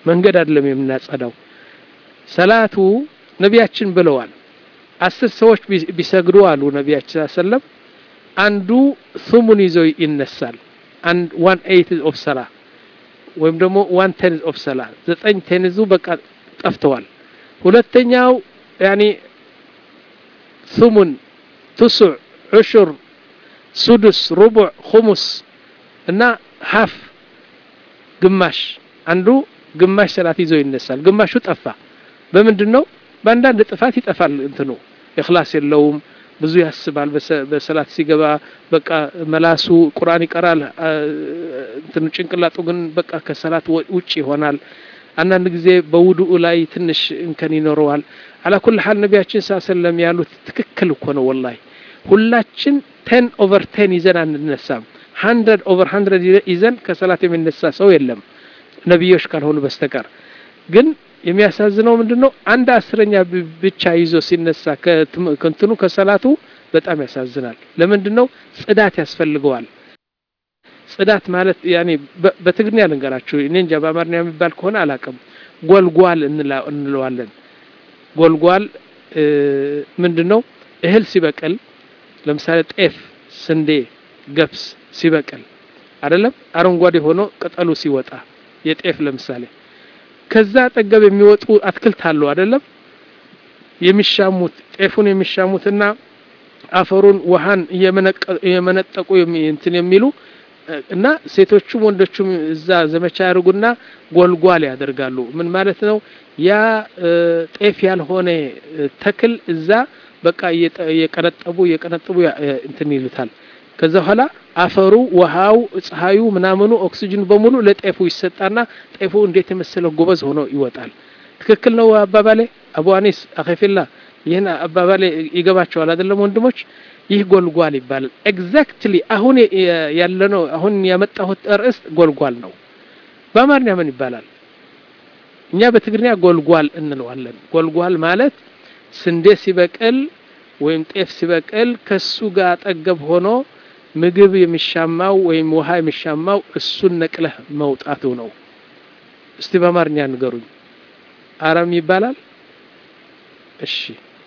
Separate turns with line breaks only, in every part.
መንገድ አይደለም የምናጸዳው። ሰላቱ ነቢያችን ብለዋል። አስር ሰዎች ቢሰግዱ አሉ ነቢያችን ሰለም አንዱ ሱሙን ይዞ ይነሳል። አንድ ዋን ኤይት ኦፍ ሰላ ወይም ደግሞ ዋን ቴንዝ ኦፍ ሰላ ዘጠኝ ቴንዙ በቃ ጠፍተዋል። ሁለተኛው ያኒ ሱሙን፣ ትሱዕ፣ ዑሹር፣ ሱዱስ፣ ሩቡዕ፣ ኹሙስ እና ሀፍ ግማሽ አንዱ ግማሽ ሰላት ይዞ ይነሳል። ግማሹ ጠፋ። በምንድን ነው? በአንዳንድ ጥፋት ይጠፋል። እንትኑ እክላስ የለውም። ብዙ ያስባል። በሰላት ሲገባ በቃ መላሱ ቁርአን ይቀራል። እንትኑ ጭንቅላጡ ግን በቃ ከሰላት ውጭ ይሆናል። አንዳንድ ጊዜ በውዱኡ ላይ ትንሽ እንከን ይኖረዋል። አላ ኩል ሐል ነቢያችን ሰለም ያሉት ትክክል እኮ ነው። ወላሂ ሁላችን ቴን ኦቨር ቴን ይዘን አንነሳም። ሀንድረድ ኦቨር ሀንድረድ ይዘን ከሰላት የሚነሳ ሰው የለም ነቢዮች ካልሆኑ በስተቀር ግን የሚያሳዝነው ምንድን ነው? አንድ አስረኛ ብቻ ይዞ ሲነሳ ከእንትኑ ከሰላቱ በጣም ያሳዝናል። ለምንድን ነው? ጽዳት ያስፈልገዋል። ጽዳት ማለት ያኔ በትግርኛ ልንገራችሁ፣ እኔ እንጃ በአማርኛ የሚባል ከሆነ አላቅም። ጎልጓል እንለዋለን። ጎልጓል ምንድን ነው? እህል ሲበቅል ለምሳሌ ጤፍ፣ ስንዴ፣ ገብስ ሲበቅል አይደለም አረንጓዴ ሆኖ ቅጠሉ ሲወጣ የጤፍ ለምሳሌ ከዛ አጠገብ የሚወጡ አትክልት አሉ አይደለም የሚሻሙት ጤፉን የሚሻሙትና አፈሩን ውሃን እየመነጠቁ እንትን የሚሉ እና ሴቶቹም ወንዶቹም እዛ ዘመቻ ያደርጉና ጎልጓል ያደርጋሉ። ምን ማለት ነው? ያ ጤፍ ያልሆነ ተክል እዛ በቃ እየቀነጠቡ እየቀነጠቡ እንትን ይሉታል። ከዛ በኋላ አፈሩ፣ ውሃው፣ ፀሐዩ፣ ምናምኑ ኦክሲጅኑ በሙሉ ለጤፉ ይሰጣና ጤፉ እንዴት የመሰለ ጎበዝ ሆኖ ይወጣል። ትክክል ነው አባባሌ። አቡ አኒስ አኺፊላ ይህን አባባሌ ይገባቸዋል አይደለም ወንድሞች? ይህ ጎልጓል ይባላል። ኤግዛክትሊ አሁን ያለነው አሁን ያመጣሁት ርዕስ ጎልጓል ነው። በአማርኛ ምን ይባላል? እኛ በትግርኛ ጎልጓል እንለዋለን። ጎልጓል ማለት ስንዴ ሲበቅል ወይም ጤፍ ሲበቅል ከሱ ጋር አጠገብ ሆኖ ምግብ የሚሻማው ወይም ውሃ የሚሻማው እሱን ነቅለህ መውጣቱ ነው። እስቲ በአማርኛ ንገሩኝ። አረም ይባላል? እሺ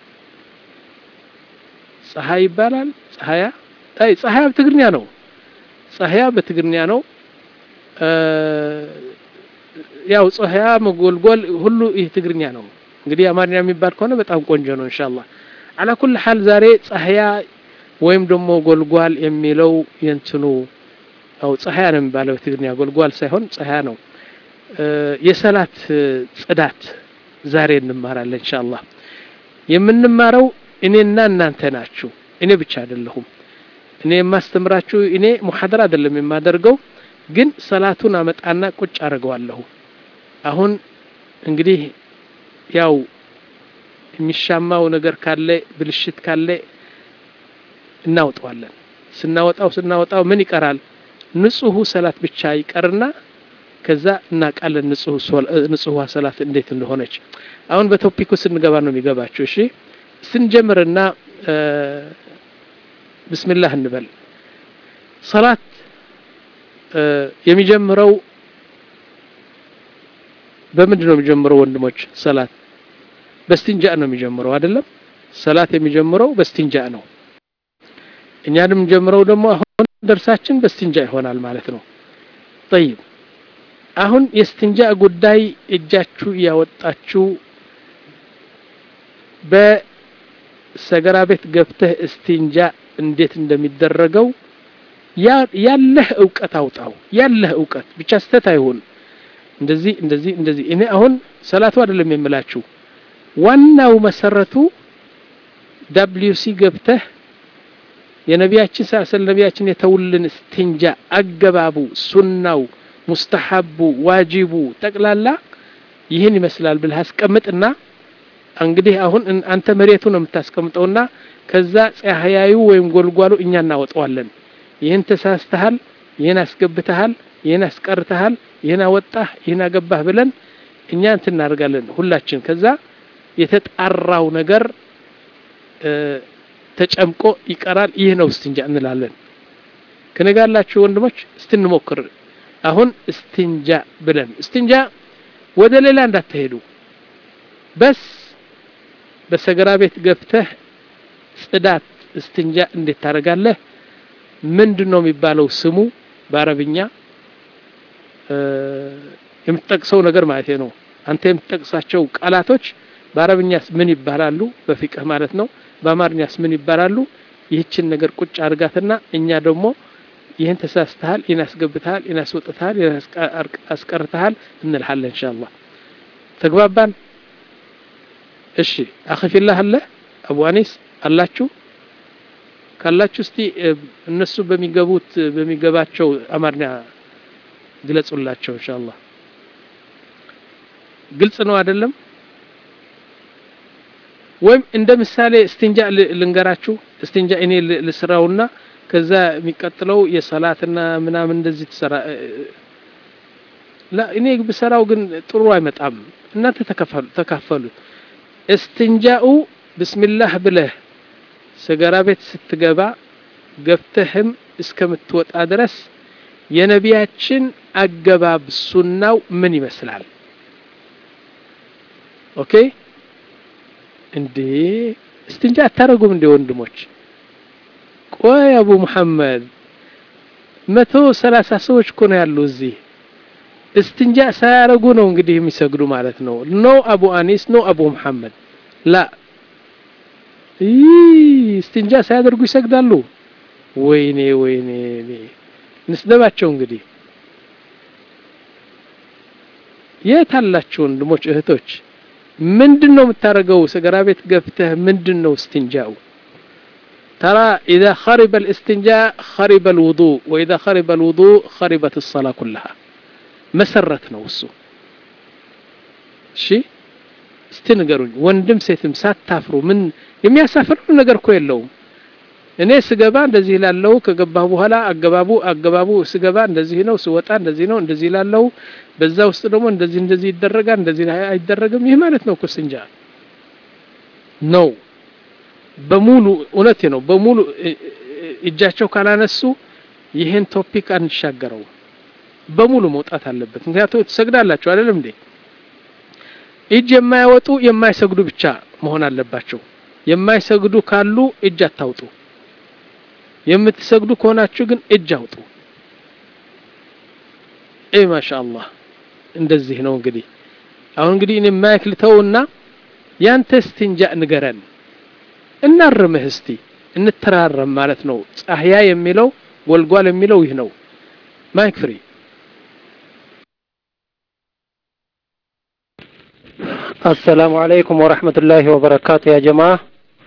ፀሐይ ይባላል? ፀሐያ? አይ ፀሐያ በትግርኛ ነው። ፀሐያ በትግርኛ ነው። ያው ፀሐያ መጎልጎል ሁሉ ይህ ትግርኛ ነው። እንግዲህ አማርኛ የሚባል ከሆነ በጣም ቆንጆ ነው ኢንሻአላህ። አላ ኩል ሐል ዛሬ ፀሐያ ወይም ደግሞ ጎልጓል የሚለው የእንትኑ አው ፀሐያ ነው የሚባለው በትግርኛ ጎልጓል ሳይሆን ፀሐያ ነው። የሰላት ጽዳት ዛሬ እንማራለን ኢንሻአላህ። የምንማረው እኔና እናንተ ናችሁ። እኔ ብቻ አይደለሁም። እኔ የማስተምራችሁ እኔ ሙሐደራ አይደለም የማደርገው፣ ግን ሰላቱን አመጣና ቁጭ አድርገዋለሁ። አሁን እንግዲህ ያው የሚሻማው ነገር ካለ ብልሽት ካለ እናውጠዋለን። ስናወጣው ስናወጣው ምን ይቀራል? ንጹሁ ሰላት ብቻ ይቀርና ከዛ እናውቃለን ንጹህዋ ሰላት እንዴት እንደሆነች። አሁን በቶፒኩ ስንገባ ነው የሚገባችሁ። እሺ ስንጀምርና ብስሚላህ እንበል። ሰላት የሚጀምረው በምንድን ነው የሚጀምረው ወንድሞች? ሰላት በስቲንጃ ነው የሚጀምረው አይደለም? ሰላት የሚጀምረው በስቲንጃ ነው። እኛንም የምንጀምረው ደግሞ አሁን ደርሳችን በስቲንጃ ይሆናል ማለት ነው። ጠይብ አሁን የስትንጃ ጉዳይ እጃችሁ እያወጣችሁ በሰገራ ቤት ገብተህ እስቲንጃ እንዴት እንደሚደረገው ያለህ እውቀት አውጣው። ያለህ እውቀት ብቻ ስተት አይሁን። እንደዚህ እንደዚህ እንደዚህ እኔ አሁን ሰላቱ አይደለም የምላችሁ ዋናው መሰረቱ ዳብሊዩሲ ገብተህ የነቢያችን ሰለላሁ ነቢያችን የተውልን እስቲንጃ አገባቡ፣ ሱናው፣ ሙስተሐቡ፣ ዋጂቡ ጠቅላላ ይህን ይመስላል ብለህ አስቀምጥና እንግዲህ አሁን አንተ መሬቱ ነው የምታስቀምጠውና ከዛ ፀሐያዩ ወይም ጎልጓሉ እኛ እናወጣዋለን። ይህን ተሳስተሃል፣ ይህን አስገብተሃል፣ ይህን አስቀርተሃል፣ ይህን አወጣህ፣ ይህን አገባህ ብለን እኛ እንትን እናደርጋለን ሁላችን። ከዛ የተጣራው ነገር ተጨምቆ ይቀራል። ይህ ነው እስትንጃ እንላለን። ከነጋላችሁ ወንድሞች እስቲ እንሞክር። አሁን እስትንጃ ብለን እስትንጃ ወደ ሌላ እንዳትሄዱ በስ በሰገራ ቤት ገብተህ ጽዳት እስትንጃ እንዴት ታደርጋለህ ምንድን ነው የሚባለው ስሙ በአረብኛ የምትጠቅሰው ነገር ማለት ነው አንተ የምትጠቅሳቸው ቃላቶች በአረብኛስ ምን ይባላሉ በፊቅህ ማለት ነው በአማርኛስ ምን ይባላሉ ይህችን ነገር ቁጭ አድርጋትና እኛ ደግሞ ይህን ተሳስተሃል ይህን አስገብተሃል ይህን አስወጥተሃል ይህን አስቀርተሃል እንልሃለን እንሻአላህ ተግባባን እሺ አኺፊላህ አለ አቡ አኒስ አላችሁ ካላችሁ እስቲ እነሱ በሚገቡት በሚገባቸው አማርኛ ግለጹላቸው ኢንሻአላህ ግልጽ ነው አይደለም ወይም እንደ ምሳሌ እስትንጃ ልንገራችሁ እስትንጃ እኔ ልስራውና ከዛ የሚቀጥለው የሰላትና ምናምን እንደዚህ ትሰራ ላ እኔ ብሰራው ግን ጥሩ አይመጣም እናንተ ተካፈሉ እስትንጃኡ ብስሚላህ ብለህ ሰገራ ቤት ስትገባ ገብተህም እስከምትወጣ ድረስ የነቢያችን አገባብ ሱናው ምን ይመስላል ኦኬ እንዴ እስትንጃ አታረጉም እንዴ ወንድሞች ቆይ አቡ መሐመድ መቶ ሰላሳ ሰዎች እኮ ነው ያሉ እዚህ እስትንጃ ሳያረጉ ነው እንግዲህ የሚሰግዱ ማለት ነው ኖ አቡ አኒስ ኖ አቡ መሐመድ ላ እስትንጃ ሳያደርጉ ይሰግዳሉ ወይኔ ወይኔ ንስደባቸው እንግዲህ የት አላችሁ ወንድሞች እህቶች ምንድን ነው የምታደርገው ሰገራ ቤት ገብተህ ምንድን ነው እስትንጃው ترى إذا خرب الاستنجاء خرب الوضوء وإذا خرب الوضوء خربت الصلاة كلها مسرت نوسو شي እስቲ ንገሩኝ ወንድም ሴትም ሳታፍሩ ምን የሚያሳፍር ነገር እኮ የለውም እኔ ስገባ እንደዚህ ላለው ከገባሁ በኋላ አገባቡ አገባቡ ስገባ እንደዚህ ነው ስወጣ እንደዚህ ነው እንደዚህ ላለው በዛ ውስጥ ደግሞ እንደዚህ እንደዚህ ይደረጋል እንደዚህ አይደረግም ይህ ማለት ነው እኮ እስትንጃ ነው በሙሉ እውነቴ ነው በሙሉ እጃቸው ካላነሱ ይህን ቶፒክ አንሻገረው በሙሉ መውጣት አለበት ምክንያቱም ትሰግዳላችሁ አይደለም እንዴ እጅ የማያወጡ የማይሰግዱ ብቻ መሆን አለባቸው የማይሰግዱ ካሉ እጅ አታውጡ የምትሰግዱ ከሆናችሁ ግን እጅ አውጡ እ ማሻአላህ እንደዚህ ነው እንግዲህ አሁን እንግዲህ እኔ ማይክ ልተውና ያንተ እስትንጃ ንገረን እናርምህ እስቲ እንተራረም ማለት ነው ጻህያ የሚለው ጎልጓል የሚለው ይህ ነው ማይክ ፍሪ
السلام عليكم ورحمة الله وبركاته يا جماعة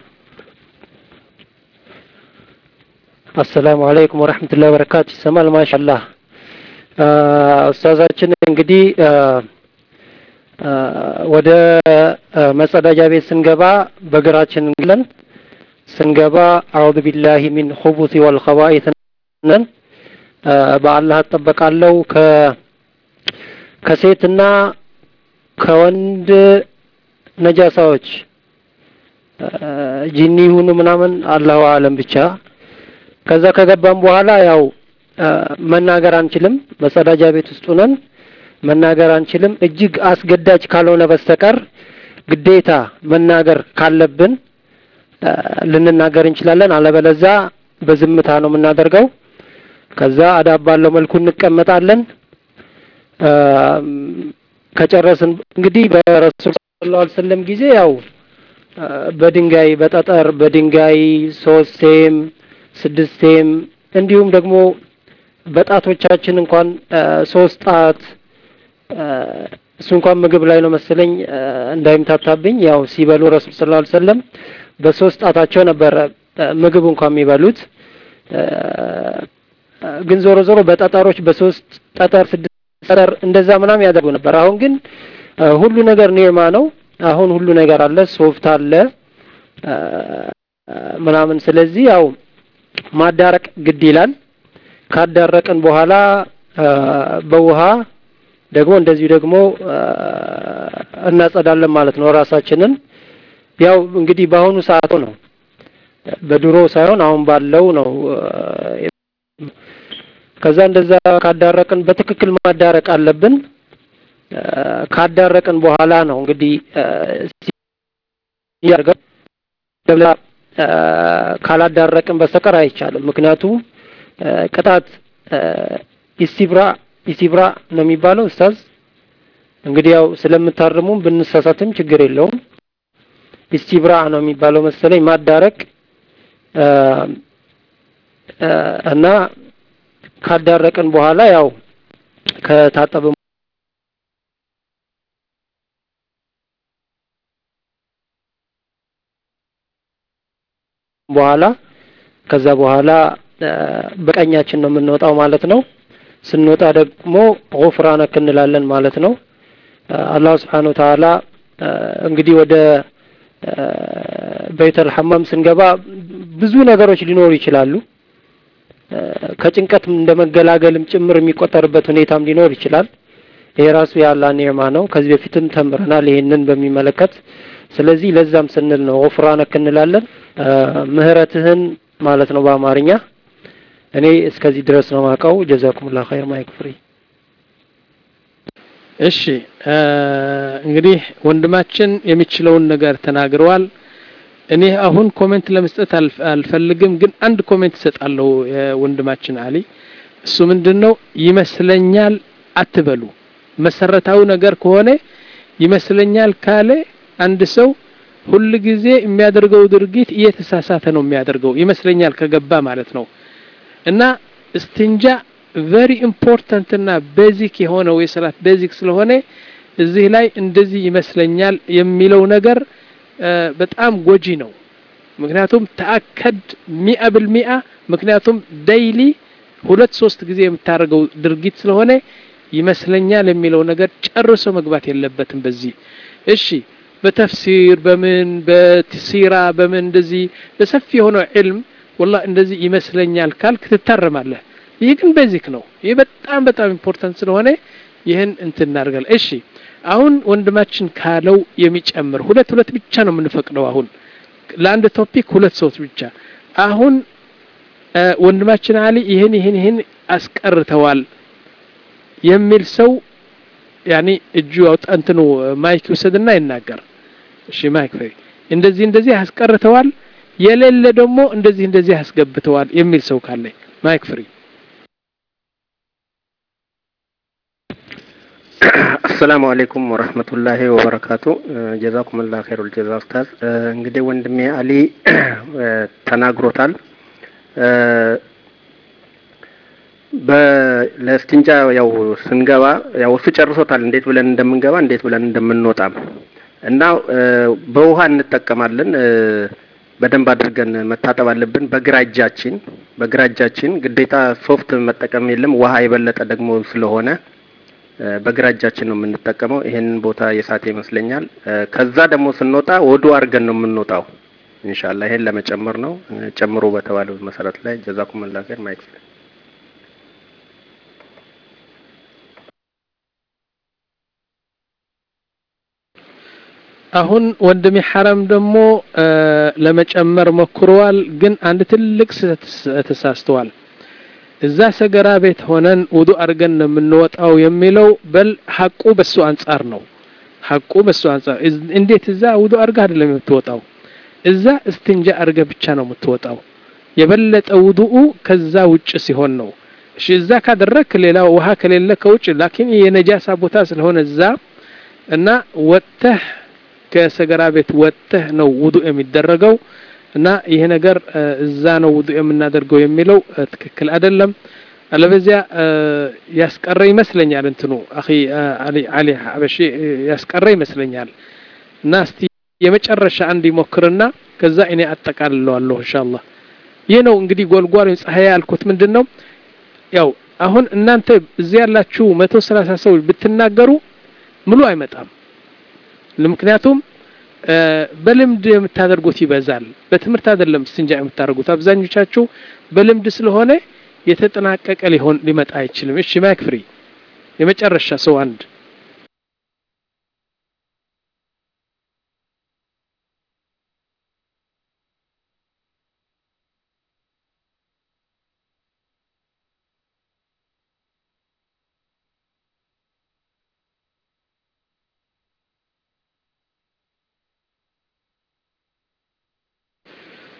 السلام عليكم ورحمة الله وبركاته ይሰማል ማሻአላህ ኡስታዛችን እንግዲህ ወደ መጸዳጃ ቤት ስንገባ በግራችን እንግለን ስንገባ አዑዙ ቢላሂ ሚን ኹቡሲ ወልኸባኢት ነን በአላህ እጠበቃለሁ ከ ከሴትና ከወንድ ነጃሳዎች ጂኒ ይሁኑ ምናምን አላሁ አለም ብቻ ከዛ ከገባም በኋላ ያው መናገር አንችልም መጸዳጃ ቤት ውስጥ ነን መናገር አንችልም እጅግ አስገዳጅ ካልሆነ በስተቀር ግዴታ መናገር ካለብን ልንናገር እንችላለን አለበለዛ በዝምታ ነው የምናደርገው ከዛ አዳብ ባለው መልኩ እንቀመጣለን ከጨረስን እንግዲህ በረሱል ሰለላሁ ዐለይሂ ወሰለም ጊዜ ያው በድንጋይ በጠጠር በድንጋይ ሶስቴም ስድስቴም እንዲሁም ደግሞ በጣቶቻችን እንኳን ሶስት ጣት እሱ እንኳን ምግብ ላይ ነው መሰለኝ እንዳይምታታብኝ ያው ሲበሉ ረሱል ሰለላሁ ዐለይሂ ወሰለም በሶስት ጣታቸው ነበር ምግብ እንኳን የሚበሉት ግን ዞሮ ዞሮ በጠጠሮች በሶስት ጠጠር ስድስት ጠጠር እንደዛ ምናምን ያደርጉ ነበር አሁን ግን ሁሉ ነገር ኒርማ ነው አሁን ሁሉ ነገር አለ ሶፍት አለ ምናምን ስለዚህ ያው ማዳረቅ ግድ ይላል ካዳረቅን በኋላ በውሃ ደግሞ እንደዚሁ ደግሞ እናጸዳለን ማለት ነው ራሳችንን ያው እንግዲህ በአሁኑ ሰዓት ነው በድሮ ሳይሆን አሁን ባለው ነው ከዛ እንደዛ ካዳረቅን በትክክል ማዳረቅ አለብን ካዳረቅን በኋላ ነው እንግዲህ ያርገው ካላዳረቅን በስተቀር አይቻልም። ምክንያቱም ቅጣት ኢስቲብራ ኢስቲብራ ነው የሚባለው ኡስታዝ። እንግዲህ ያው ስለምታርሙም ብንሳሳትም ችግር የለውም። ኢስቲብራ ነው የሚባለው መሰለኝ ማዳረቅ እና ካዳረቅን በኋላ ያው ከታጠብን በኋላ ከዛ በኋላ በቀኛችን ነው የምንወጣው ማለት ነው። ስንወጣ ደግሞ ጉፍራነክ እንላለን ማለት ነው። አላህ ስብሓነሁ ወተዓላ እንግዲህ ወደ በይተል ሐማም ስንገባ ብዙ ነገሮች ሊኖሩ ይችላሉ። ከጭንቀት እንደ መገላገልም ጭምር የሚቆጠርበት ሁኔታም ሊኖር ይችላል። ይሄ ራሱ የአላህ ኒዕማ ነው። ከዚህ በፊትም ተምረናል ይሄንን በሚመለከት። ስለዚህ ለዛም ስንል ነው ጉፍራነክ እንላለን። ምህረትህን ማለት ነው በአማርኛ። እኔ እስከዚህ ድረስ ነው ማውቀው። ጀዛኩሙላህ ኸይር ማይክ ፍሪ።
እሺ እንግዲህ ወንድማችን የሚችለውን ነገር ተናግረዋል። እኔ አሁን ኮሜንት ለመስጠት አልፈልግም፣ ግን አንድ ኮሜንት እሰጣለሁ። ወንድማችን አሊ እሱ ምንድን ነው ይመስለኛል አትበሉ። መሰረታዊ ነገር ከሆነ ይመስለኛል ካለ አንድ ሰው ሁል ጊዜ የሚያደርገው ድርጊት እየተሳሳተ ነው የሚያደርገው ይመስለኛል ከገባ ማለት ነው። እና እስትንጃ ቨሪ ኢምፖርታንት እና ቤዚክ የሆነው የሰላት ቤዚክ ስለሆነ እዚህ ላይ እንደዚህ ይመስለኛል የሚለው ነገር በጣም ጎጂ ነው። ምክንያቱም ተአከድ ሚአ ብልሚአ ምክንያቱም ዴይሊ ሁለት ሶስት ጊዜ የምታደርገው ድርጊት ስለሆነ ይመስለኛል የሚለው ነገር ጨርሶ መግባት የለበትም በዚህ እሺ በተፍሲር በምን በሲራ በምን እንደዚህ በሰፊ የሆነው ዕልም ወላ እንደዚህ ይመስለኛል ካልክ ትታረማለህ። ይህ ግን ቤዚክ ነው። ይህ በጣም በጣም ኢምፖርታንት ስለሆነ ይህን እንትን እናደርጋለን። እሺ አሁን ወንድማችን ካለው የሚጨምር ሁለት ሁለት ብቻ ነው የምንፈቅደው። አሁን ለአንድ ቶፒክ ሁለት ሰዎች ብቻ። አሁን ወንድማችን አሊ ይህን ይህን ይህን አስቀርተዋል የሚል ሰው ያኒ እጁ አውጣ እንትኑ ማይክ ይውሰድና ይናገር። እሺ ማይክ ፍሪ እንደዚህ እንደዚህ አስቀርተዋል፣ የሌለ ደግሞ እንደዚህ እንደዚህ አስገብተዋል የሚል ሰው ካለ ማይክ ፍሪ።
አሰላሙ አለይኩም ወረህመቱላሂ ወበረካቱ። ጀዛኩሙላህ ኸይሩል ጀዛ ኡስታዝ። እንግዲህ ወንድሜ አሊ ተናግሮታል። ለእስቲንጃ ያው ስንገባ ያው እሱ ጨርሶታል፣ እንዴት ብለን እንደምንገባ እንዴት ብለን እንደምንወጣም እና በውሃ እንጠቀማለን። በደንብ አድርገን መታጠብ አለብን በግራ እጃችን በግራ እጃችን ግዴታ ሶፍት መጠቀም የለም ውሃ የበለጠ ደግሞ ስለሆነ በግራ እጃችን ነው የምንጠቀመው። ይሄንን ቦታ የሳተ ይመስለኛል። ከዛ ደግሞ ስንወጣ ወዱ አድርገን ነው የምንወጣው። ኢንሻአላህ ይሄን ለመጨመር ነው። ጨምሮ በተባለው መሰረት ላይ ጀዛኩሙላህ ኸይር ማይክ
አሁን ወንድሜ ሐረም ደግሞ ለመጨመር ሞክረዋል፣ ግን አንድ ትልቅ ስህተት ተሳስተዋል። እዛ ሰገራ ቤት ሆነን ውዱ አድርገን ነው የምንወጣው የሚለው በል ሐቁ በሱ አንጻር ነው። ሐቁ በሱ አንጻር እንዴት እዛ ውዱ አድርገህ አይደለም የምትወጣው፣ እዛ እስትንጃ አድርገህ ብቻ ነው የምትወጣው። የበለጠ ውዱኡ ከዛ ውጭ ሲሆን ነው። እሺ እዛ ካደረክ ሌላ ውሃ ከሌለ ከውጭ ላኪን የነጃሳ ቦታ ስለሆነ እዛ እና ወጥተህ ከሰገራ ቤት ወጥተህ ነው ውዱእ የሚደረገው እና ይሄ ነገር እዛ ነው ውዱእ የምናደርገው የሚለው ትክክል አይደለም። አለበዚያ ያስቀረ ይመስለኛል እንትኑ አኺ አሊ አሊ ሐበሺ ያስቀረ ይመስለኛል። እና እስቲ የመጨረሻ አንድ ይሞክርና ከዛ እኔ አጠቃልለዋለሁ ኢንሻአላህ። ይህ ነው እንግዲህ ጎልጓል ፀሐይ ያልኩት ምንድን ነው ያው አሁን እናንተ እዚህ ያላችሁ መቶ ሰላሳ ሰው ብትናገሩ ሙሉ አይመጣም። ምክንያቱም በልምድ የምታደርጉት ይበዛል። በትምህርት አይደለም ስንጃ የምታደርጉት አብዛኞቻችሁ በልምድ ስለሆነ የተጠናቀቀ ሊሆን ሊመጣ አይችልም። እሺ ማይክ ፍሪ የመጨረሻ ሰው አንድ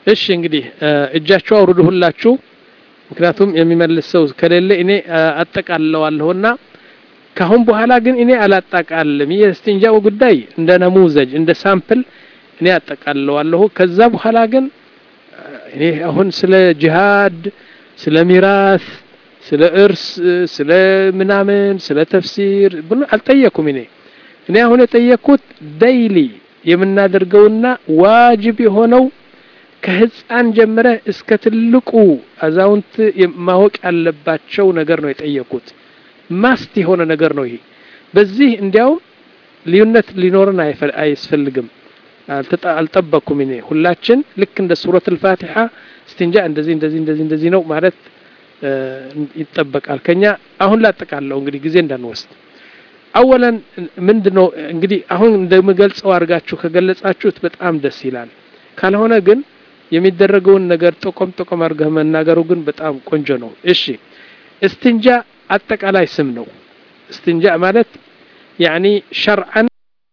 እሺ እንግዲህ እጃችሁ አውርዱ ሁላችሁ። ምክንያቱም የሚመልስ ሰው ከሌለ እኔ አጠቃለዋለሁና ካሁን በኋላ ግን እኔ አላጠቃልም። ይህ የእስትንጃው ጉዳይ እንደ ነሙዘጅ እንደ ሳምፕል እኔ አጠቃለዋለሁ። ከዛ በኋላ ግን እኔ አሁን ስለ ጂሃድ፣ ስለ ሚራስ፣ ስለ እርስ፣ ስለ ምናምን፣ ስለ ተፍሲር ብሎ አልጠየኩም። እኔ እኔ አሁን የጠየቅኩት ደይሊ የምናደርገውና ዋጅብ የሆነው ከህፃን ጀምረህ እስከ ትልቁ አዛውንት ማወቅ ያለባቸው ነገር ነው የጠየቁት። ማስት የሆነ ነገር ነው ይሄ። በዚህ እንዲያውም ልዩነት ሊኖርን አያስፈልግም። አልጠበቅኩም እኔ ሁላችን ልክ እንደ ሱረት አልፋቲሓ እስትንጃ እንደዚህ እንደዚህ እንደዚህ እንደዚህ ነው ማለት ይጠበቃል ከኛ። አሁን ላጠቃለው እንግዲህ ጊዜ እንዳንወስድ አወለን ምንድን ነው እንግዲህ አሁን እንደምገልጸው አድርጋችሁ ከገለጻችሁት በጣም ደስ ይላል። ካልሆነ ግን የሚደረገውን ነገር ጠቆም ጠቆም አድርገህ መናገሩ ግን በጣም ቆንጆ ነው። እሺ እስትንጃ አጠቃላይ ስም ነው። እስትንጃ ማለት ያኒ ሸርዓን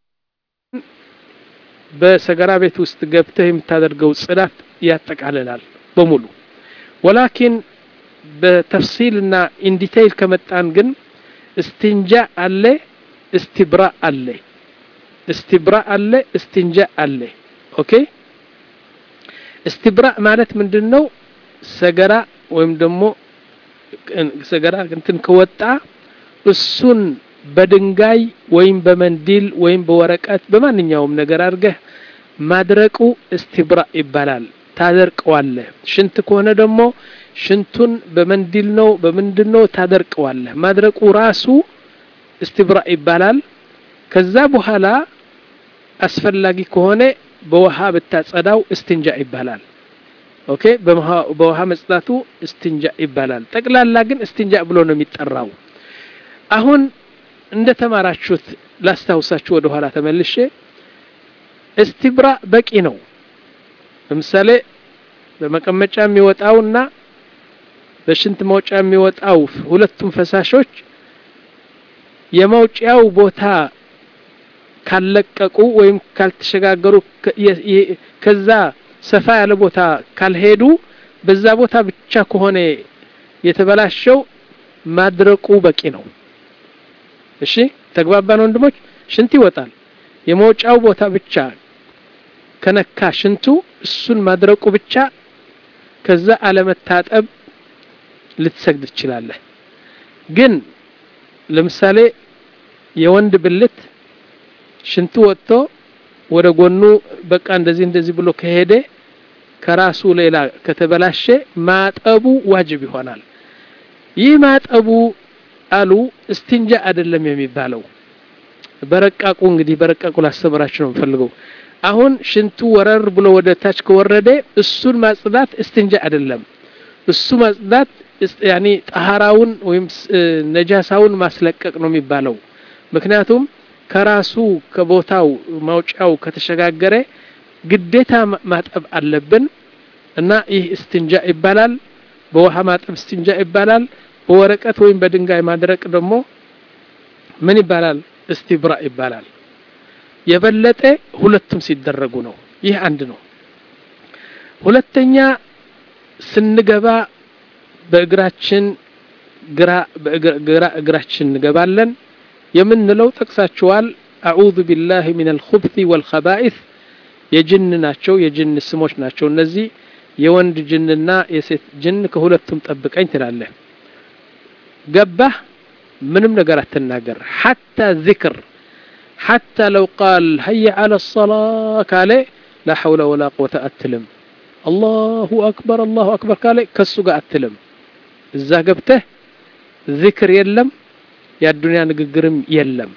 በሰገራ ቤት ውስጥ ገብተህ የምታደርገው ጽዳት ያጠቃልላል በሙሉ። ወላኪን በተፍሲልና ኢንዲቴይል ከመጣን ግን እስትንጃ አለ፣ እስትብራ አለ፣ እስትብራ አለ፣ እስትንጃ አለ። ኦኬ እስትብራ ማለት ምንድን ነው? ሰገራ ወይም ደግሞ ሰገራ እንትን ከወጣ እሱን በድንጋይ ወይም በመንዲል ወይም በወረቀት በማንኛውም ነገር አድርገህ ማድረቁ እስትብራ ይባላል። ታደርቀዋለህ። ሽንት ከሆነ ደግሞ ሽንቱን በመንዲል ነው በምንድን ነው ታደርቀዋለህ። ማድረቁ ራሱ እስትብራ ይባላል። ከዛ በኋላ አስፈላጊ ከሆነ በውሃ ብታጸዳው እስትንጃ ይባላል። ኦኬ በውሃ መጽዳቱ እስትንጃ ይባላል። ጠቅላላ ግን እስትንጃ ብሎ ነው የሚጠራው። አሁን እንደ ተማራችሁት ላስታውሳችሁ ወደ ኋላ ተመልሼ እስትብራ በቂ ነው። ለምሳሌ በመቀመጫ የሚወጣውና በሽንት መውጫ የሚወጣው ሁለቱም ፈሳሾች የመውጫው ቦታ ካለቀቁ ወይም ካልተሸጋገሩ ከዛ ሰፋ ያለ ቦታ ካልሄዱ በዛ ቦታ ብቻ ከሆነ የተበላሸው ማድረቁ በቂ ነው። እሺ ተግባባን ወንድሞች? ሽንት ይወጣል። የመውጫው ቦታ ብቻ ከነካ ሽንቱ እሱን ማድረቁ ብቻ ከዛ አለመታጠብ ልትሰግድ ትችላለህ። ግን ለምሳሌ የወንድ ብልት ሽንቱ ወጥቶ ወደ ጎኑ በቃ እንደዚህ እንደዚህ ብሎ ከሄደ ከራሱ ሌላ ከተበላሸ ማጠቡ ዋጅብ ይሆናል። ይህ ማጠቡ አሉ እስትንጃ አይደለም የሚባለው። በረቃቁ እንግዲህ በረቃቁ ላስተምራችሁ ነው የምፈልገው። አሁን ሽንቱ ወረር ብሎ ወደ ታች ከወረደ እሱን ማጽዳት እስትንጃ አይደለም። እሱ ማጽዳት ያኒ ጠሃራውን ወይም ነጃሳውን ማስለቀቅ ነው የሚባለው። ምክንያቱም ከራሱ ከቦታው ማውጫው ከተሸጋገረ ግዴታ ማጠብ አለብን እና ይህ እስትንጃ ይባላል። በውሃ ማጠብ እስትንጃ ይባላል። በወረቀት ወይም በድንጋይ ማድረቅ ደግሞ ምን ይባላል? እስትብራ ይባላል። የበለጠ ሁለቱም ሲደረጉ ነው። ይህ አንድ ነው። ሁለተኛ ስንገባ በእግራችን ግራ በግራ እግራችን እንገባለን የምንለው ጠቅሳችኋል። አዑዙ ቢላሂ ሚነል ኹብሲ ወልኸባኢስ የጅን ናቸው፣ የጅን ስሞች ናቸው እነዚህ። የወንድ ጅንና የሴት ጅን ከሁለቱም ጠብቀኝ ትላለህ። ገባህ? ምንም ነገር አትናገር። ሐታ ዚክር ሐታ ለው ቃል ሀየ ዐለ ሰላ ካለ ላ ሐውለ ወላ ቁወተ አትልም። አላሁ አክበር አላሁ አክበር ካለ ከሱ ጋር አትልም። እዛ ገብተህ ዚክር የለም፣ የአዱንያ ንግግርም የለም።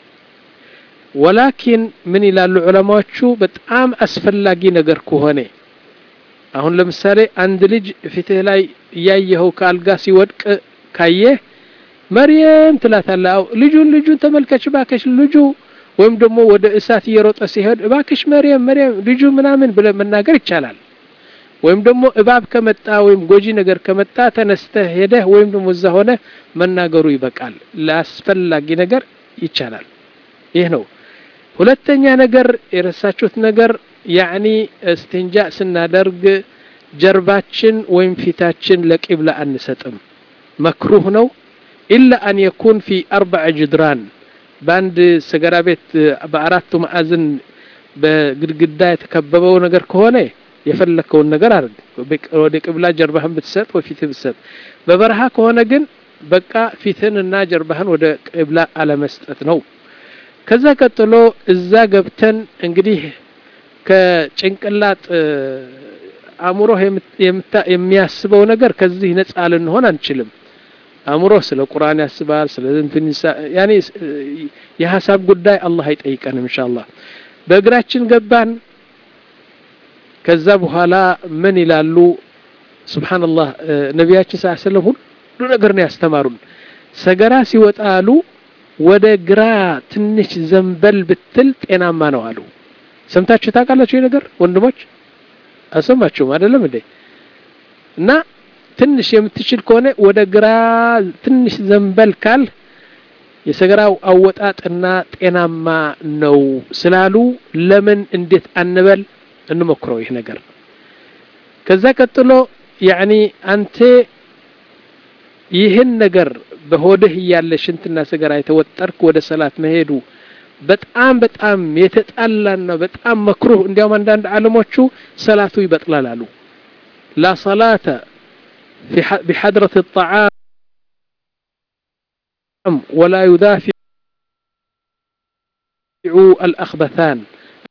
ወላኪን ምን ይላሉ ዑለማዎቹ በጣም አስፈላጊ ነገር ከሆነ አሁን ለምሳሌ አንድ ልጅ ፊትህ ላይ እያየኸው ከአልጋ ሲወድቅ ካየህ መርየም ትላታለህ። አው ልጁን ልጁን ተመልከች እባክሽ ልጁ ወይም ደግሞ ወደ እሳት እየሮጠ ሲሄድ እባክሽ መርየም መርየም ልጁ ምናምን ብለህ መናገር ይቻላል። ወይም ደግሞ እባብ ከመጣ ወይም ጎጂ ነገር ከመጣ ተነስተህ ሄደህ ወይም ደግሞ እዛ ሆነ መናገሩ ይበቃል። ለአስፈላጊ ነገር ይቻላል። ይህ ነው። ሁለተኛ ነገር የረሳችሁት ነገር ያዕኒ እስትንጃ ስናደርግ ጀርባችን ወይም ፊታችን ለቂብላ አንሰጥም መክሩህ ነው ኢላ አን የኩን ፊ አርበዕ ጅድራን በአንድ ሰገራ ቤት በአራቱ ማዕዝን በግድግዳ የተከበበው ነገር ከሆነ የፈለከውን ነገር አድርግ ወደ ቅብላ ጀርባህን ብትሰጥ ወፊት ብትሰጥ በበረሃ ከሆነ ግን በቃ ፊትህንና ጀርባህን ወደ ቅብላ አለመስጠት ነው ከዛ ቀጥሎ እዛ ገብተን እንግዲህ ከጭንቅላት አእምሮህ የሚያስበው ነገር ከዚህ ነጻ ልንሆን አንችልም አእምሮህ ስለ ቁርአን ያስባል ስለ እንትን ያኔ የሀሳብ ጉዳይ አላህ አይጠይቀንም ኢንሻአላህ በእግራችን ገባን ከዛ በኋላ ምን ይላሉ ሱብሃንአላህ ነቢያችን ሰለላሁ ዐለይሂ ወሰለም ሁሉ ነገር ነው ያስተማሩን ሰገራ ሲወጣ አሉ ወደ ግራ ትንሽ ዘንበል ብትል ጤናማ ነው አሉ ሰምታችሁ ታውቃላችሁ ይህ ነገር ወንድሞች አሰማችሁም አይደለም እንዴ እና ትንሽ የምትችል ከሆነ ወደ ግራ ትንሽ ዘንበል ካል የሰገራው አወጣጥና ጤናማ ነው ስላሉ ለምን እንዴት አንበል እንሞክረው ይህ ነገር ከዛ ቀጥሎ ያኒ አንተ ይህን ነገር በሆድህ እያለ ሽንትና ሰገራ የተወጠርክ ወደ ሰላት መሄዱ በጣም በጣም የተጣላና በጣም መክሩህ እንዲያውም አንዳንድ ዓለሞቹ ሰላቱ ይበጥላል አሉ ላ ሰላተ بحضرة الطعام ولا يدافع الأخبثان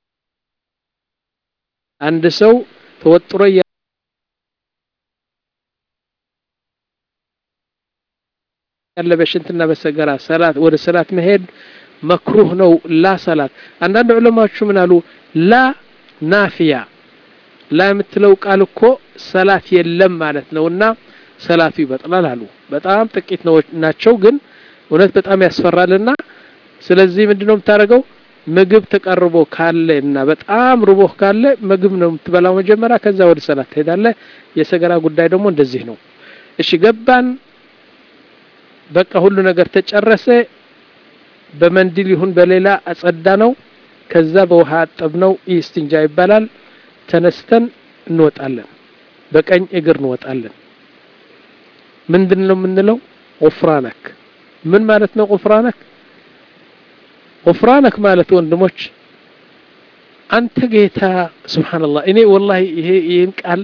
عند سو توتر ያለ በሽንትና በሰገራ ሰላት ወደ ሰላት መሄድ መክሩህ ነው ላ ሰላት አንዳንድ ዑለማዎቹ ምን አሉ ላ ናፊያ ላ የምትለው ቃል እኮ ሰላት የለም ማለት ነውና ሰላቱ ይበጥላል አሉ በጣም ጥቂት ናቸው ግን እውነት በጣም ያስፈራልና ስለዚህ ምንድነው የምታደርገው ምግብ ተቀርቦ ካለ እና በጣም ርቦህ ካለ ምግብ ነው የምትበላው መጀመሪያ ከዛ ወደ ሰላት ትሄዳለህ የሰገራ ጉዳይ ደግሞ እንደዚህ ነው እሺ ገባን በቃ ሁሉ ነገር ተጨረሰ በመንዲል ይሁን በሌላ አጸዳ ነው ከዛ በውሃ አጠብ ነው ኢስትንጃ ይባላል ተነስተን እንወጣለን በቀኝ እግር እንወጣለን ምንድን ነው የምንለው ቁፍራነክ ምን ማለት ነው ቁፍራነክ ቁፍራነክ ማለት ወንድሞች አንተ ጌታ ስብሓንላህ እኔ ወላሂ ይሄ ይህን ቃል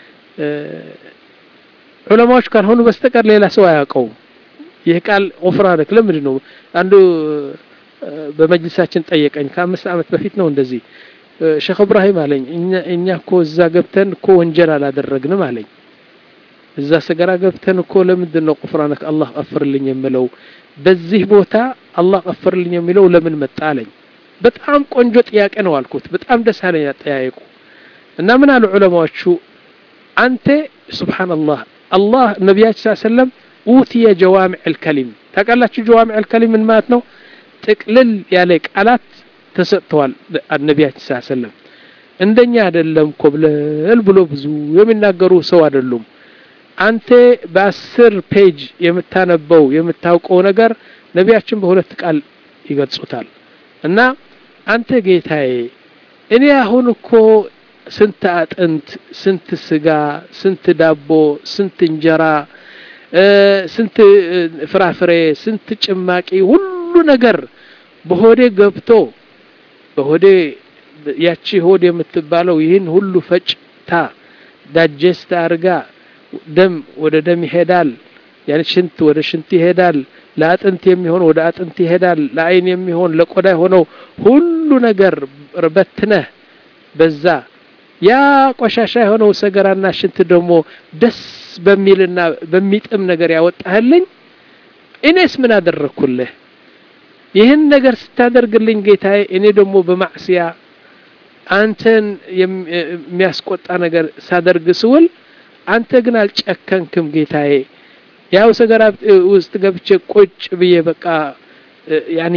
ዑለማዎች ካልሆኑ በስተቀር ሌላ ሰው አያውቀውም ይህ ቃል ቁፍራነክ ለምንድን ነው አንዱ በመጅልሳችን ጠየቀኝ ከአምስት ዓመት በፊት ነው እንደዚህ ሼክ እብራሂም አለኝ እኛ እኮ እዛ ገብተን እኮ ወንጀል አላደረግንም አለኝ እዛ ሰገራ ገብተን እኮ ለምንድን ነው ቁፍራነክ አላህ ቀፍርልኝ የምለው በዚህ ቦታ አላህ ቀፍርልኝ የሚለው ለምን መጣ አለኝ በጣም ቆንጆ ጥያቄ ነው አልኩት በጣም ደስ አለኝ አጠያየቁ እና ምን አሉ ዑለማዎቹ አንተ ሱብሓንላህ አላህ ነቢያችን ሰለም ኡትየ ጀዋሚዕ ልከሊም ታውቃላችሁ ጀዋሚዕ ልከሊም ምን ማለት ነው ጥቅልል ያለ ቃላት ተሰጥተዋል ነቢያችን ስ ሰለም እንደኛ አይደለም ኮብለል ብሎ ብዙ የሚናገሩ ሰው አይደሉም አንተ በአስር ፔጅ የምታነበው የምታውቀው ነገር ነቢያችን በሁለት ቃል ይገልጹታል እና አንተ ጌታዬ እኔ አሁን እኮ ስንት አጥንት ስንት ስጋ ስንት ዳቦ ስንት እንጀራ ስንት ፍራፍሬ ስንት ጭማቂ ሁሉ ነገር በሆዴ ገብቶ በሆዴ ያቺ ሆድ የምትባለው ይህን ሁሉ ፈጭታ ዳጀስት አርጋ ደም ወደ ደም ይሄዳል ያን ሽንት ወደ ሽንት ይሄዳል ለአጥንት የሚሆን ወደ አጥንት ይሄዳል ለአይን የሚሆን ለቆዳ የሆነው ሁሉ ነገር በትነህ በዛ ያ ቆሻሻ የሆነው ሰገራና ሽንት ደግሞ ደስ በሚልና በሚጥም ነገር ያወጣህልኝ እኔስ ምን አደረግኩልህ ይህን ነገር ስታደርግልኝ ጌታዬ እኔ ደግሞ በማዕስያ አንተን የሚያስቆጣ ነገር ሳደርግ ስውል አንተ ግን አልጨከንክም ጌታዬ ያው ሰገራ ውስጥ ገብቼ ቁጭ ብዬ በቃ ያኒ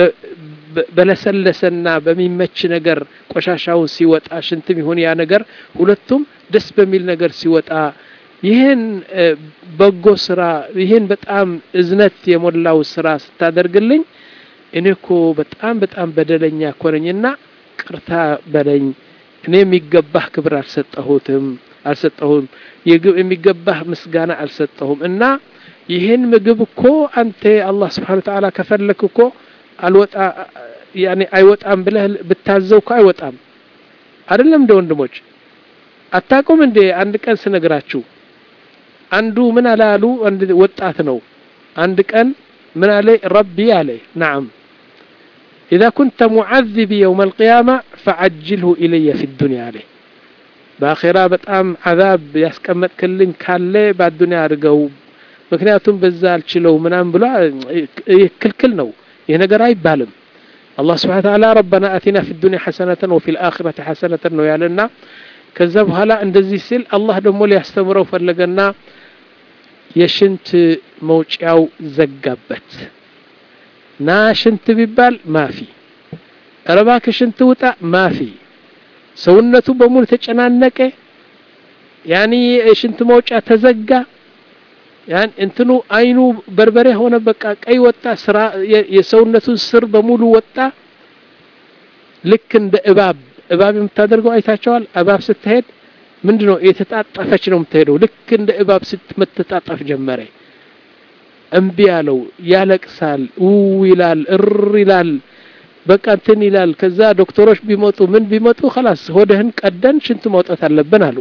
በለሰለሰና በሚመች ነገር ቆሻሻውን ሲወጣ ሽንትም ይሁን ያ ነገር ሁለቱም ደስ በሚል ነገር ሲወጣ ይህን በጎ ስራ ይህን በጣም እዝነት የሞላው ስራ ስታደርግልኝ እኔ እኮ በጣም በጣም በደለኛ እኮ ነኝና ቅርታ በለኝ እኔ የሚገባህ ክብር አልሰጠሁትም አልሰጠሁም የሚገባህ ምስጋና አልሰጠሁም እና ይህን ምግብ እኮ አንተ አላህ ስብሓን ተዓላ ከፈለክ እኮ አልወጣ ያኔ አይወጣም ብለህ ብታዘው እኮ አይወጣም አይደለም እንደ ወንድሞች አታቁም እንዴ አንድ ቀን ስነግራችሁ አንዱ ምን አለ አሉ አንድ ወጣት ነው አንድ ቀን ምን አለ ረቢ አለ ናም إذا كنت معذبي يوم القيامة فعجله إلي في الدنيا عليه በአኼራ በጣም አዛብ ያስቀመጥክልኝ ካለ በአዱኒያ አድርገው ምክንያቱም በዛ አልችለው ምናምን ብሎ ክልክል ነው ይህ ነገር አይባልም አላህ ስብሓን ተዓላ ረበና አቲና ፊ ዱኒያ ሐሰነተን ወፊ ልአኽረት ሐሰነተን ነው ያለና ከዛ በኋላ እንደዚህ ሲል አላህ ደግሞ ሊያስተምረው ፈለገና የሽንት መውጫው ዘጋበት ና ሽንት ቢባል ማፊ ረባክ ሽንት ውጣ ማፊ ሰውነቱ በሙሉ ተጨናነቀ ያኒ የሽንት መውጫ ተዘጋ ያን እንትኑ አይኑ በርበሬ ሆነ በቃ ቀይ ወጣ ስራ የሰውነቱን ስር በሙሉ ወጣ ልክ እንደ እባብ እባብ የምታደርገው አይታቸዋል እባብ ስትሄድ ምንድን ነው የተጣጠፈች ነው የምትሄደው ልክ እንደ እባብ ስትመተጣጠፍ ጀመረ እምቢ ያለው ያለቅሳል ው ይላል እር ይላል በቃ እንትን ይላል ከዛ ዶክተሮች ቢመጡ ምን ቢመጡ خلاص ሆደህን ቀደን ሽንት ማውጣት አለብን አሉ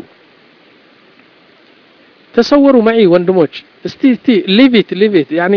ተሰወሩ ማይ ወንድሞች እስቲ እስቲ ሊቪት ሊቪት ያኒ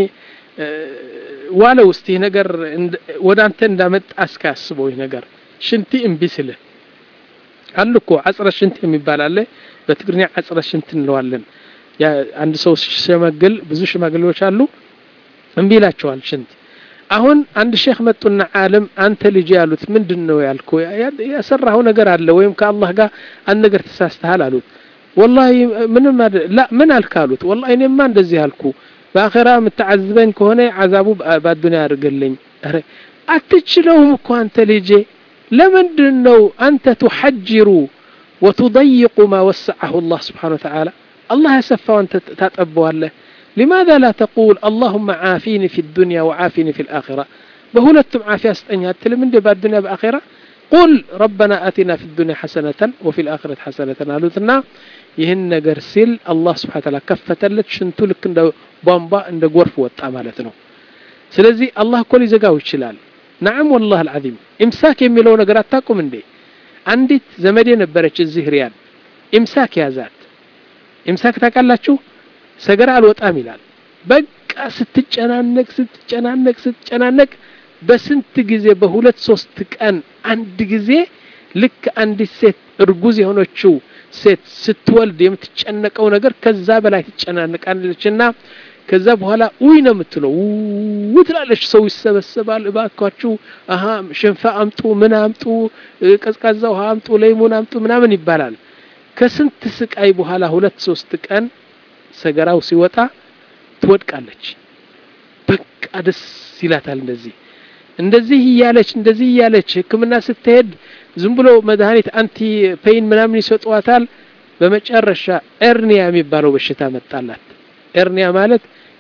ዋለው እስቲ ነገር ወደ አንተ እንዳመጣ እስከ አስበው ይህ ነገር ሽንቲ እምቢ ስልህ አሉ እኮ አጽረ ሽንት የሚባል አለ በትግርኛ አጽረ ሽንት እንለዋለን አንድ ሰው ሲሸመግል ብዙ ሽማግሌዎች አሉ እምቢ ይላቸዋል ሽንት አሁን አንድ ሼክ መጡና ዓለም አንተ ልጅ ያሉት ምንድን ነው ያልኩ ያሰራኸው ነገር አለ ወይም ከአላህ ጋር አንድ ነገር ተሳስተሃል አሉት ወላሂ ምንም ላ ምን አልክ አሉት ወላሂ እኔማ እንደዚህ አልኩ በአኼራ የምታዓዝበኝ ከሆነ አዛቡ በአዱኒያ አድርግልኝ ረ አትችለውም እኮ አንተ ልጄ ለምንድን ነው አንተ ቱሐጅሩ ወቱضይቁ ማ ወሰዐሁ አላህ ስብሓን ወተዓላ الله يسفى وانت تطبوا له لماذا لا تقول اللهم عافيني في الدنيا وعافيني في الآخرة بهولتم عافية استنيا تلم من بعد الدنيا بآخرة قل ربنا آتنا في الدنيا حسنة وفي الآخرة حسنة قالوا ይህን ነገር ሲል አላህ ስብሓን ታላ ከፈተለት ሽንቱ ልክ እንደ ቧንቧ እንደ ጎርፍ ወጣ ማለት ነው ስለዚህ አላህ እኮ ሊዘጋው ይችላል ናዓም ወላህ አልዓዚም ኢምሳክ የሚለው ነገር አታቁም እንዴ አንዲት ዘመዴ ነበረች እዚህ ሪያድ ኢምሳክ ያዛት ኢምሳክ ታውቃላችሁ ሰገራ አልወጣም ይላል በቃ ስትጨናነቅ ስትጨናነቅ ስትጨናነቅ በስንት ጊዜ በሁለት ሶስት ቀን አንድ ጊዜ ልክ አንዲት ሴት እርጉዝ የሆነችው ሴት ስትወልድ የምትጨነቀው ነገር ከዛ በላይ ትጨናነቃለች እና ከዛ በኋላ ውይ ነው የምትለው ው ትላለች ሰው ይሰበሰባል እባካችሁ አሀ ሽንፋ አምጡ ምን አምጡ ቀዝቃዛ ውሃ አምጡ ለይሙን አምጡ ምናምን ይባላል ከስንት ስቃይ በኋላ ሁለት ሶስት ቀን ሰገራው ሲወጣ ትወድቃለች በቃ ደስ ይላታል እንደዚህ እንደዚህ እያለች እንደዚህ እያለች ህክምና ስትሄድ ዝም ብሎ መድኃኒት አንቲ ፔይን ምናምን ይሰጧታል በመጨረሻ ኤርኒያ የሚባለው በሽታ መጣላት ኤርኒያ ማለት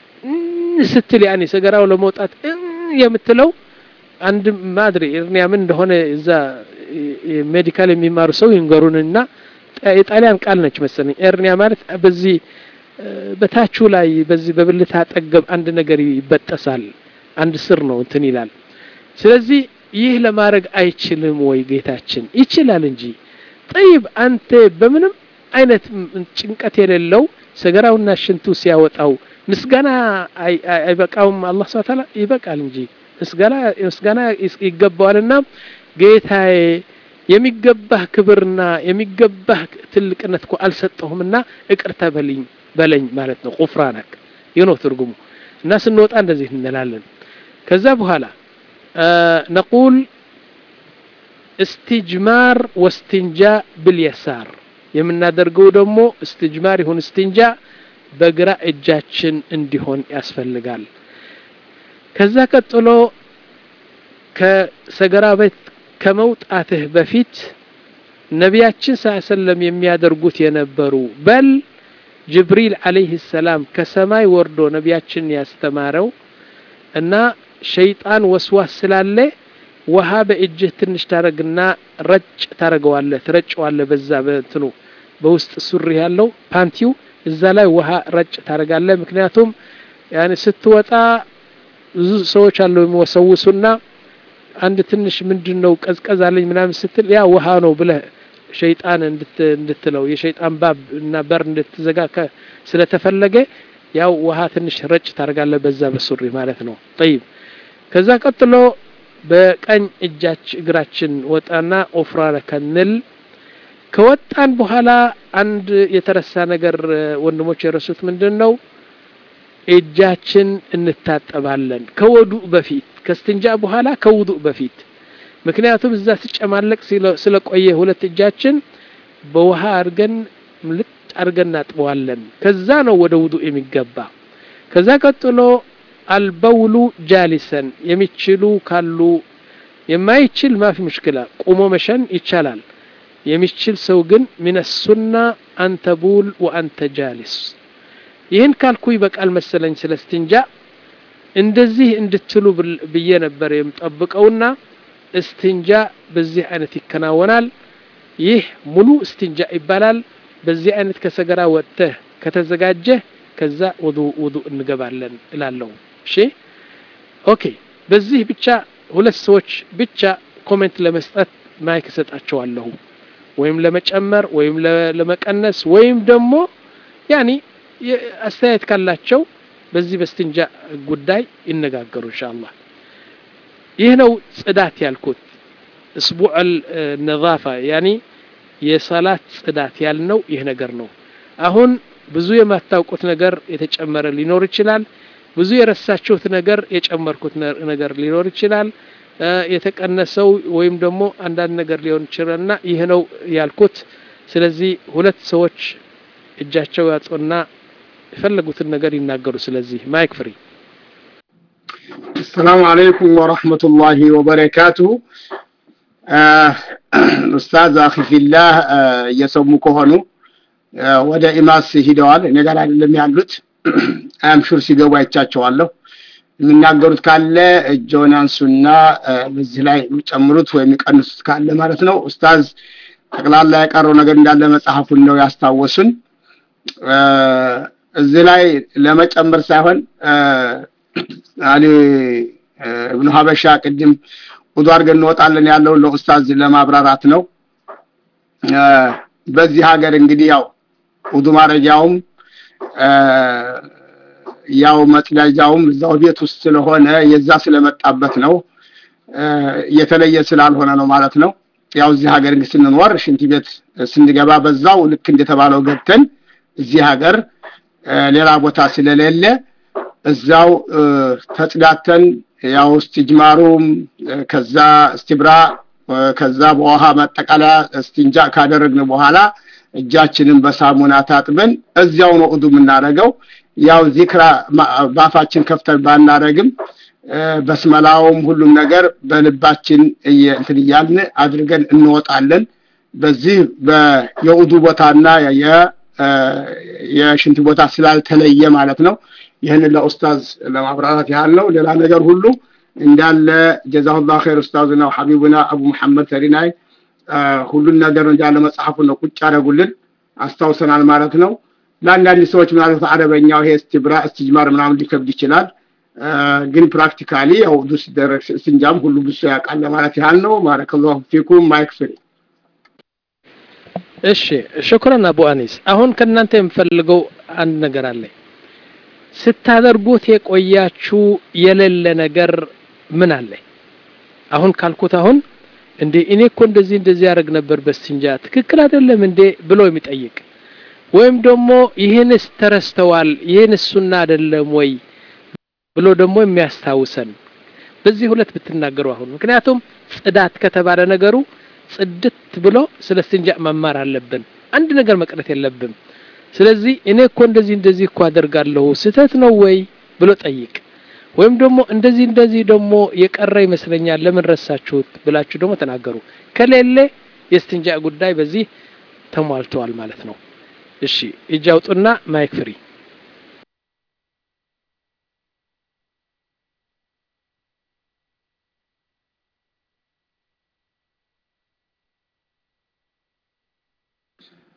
ስትል ያኔ ሰገራው ለመውጣት የምትለው አንድ ማድሪ ኤርኒያ ምን እንደሆነ እዛ ሜዲካል የሚማሩ ሰው ይንገሩንና የጣሊያን ቃል ነች መሰለኝ ኤርኒያ ማለት በዚህ በታቹ ላይ በዚህ በብልት አጠገብ አንድ ነገር ይበጠሳል አንድ ስር ነው እንትን ይላል ስለዚህ ይህ ለማድረግ አይችልም ወይ ጌታችን ይችላል እንጂ ጠይብ አንተ በምንም አይነት ጭንቀት የሌለው ሰገራውና ሽንቱ ሲያወጣው ምስጋና አይበቃውም አላህ ስብሐ ተዓላ ይበቃል እንጂ ምስጋና ምስጋና ይገባዋልና ጌታዬ የሚገባህ ክብርና የሚገባህ ትልቅነት እኮ አልሰጠሁምና ይቅርታ በልኝ በለኝ ማለት ነው ቁፍራነክ ይህ ነው ትርጉሙ እና ስንወጣ እንደዚህ እንላለን ከዛ በኋላ ነቁል እስትጅማር ወስትንጃ ብልየሳር የምናደርገው ደግሞ እስትጅማር ይሁን እስትንጃ በግራ እጃችን እንዲሆን ያስፈልጋል ከዛ ቀጥሎ ከሰገራ ቤት ከመውጣትህ በፊት ነቢያችን ስ ሰለም የሚያደርጉት የነበሩ በል ጅብሪል አለይህ ሰላም ከሰማይ ወርዶ ነቢያችን ያስተማረው እና ሸይጣን ወስዋስ ስላለ ውሃ በእጅህ ትንሽ ታረግና ረጭ ታረገዋለህ ትረጨዋለህ በዛ በትኑ በውስጥ ሱሪ ያለው ፓንቲው እዛ ላይ ውሃ ረጭ ታረጋለህ ምክንያቱም ያኔ ስትወጣ ብዙ ሰዎች አለው የሚወሰውሱና አንድ ትንሽ ምንድን ነው ቀዝቀዝ አለኝ ምናምን ስትል ያ ውሃ ነው ብለህ ሸይጣን እንድትለው የሸይጣን ባብ እና በር እንድትዘጋ ስለተፈለገ ያው ውሃ ትንሽ ረጭ ታደርጋለህ በዛ በሱሪ ማለት ነው ጠይብ ከዛ ቀጥሎ በቀኝ እጃች እግራችን ወጣና ኦፍራ ከንል ከወጣን በኋላ አንድ የተረሳ ነገር ወንድሞች የረሱት ምንድን ነው እጃችን እንታጠባለን ከወዱእ በፊት ከስትንጃ በኋላ ከውዱእ በፊት ምክንያቱም እዛ ሲጨማለቅ ስለቆየ ሁለት እጃችን በውሃ አድርገን ልጥ አድርገን እናጥበዋለን ከዛ ነው ወደ ውዱእ የሚገባ ከዛ ቀጥሎ አልበውሉ ጃሊሰን የሚችሉ ካሉ የማይችል ማፊ ሙሽክላ ቁሞ መሸን ይቻላል የሚችል ሰው ግን ሚን ሱና አንተቡል ወአንተ ጃሊስ ይህን ካልኩ ይበቃል መሰለኝ ስለ ስትንጃ እንደዚህ እንድትሉ ብዬ ነበር የምጠብቀውና እስትንጃ በዚህ አይነት ይከናወናል ይህ ሙሉ እስትንጃ ይባላል በዚህ አይነት ከሰገራ ወጥተህ ከተዘጋጀህ ከዛ ውዱ ውዱ እንገባለን እላለሁ እሺ ኦኬ በዚህ ብቻ ሁለት ሰዎች ብቻ ኮሜንት ለመስጠት ማይክ እሰጣቸዋለሁ ወይም ለመጨመር ወይም ለመቀነስ ወይም ደግሞ ያኒ አስተያየት ካላቸው በዚህ በስትንጃ ጉዳይ ይነጋገሩ ኢንሻአላህ ይህ ነው ጽዳት ያልኩት እስቡዕ ነዛፋ ያኒ የሰላት ጽዳት ያልነው ይህ ነገር ነው አሁን ብዙ የማታውቁት ነገር የተጨመረ ሊኖር ይችላል ብዙ የረሳችሁት ነገር የጨመርኩት ነገር ሊኖር ይችላል የተቀነሰው ወይም ደግሞ አንዳንድ ነገር ሊሆን ይችላልና ይህ ነው ያልኩት ስለዚህ ሁለት ሰዎች እጃቸው ያጡና የፈለጉትን ነገር ይናገሩ ስለዚህ ማይክ ፍሪ
السلام عليكم ورحمة الله وبركاته ኡስታዝ አኺ ፊላህ እየሰሙ ከሆኑ ወደ ኢማስ ሂደዋል እኔ ጋር አይደለም ያሉት አምሹር ሲገቡ አይቻቸዋለሁ የሚናገሩት ካለ እጆን አንሱና በዚህ ላይ የሚጨምሩት ወይም የሚቀንሱት ካለ ማለት ነው ኡስታዝ ጠቅላላ የቀረው ነገር እንዳለ መጽሐፉን ነው ያስታወሱን እዚህ ላይ ለመጨመር ሳይሆን አሊ እብኑ ሀበሻ ቅድም ውዱ አድርገን እንወጣለን ያለውን ለኡስታዝ ለማብራራት ነው በዚህ ሀገር እንግዲህ ያው ውዱ ማድረጊያውም ያው መጥለጃውም እዛው ቤት ውስጥ ስለሆነ የዛ ስለመጣበት ነው የተለየ ስላልሆነ ነው ማለት ነው ያው እዚህ ሀገር እንግዲህ ስንኖር ሽንት ቤት ስንገባ በዛው ልክ እንደተባለው ገብተን እዚህ ሀገር ሌላ ቦታ ስለሌለ እዛው ተጽዳተን ያው እስትጅማሩም ከዛ እስትብራ ከዛ በውሃ ማጠቃለያ እስቲንጃ ካደረግን በኋላ እጃችንን በሳሙና ታጥበን እዚያው ነው ኡዱ የምናደርገው ያው ዚክራ ባፋችን ከፍተን ባናረግም በስመላውም ሁሉም ነገር በልባችን እንትን እያልን አድርገን እንወጣለን በዚህ የኡዱ ቦታና የሽንት ቦታ ስላልተለየ ማለት ነው ይህንን ለኡስታዝ ለማብራራት ያህል ነው ሌላ ነገር ሁሉ እንዳለ ጀዛሁላህ ኸይር ኡስታዝና ሐቢቡና አቡ መሐመድ ተሪናይ ሁሉን ነገር እንዳለ መጽሐፉ ነው ቁጭ ያደረጉልን አስታውሰናል ማለት ነው ለአንዳንድ ሰዎች ምናልባት አረበኛው ይሄ እስትብራ እስትጅማር ምናምን ሊከብድ ይችላል ግን ፕራክቲካሊ ያው ዱ ሲደረግ ስንጃም ሁሉ ብሶ ያውቃል ለማለት ያህል ነው ባረከላሁ ፊኩም ማይክ ፍሪ
እሺ ሽኩረን አቡ አኒስ አሁን ከእናንተ የምፈልገው አንድ ነገር አለ ስታደርጉት የቆያችሁ የሌለ ነገር ምን አለ አሁን ካልኩት አሁን እንዴ እኔ እኮ እንደዚህ እንደዚህ ያደርግ ነበር በስንጃ ትክክል አይደለም እንዴ ብሎ የሚጠይቅ ወይም ደግሞ ይህንስ ተረስተዋል ይህንስ ሱና አይደለም ወይ ብሎ ደግሞ የሚያስታውሰን በዚህ ሁለት ብትናገሩ አሁን ምክንያቱም ጽዳት ከተባለ ነገሩ ጽድት ብሎ ስለ ስትንጃ መማር አለብን አንድ ነገር መቅረት የለብም ስለዚህ እኔ እኮ እንደዚህ እንደዚህ እኮ አደርጋለሁ ስህተት ነው ወይ ብሎ ጠይቅ ወይም ደግሞ እንደዚህ እንደዚህ ደግሞ የቀረ ይመስለኛል ለምን ረሳችሁት ብላችሁ ደግሞ ተናገሩ ከሌለ የስትንጃ ጉዳይ በዚህ ተሟልተዋል ማለት ነው እሺ እጅ አውጡና ማይክ ፍሪ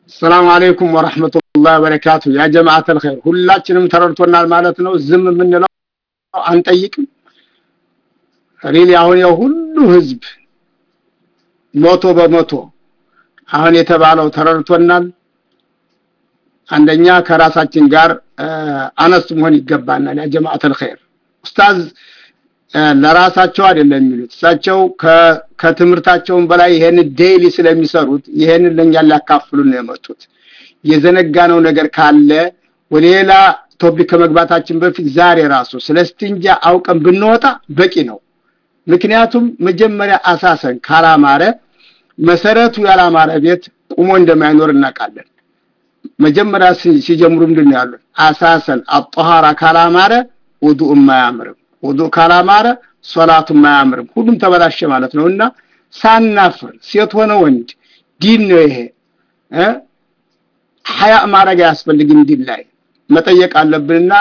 ሰላም አለይኩም ወራህመቱላሂ ወበረካቱ ያ ጀማዓተል ኸይር ሁላችንም ተረድቶናል ማለት ነው ዝም የምንለው አንጠይቅም ሪሊ አሁን ያው ሁሉ ህዝብ መቶ በመቶ አሁን የተባለው ተረድቶናል አንደኛ ከራሳችን ጋር አነስ መሆን ይገባናል ያ ጀማዓተል ኸይር ኡስታዝ ለራሳቸው አይደለም የሚሉት እሳቸው ከትምህርታቸውን በላይ ይሄን ዴይሊ ስለሚሰሩት ይሄንን ለኛ ሊያካፍሉን ነው የመጡት የዘነጋነው ነገር ካለ ወሌላ ቶፒክ ከመግባታችን በፊት ዛሬ ራሱ ስለ ስትንጃ አውቀን ብንወጣ በቂ ነው ምክንያቱም መጀመሪያ አሳሰን ካላማረ መሰረቱ ያላማረ ቤት ቁሞ እንደማይኖር እናውቃለን መጀመሪያ ሲጀምሩ ምንድን ነው ያሉት አሳሰን አጠሃራ ካላማረ ውዱእ ማያምርም ውዱእ ካላማረ ሶላቱም አያምርም ሁሉም ተበላሸ ማለት ነውና ሳናፍር ሴት ሆነ ወንድ ዲን ነው ይሄ እ ሐያ ማረግ አያስፈልግም ዲን ላይ መጠየቅ አለብንና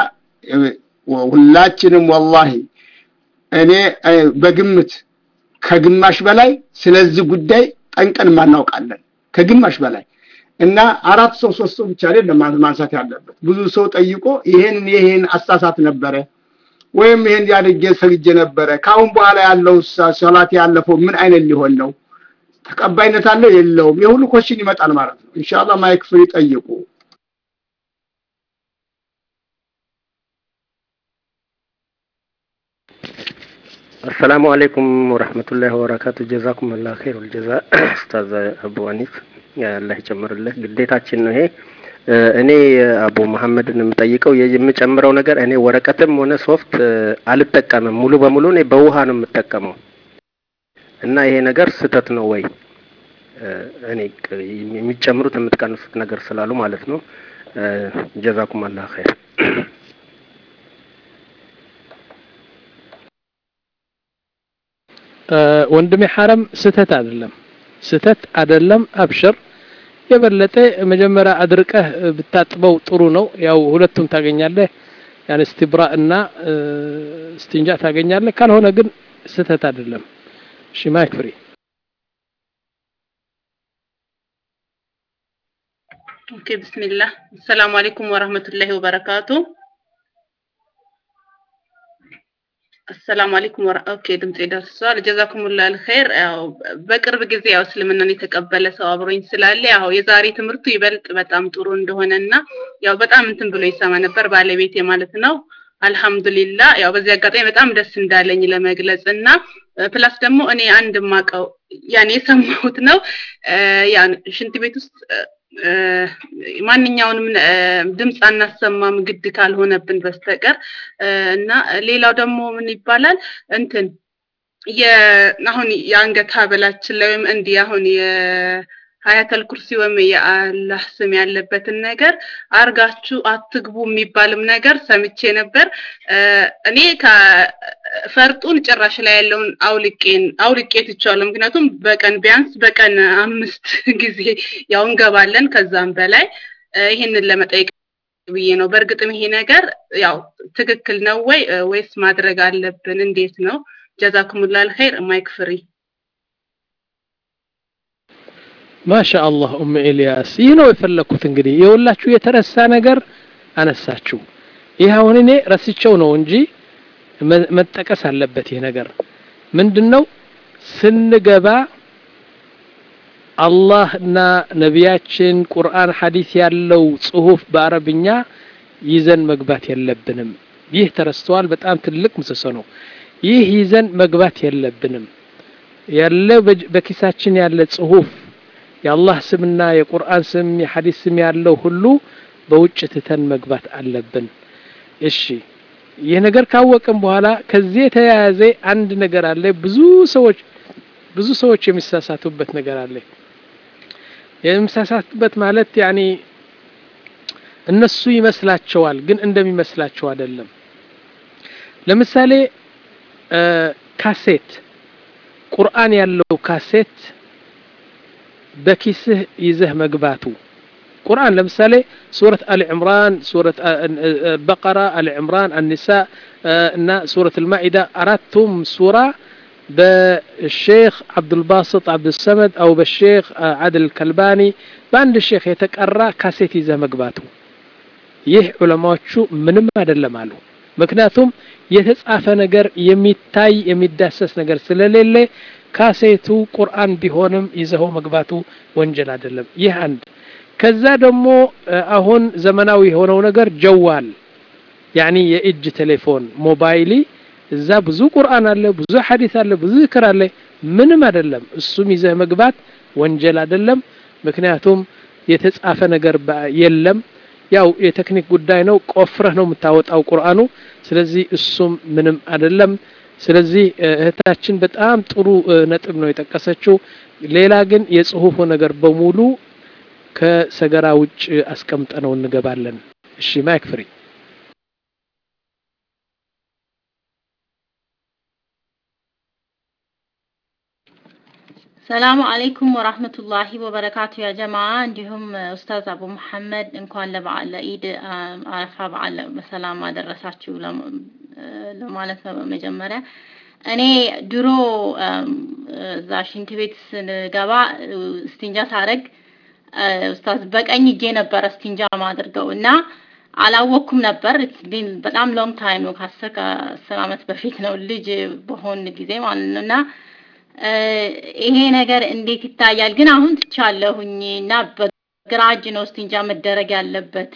ሁላችንም ወላሂ እኔ በግምት ከግማሽ በላይ ስለዚህ ጉዳይ ጠንቀን ማናውቃለን ከግማሽ በላይ እና አራት ሰው ሶስት ሰው ብቻ አይደለም ማንሳት ያለበት ብዙ ሰው ጠይቆ ይሄን ይሄን አሳሳት ነበረ ወይም ይሄን ያድርጌ ሰግጄ ነበረ ካሁን በኋላ ያለው ሶላት ያለፈው ምን አይነት ሊሆን ነው ተቀባይነት አለው የለውም የሁሉ ኮሽን ይመጣል ማለት ነው ኢንሻአላህ ማይክ ፍሪ ጠይቁ
አሰላሙ አለይኩም ወረህመቱላሂ ወበረካቱ ጀዛኩም አላህ ኸይሩል ጀዛ ኡስታዝ አቡ አኒፍ አላህ ይጨምርልህ ግዴታችን ነው ይሄ እኔ አቡ መሐመድን የምጠይቀው የምጨምረው ነገር እኔ ወረቀትም ሆነ ሶፍት አልጠቀምም ሙሉ በሙሉ እኔ በውሃ ነው የምጠቀመው እና ይሄ ነገር ስህተት ነው ወይ እኔ የሚጨምሩት የምትቀንሱት ነገር ስላሉ ማለት ነው ጀዛኩም አላህ ኸይር
ወንድሜ ሐረም ስተት አይደለም ስተት አይደለም አብሽር የበለጠ መጀመሪያ አድርቀህ ብታጥበው ጥሩ ነው ያው ሁለቱም ታገኛለህ ያን እስትብራ እና እስትንጃ ታገኛለህ ካልሆነ ግን ስተት አይደለም እሺ ማይክ ፍሪ
ኦኬ ብስሚላህ አሰላሙ አለይኩም ወራህመቱላሂ ወበረካቱ አሰላሙ አለይኩም ወራ ኦኬ ድምጼ ደርሷል ጀዛኩሙላህ አልኸይር ያው በቅርብ ጊዜ ያው እስልምናን የተቀበለ ሰው አብሮኝ ስላለ ያው የዛሬ ትምህርቱ ይበልጥ በጣም ጥሩ እንደሆነና ያው በጣም እንትን ብሎ ይሰማ ነበር ባለቤቴ ማለት ነው አልহামዱሊላ ያው በዚህ አጋጣሚ በጣም ደስ እንዳለኝ ለመግለጽ እና ፕላስ ደግሞ እኔ አንድ ማቀው ያኔ የሰማሁት ነው ያን ሽንት ቤት ውስጥ ማንኛውንም ድምፅ አናሰማም ግድ ካልሆነብን በስተቀር እና ሌላው ደግሞ ምን ይባላል እንትን አሁን የአንገት ሀበላችን ላይ ወይም እንዲህ አሁን የሀያተል ኩርሲ ወይም የአላህ ስም ያለበትን ነገር አርጋችሁ አትግቡ የሚባልም ነገር ሰምቼ ነበር እኔ ፈርጡን ጭራሽ ላይ ያለውን አውልቄን አውልቄ ትቻለሁ ምክንያቱም በቀን ቢያንስ በቀን አምስት ጊዜ ያው እንገባለን ከዛም በላይ ይህንን ለመጠየቅ ብዬ ነው በእርግጥም ይሄ ነገር ያው ትክክል ነው ወይ ወይስ ማድረግ አለብን እንዴት ነው ጀዛኩሙላል ኸይር ማይክ ፍሪ
ማሻ አላህ ኡም ኤልያስ ይህ ነው የፈለግኩት እንግዲህ የሁላችሁ የተረሳ ነገር አነሳችሁ ይህ አሁን እኔ ረስቸው ነው እንጂ መጠቀስ አለበት ይህ ነገር ምንድነው ስንገባ አላህና ነቢያችን ቁርአን ሐዲስ ያለው ጽሁፍ በአረብኛ ይዘን መግባት የለብንም ይህ ተረስተዋል በጣም ትልቅ ምሰሶ ነው ይህ ይዘን መግባት የለብንም ያለ በኪሳችን ያለ ጽሁፍ የአላህ ስምና የቁርአን ስም የሐዲስ ስም ያለው ሁሉ በውጭ ትተን መግባት አለብን እሺ ይህ ነገር ካወቅም በኋላ ከዚህ የተያያዘ አንድ ነገር አለ ብዙ ሰዎች ብዙ ሰዎች የሚሳሳቱበት ነገር አለ የሚሳሳቱበት ማለት ያኒ እነሱ ይመስላቸዋል ግን እንደሚመስላቸው አይደለም ለምሳሌ ካሴት ቁርአን ያለው ካሴት በኪስህ ይዘህ መግባቱ ቁርአን ለምሳሌ ሱረት አሊ ዕምራን ሱረት በቀራ አሊ ዕምራን አኒሳ እና ሱረት አልማኢዳ አራቱም ሱራ በሼክ አብዱልባስጥ አብዱሰመድ አው በሼክ አድል ከልባኒ በአንድ ሼክ የተቀራ ካሴት ይዘህ መግባቱ ይህ ዑለማዎቹ ምንም አይደለም አሉ ምክንያቱም የተጻፈ ነገር የሚታይ የሚዳሰስ ነገር ስለሌለ ካሴቱ ቁርአን ቢሆንም ይዘኸው መግባቱ ወንጀል አይደለም ይህ አንድ ከዛ ደግሞ አሁን ዘመናዊ የሆነው ነገር ጀዋል ያኒ የእጅ ቴሌፎን ሞባይሊ እዛ ብዙ ቁርአን አለ ብዙ ሐዲስ አለ ብዙ ዝክር አለ ምንም አይደለም እሱም ይዘህ መግባት ወንጀል አይደለም ምክንያቱም የተጻፈ ነገር የለም ያው የቴክኒክ ጉዳይ ነው ቆፍረህ ነው የምታወጣው ቁርአኑ ስለዚህ እሱም ምንም አይደለም ስለዚህ እህታችን በጣም ጥሩ ነጥብ ነው የጠቀሰችው ሌላ ግን የጽሁፉ ነገር በሙሉ ከሰገራ ውጭ አስቀምጠ ነው እንገባለን እሺ ማይክ ፍሪ
ሰላሙ አለይኩም ወራህመቱላሂ ወበረካቱ ያ ጀማ እንዲሁም ኡስታዝ አቡ መሐመድ እንኳን ለበዓል ለኢድ አረፋ በዓል በሰላም አደረሳችሁ ለማለት ነው በመጀመሪያ እኔ ድሮ እዛ ሽንት ቤት ስንገባ ስቲንጃ ሳረግ ኡስታዝ በቀኝ እጄ ነበረ ስቲንጃ ማድርገው እና አላወቅኩም ነበር በጣም ሎንግ ታይም ነው ከአስር ከአስር አመት በፊት ነው ልጅ በሆን ጊዜ ማለት ነው እና ይሄ ነገር እንዴት ይታያል? ግን አሁን ትቻለሁኝ እና በግራ እጅ ነው ስቲንጃ መደረግ ያለበት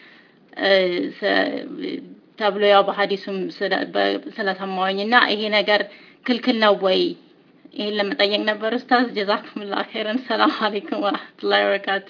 ተብሎ ያው በሀዲሱም ስለሰማሁኝ እና ይሄ ነገር ክልክል ነው ወይ? ይሄን ለመጠየቅ ነበር ኡስታዝ። ጀዛኩሙላህ ኸይረን። ሰላም አለይኩም ወራህመቱላሂ ወበረካቱ።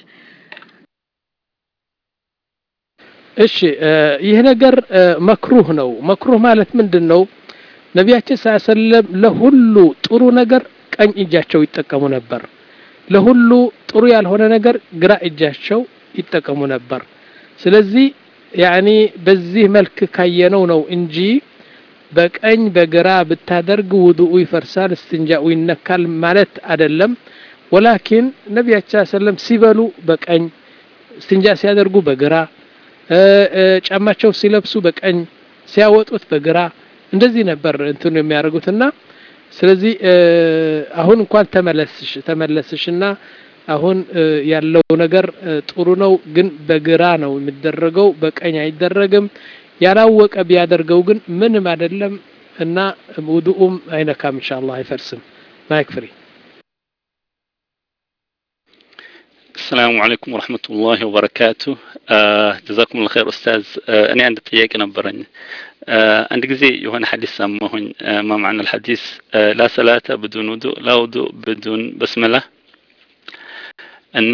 እሺ ይህ ነገር መክሩህ ነው። መክሩህ ማለት ምንድን ነው? ነቢያችን ሰለም ለሁሉ ጥሩ ነገር ቀኝ እጃቸው ይጠቀሙ ነበር። ለሁሉ ጥሩ ያልሆነ ነገር ግራ እጃቸው ይጠቀሙ ነበር። ስለዚህ ያኒ በዚህ መልክ ካየነው ነው እንጂ በቀኝ በግራ ብታደርግ ውዱኡ ይፈርሳል፣ እስትንጃኡ ይነካል ማለት አይደለም። ወላኪን ነቢያችን ሰለም ሲበሉ በቀኝ እስትንጃ ሲያደርጉ በግራ ጫማቸው ሲለብሱ በቀኝ ሲያወጡት በግራ እንደዚህ ነበር እንትኑ የሚያደርጉትና ስለዚህ አሁን እንኳን ተመለስሽ ተመለስሽና አሁን ያለው ነገር ጥሩ ነው፣ ግን በግራ ነው የሚደረገው፣ በቀኝ አይደረግም። ያላወቀ ቢያደርገው ግን ምንም አይደለም እና ውዱኡም አይነካም፣ ኢንሻአላህ አይፈርስም። ማይክ ፍሪ
السلام عليكم ورحمة الله وبركاته جزاكم الله خير أستاذ እኔ አንድ ጥያቄ ነበረኝ አንድ ጊዜ የሆነ ሐዲስ ሰማሁኝ ማ ማዕና الحديث لا صلاة بدون وضوء لا وضوء بدون بسملة እና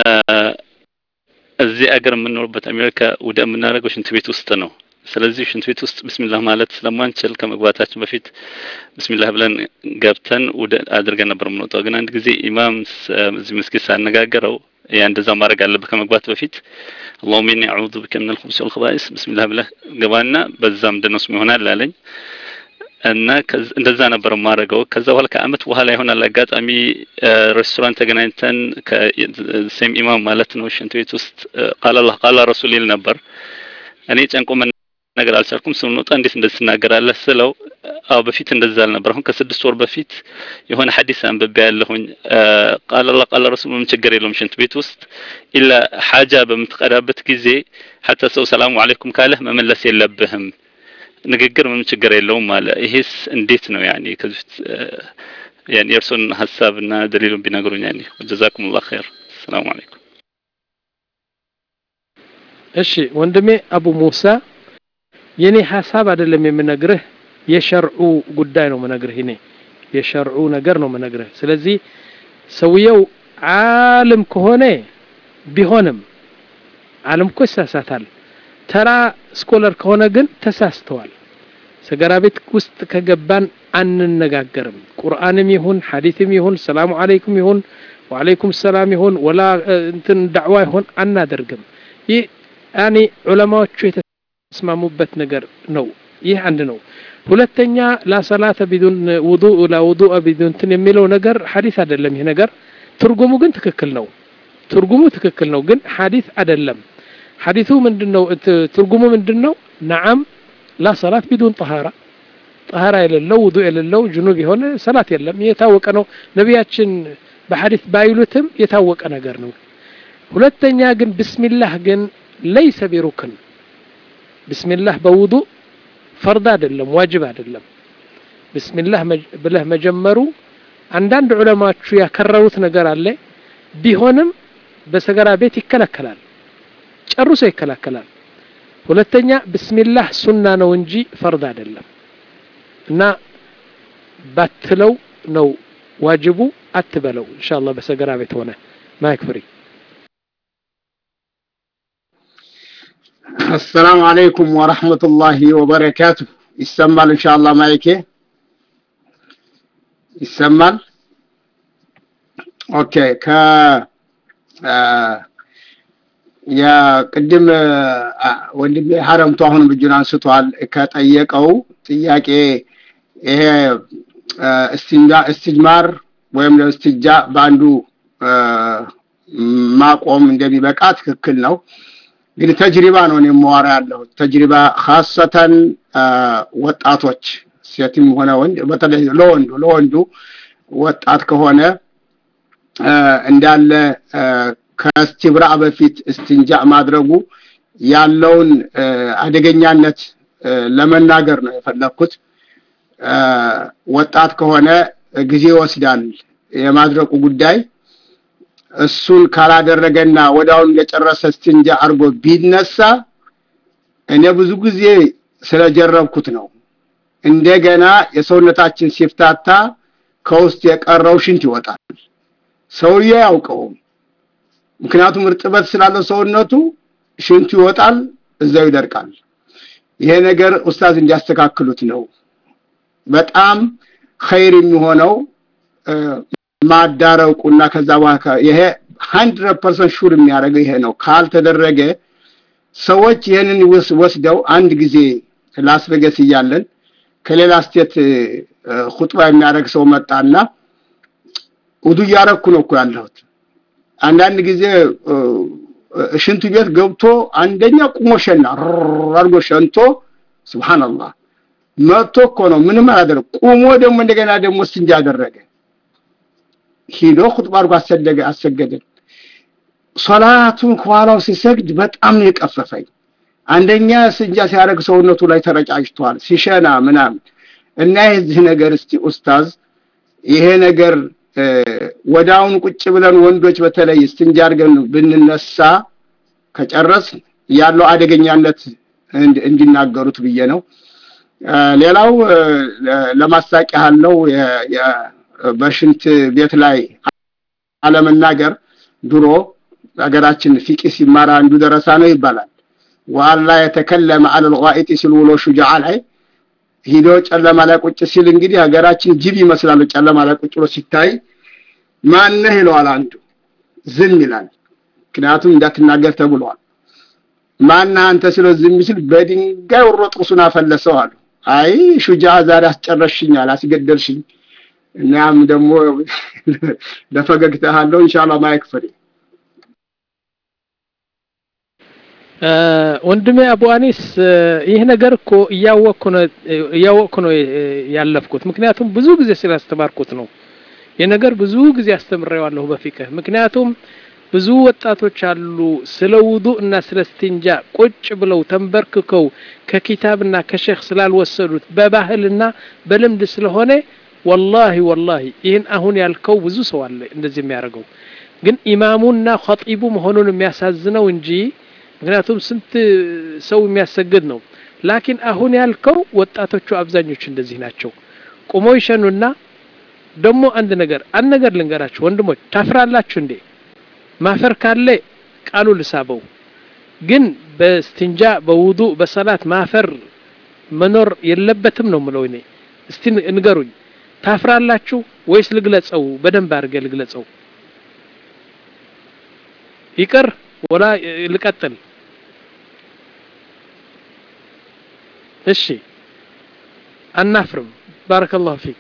እዚህ አገር የምንኖርበት አሜሪካ ወደ የምናደርገው ሽንት ቤት ውስጥ ነው ስለዚህ ሽንት ቤት ውስጥ ብስሚላህ ማለት ስለማንችል ከመግባታችን በፊት ብስሚላህ ብለን ገብተን ወደ አድርገን ነበር የምንወጣው። ግን አንድ ጊዜ ኢማም እዚህ መስጊድ ሳነጋገረው ያ እንደዛ ማድረግ አለብህ ከመግባት በፊት አላሁመ ኢኒ አዑዙ ቢከ ሚነል ኹቡሲ ወል ኸባኢስ ብስሚላህ ብለህ ገባና በዛ ምንድን ነው ስሙ ይሆናል አለኝ። እና እንደዛ ነበር የማደርገው። ከዛ በኋላ ከአመት በኋላ ይሆናል አጋጣሚ ሬስቶራንት ተገናኝተን ከሴም ኢማም ማለት ነው ሽንት ቤት ውስጥ ቃል አላህ ቃል ረሱል ይል ነበር። እኔ ጨንቆ ነገር አልቻልኩም። ስንወጣ እንዴት እንደዚህ ትናገራለህ ስለው አዎ በፊት እንደዛ አልነበር። አሁን ከስድስት ወር በፊት የሆነ ሐዲስ አንብቤ ያለሁኝ ቃል አላህ ቃል ረሱል ምንም ችግር የለውም ሽንት ቤት ውስጥ ኢላ ሐጃ በምትቀዳበት ጊዜ ሐታ ሰው ሰላሙ አለይኩም ካለህ መመለስ የለብህም ንግግር ምንም ችግር የለውም አለ። ይሄስ እንዴት ነው ያኔ ከዚህ በፊት ያኔ የእርሶን ሀሳብና ደሊሉን ቢነግሩኝ ያኔ ጀዛኩሙላህ ኸይር። ሰላሙ አለይኩም።
እሺ ወንድሜ አቡ ሙሳ የኔ ሀሳብ አይደለም የምነግርህ የሸርዑ ጉዳይ ነው የምነግርህ እኔ የሸርዑ ነገር ነው የምነግርህ ስለዚህ ሰውየው ዓለም ከሆነ ቢሆንም ዓለም እኮ ይሳሳታል ተራ ስኮለር ከሆነ ግን ተሳስተዋል ሰገራ ቤት ውስጥ ከገባን አንነጋገርም ቁርአንም ይሁን ሐዲትም ይሁን ሰላሙ አለይኩም ይሁን ወአለይኩም ሰላም ይሁን ወላ እንትን ዳዕዋ ይሁን አናደርግም ይህ ያኔ ዑለማዎቹ የተስማሙበት ነገር ነው ይህ አንድ ነው ሁለተኛ ላሰላተ ቢዱን ውዱእ ላ ውዱእ ቢዱን እንትን የሚለው ነገር ሐዲስ አይደለም ይህ ነገር ትርጉሙ ግን ትክክል ነው ትርጉሙ ትክክል ነው ግን ሐዲስ አይደለም ሐዲሱ ምንድነው ትርጉሙ ምንድነው ነዓም ላ ሰላት ቢዱን ጠሃራ ጠሃራ የሌለው ውዱእ የሌለው ጅኑብ የሆነ ሰላት የለም። ይህ የታወቀ ነው። ነቢያችን በሐዲስ ባይሉትም የታወቀ ነገር ነው። ሁለተኛ ግን ብስሚላህ ግን ለይሰ ቢሩክን ብስሚላህ በውዱእ ፈርድ አይደለም፣ ዋጅብ አይደለም። ብስሚላህ ብለህ መጀመሩ አንዳንድ ዑለማዎቹ ያከረሩት ነገር አለ። ቢሆንም በሰገራ ቤት ይከለከላል፣ ጨርሶ ይከለከላል። ሁለተኛ ብስሚላህ ሱና ነው እንጂ ፈርድ አይደለም እና ባትለው ነው ዋጅቡ። አትበለው ኢንሻአላህ በሰገራ ቤት ሆነ ማይክ ፍሪ
አሰላሙ አለይኩም ወረህመቱላሂ ወበረካቱ። ይሰማል? ኢንሻአላህ ማይኬ ይሰማል? ኦኬ። ከ የቅድም ወንድሜ ሀረምቱ አሁንም እጁን አንስቷል። ከጠየቀው ጥያቄ ይሄ እስትጅማር ወይም እስትጃ በአንዱ ማቆም እንደሚበቃ ትክክል ነው። ግን ተጅሪባ ነው እኔ የማወራ ያለሁት ተጅሪባ ካሰተን ወጣቶች ሴትም ሆነ ወንድ በተለይ ለወንዱ ለወንዱ ወጣት ከሆነ እንዳለ ከእስቲብራ በፊት እስትንጃ ማድረጉ ያለውን አደገኛነት ለመናገር ነው የፈለግኩት። ወጣት ከሆነ ጊዜ ይወስዳል የማድረቁ ጉዳይ። እሱን ካላደረገና ወዲያውኑ እንደጨረሰ እስትንጃ አድርጎ ቢነሳ እኔ ብዙ ጊዜ ስለጀረብኩት ነው። እንደገና የሰውነታችን ሲፍታታ ከውስጥ የቀረው ሽንት ይወጣል። ሰውዬ አያውቀውም። ምክንያቱም እርጥበት ስላለው ሰውነቱ ሽንቱ ይወጣል፣ እዛው ይደርቃል። ይሄ ነገር ኡስታዝ እንዲያስተካክሉት ነው። በጣም ኸይር የሚሆነው ማዳረቁና ከዛ በኋላ ይሄ ሀንድረድ ፐርሰንት ሹር የሚያደርገው ይሄ ነው። ካልተደረገ ሰዎች ይህንን ወስደው አንድ ጊዜ ላስ ቬገስ እያለን ከሌላ ስቴት ሁጥባ የሚያደርግ ሰው መጣና ውዱ እያረኩ ነው እኮ ያለሁት። አንዳንድ ጊዜ ሽንቱ ቤት ገብቶ አንደኛ ቁሞ ሸና አድርጎ ሸንቶ ሱብሃንአላህ መጥቶ እኮ ነው ምንም አላደረግ ቁሞ ደግሞ እንደገና ደግሞ እስንጃ አደረገ። ሂዶ ሁጥባ አድርጎ አሰደገ አሰገደን። ሶላቱን ከኋላው ሲሰግድ በጣም ነው የቀፈፈኝ። አንደኛ ስንጃ ሲያደርግ ሰውነቱ ላይ ተረጫጭቷል ሲሸና ምናምን እና የዚህ ነገር እስቲ ኡስታዝ ይሄ ነገር ወዳውን ቁጭ ብለን ወንዶች በተለይ እስትንጃ አድርገን ብንነሳ ከጨረስ ያለው አደገኛነት እንዲናገሩት ብዬ ነው። ሌላው ለማሳቅ ያህል ነው በሽንት ቤት ላይ አለመናገር። ድሮ ሀገራችን ፊቂ ሲማር አንዱ ደረሳ ነው ይባላል። ወአላ የተከለመ አለል ጋኢጥ ሲል ውሎ ሹጃዓ ላይ ሂዶ ጨለማ ላይ ቁጭ ሲል እንግዲህ ሀገራችን ጅብ ይመስላል። ጨለማ ላይ ቁጭ ብሎ ሲታይ ማነህ ይለዋል አንዱ፣ ዝም ይላል። ምክንያቱም እንዳትናገር ተብሏል። ማነህ አንተ ሲለው ዝም ሲል በድንጋይ ወሮ ጥርሱን አፈለሰው አሉ። አይ ሹጃ ዛሬ አስጨረሽኛል፣ አስገደልሽኝ። እናም ደግሞ ለፈገግታ አለው ኢንሻአላህ ማይክ ፍሪ
ወንድሜ አቡ አኒስ ይህ ነገር እኮ እያወቅኩ ነው እያወቅኩ ነው ያለፍኩት። ምክንያቱም ብዙ ጊዜ ስላስተማርኩት ነው። የነገር ብዙ ጊዜ አስተምሬዋለሁ በፊቅህ። ምክንያቱም ብዙ ወጣቶች አሉ ስለ ውዱእ እና ስለ እስትንጃ ቁጭ ብለው ተንበርክከው ከኪታብና ከሼክ ስላልወሰዱት በባህልና በልምድ ስለሆነ ወላሂ ወላሂ ይህን አሁን ያልከው ብዙ ሰው አለ እንደዚህ የሚያደርገው ግን ኢማሙና ኸጢቡ መሆኑን የሚያሳዝነው እንጂ ምክንያቱም ስንት ሰው የሚያሰግድ ነው። ላኪን አሁን ያልከው ወጣቶቹ አብዛኞቹ እንደዚህ ናቸው። ቁሞ ይሸኑና ደግሞ አንድ ነገር አንድ ነገር ልንገራችሁ ወንድሞች፣ ታፍራላችሁ እንዴ? ማፈር ካለ ቃሉ ልሳበው። ግን በስትንጃ በውዱ በሰላት ማፈር መኖር የለበትም ነው ምለው እኔ። እስቲ ንገሩኝ፣ ታፍራላችሁ ወይስ ልግለጸው? በደንብ አድርገ ልግለጸው። ይቅር ወላ ልቀጥል? እሺ አናፍርም። ባረከላሁ ፊክ።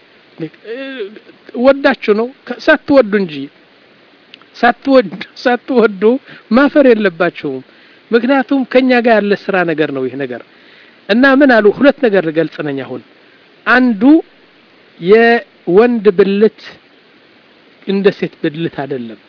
ወዳችሁ ነው ሳትወዱ እንጂ ሳትወዱ ሳትወዱ ማፈር የለባችሁም። ምክንያቱም ከኛ ጋር ያለ ስራ ነገር ነው ይህ ነገር እና ምን አሉ ሁለት ነገር ልገልጽ ነኝ አሁን አንዱ የወንድ ብልት እንደ ሴት ብልት አይደለም።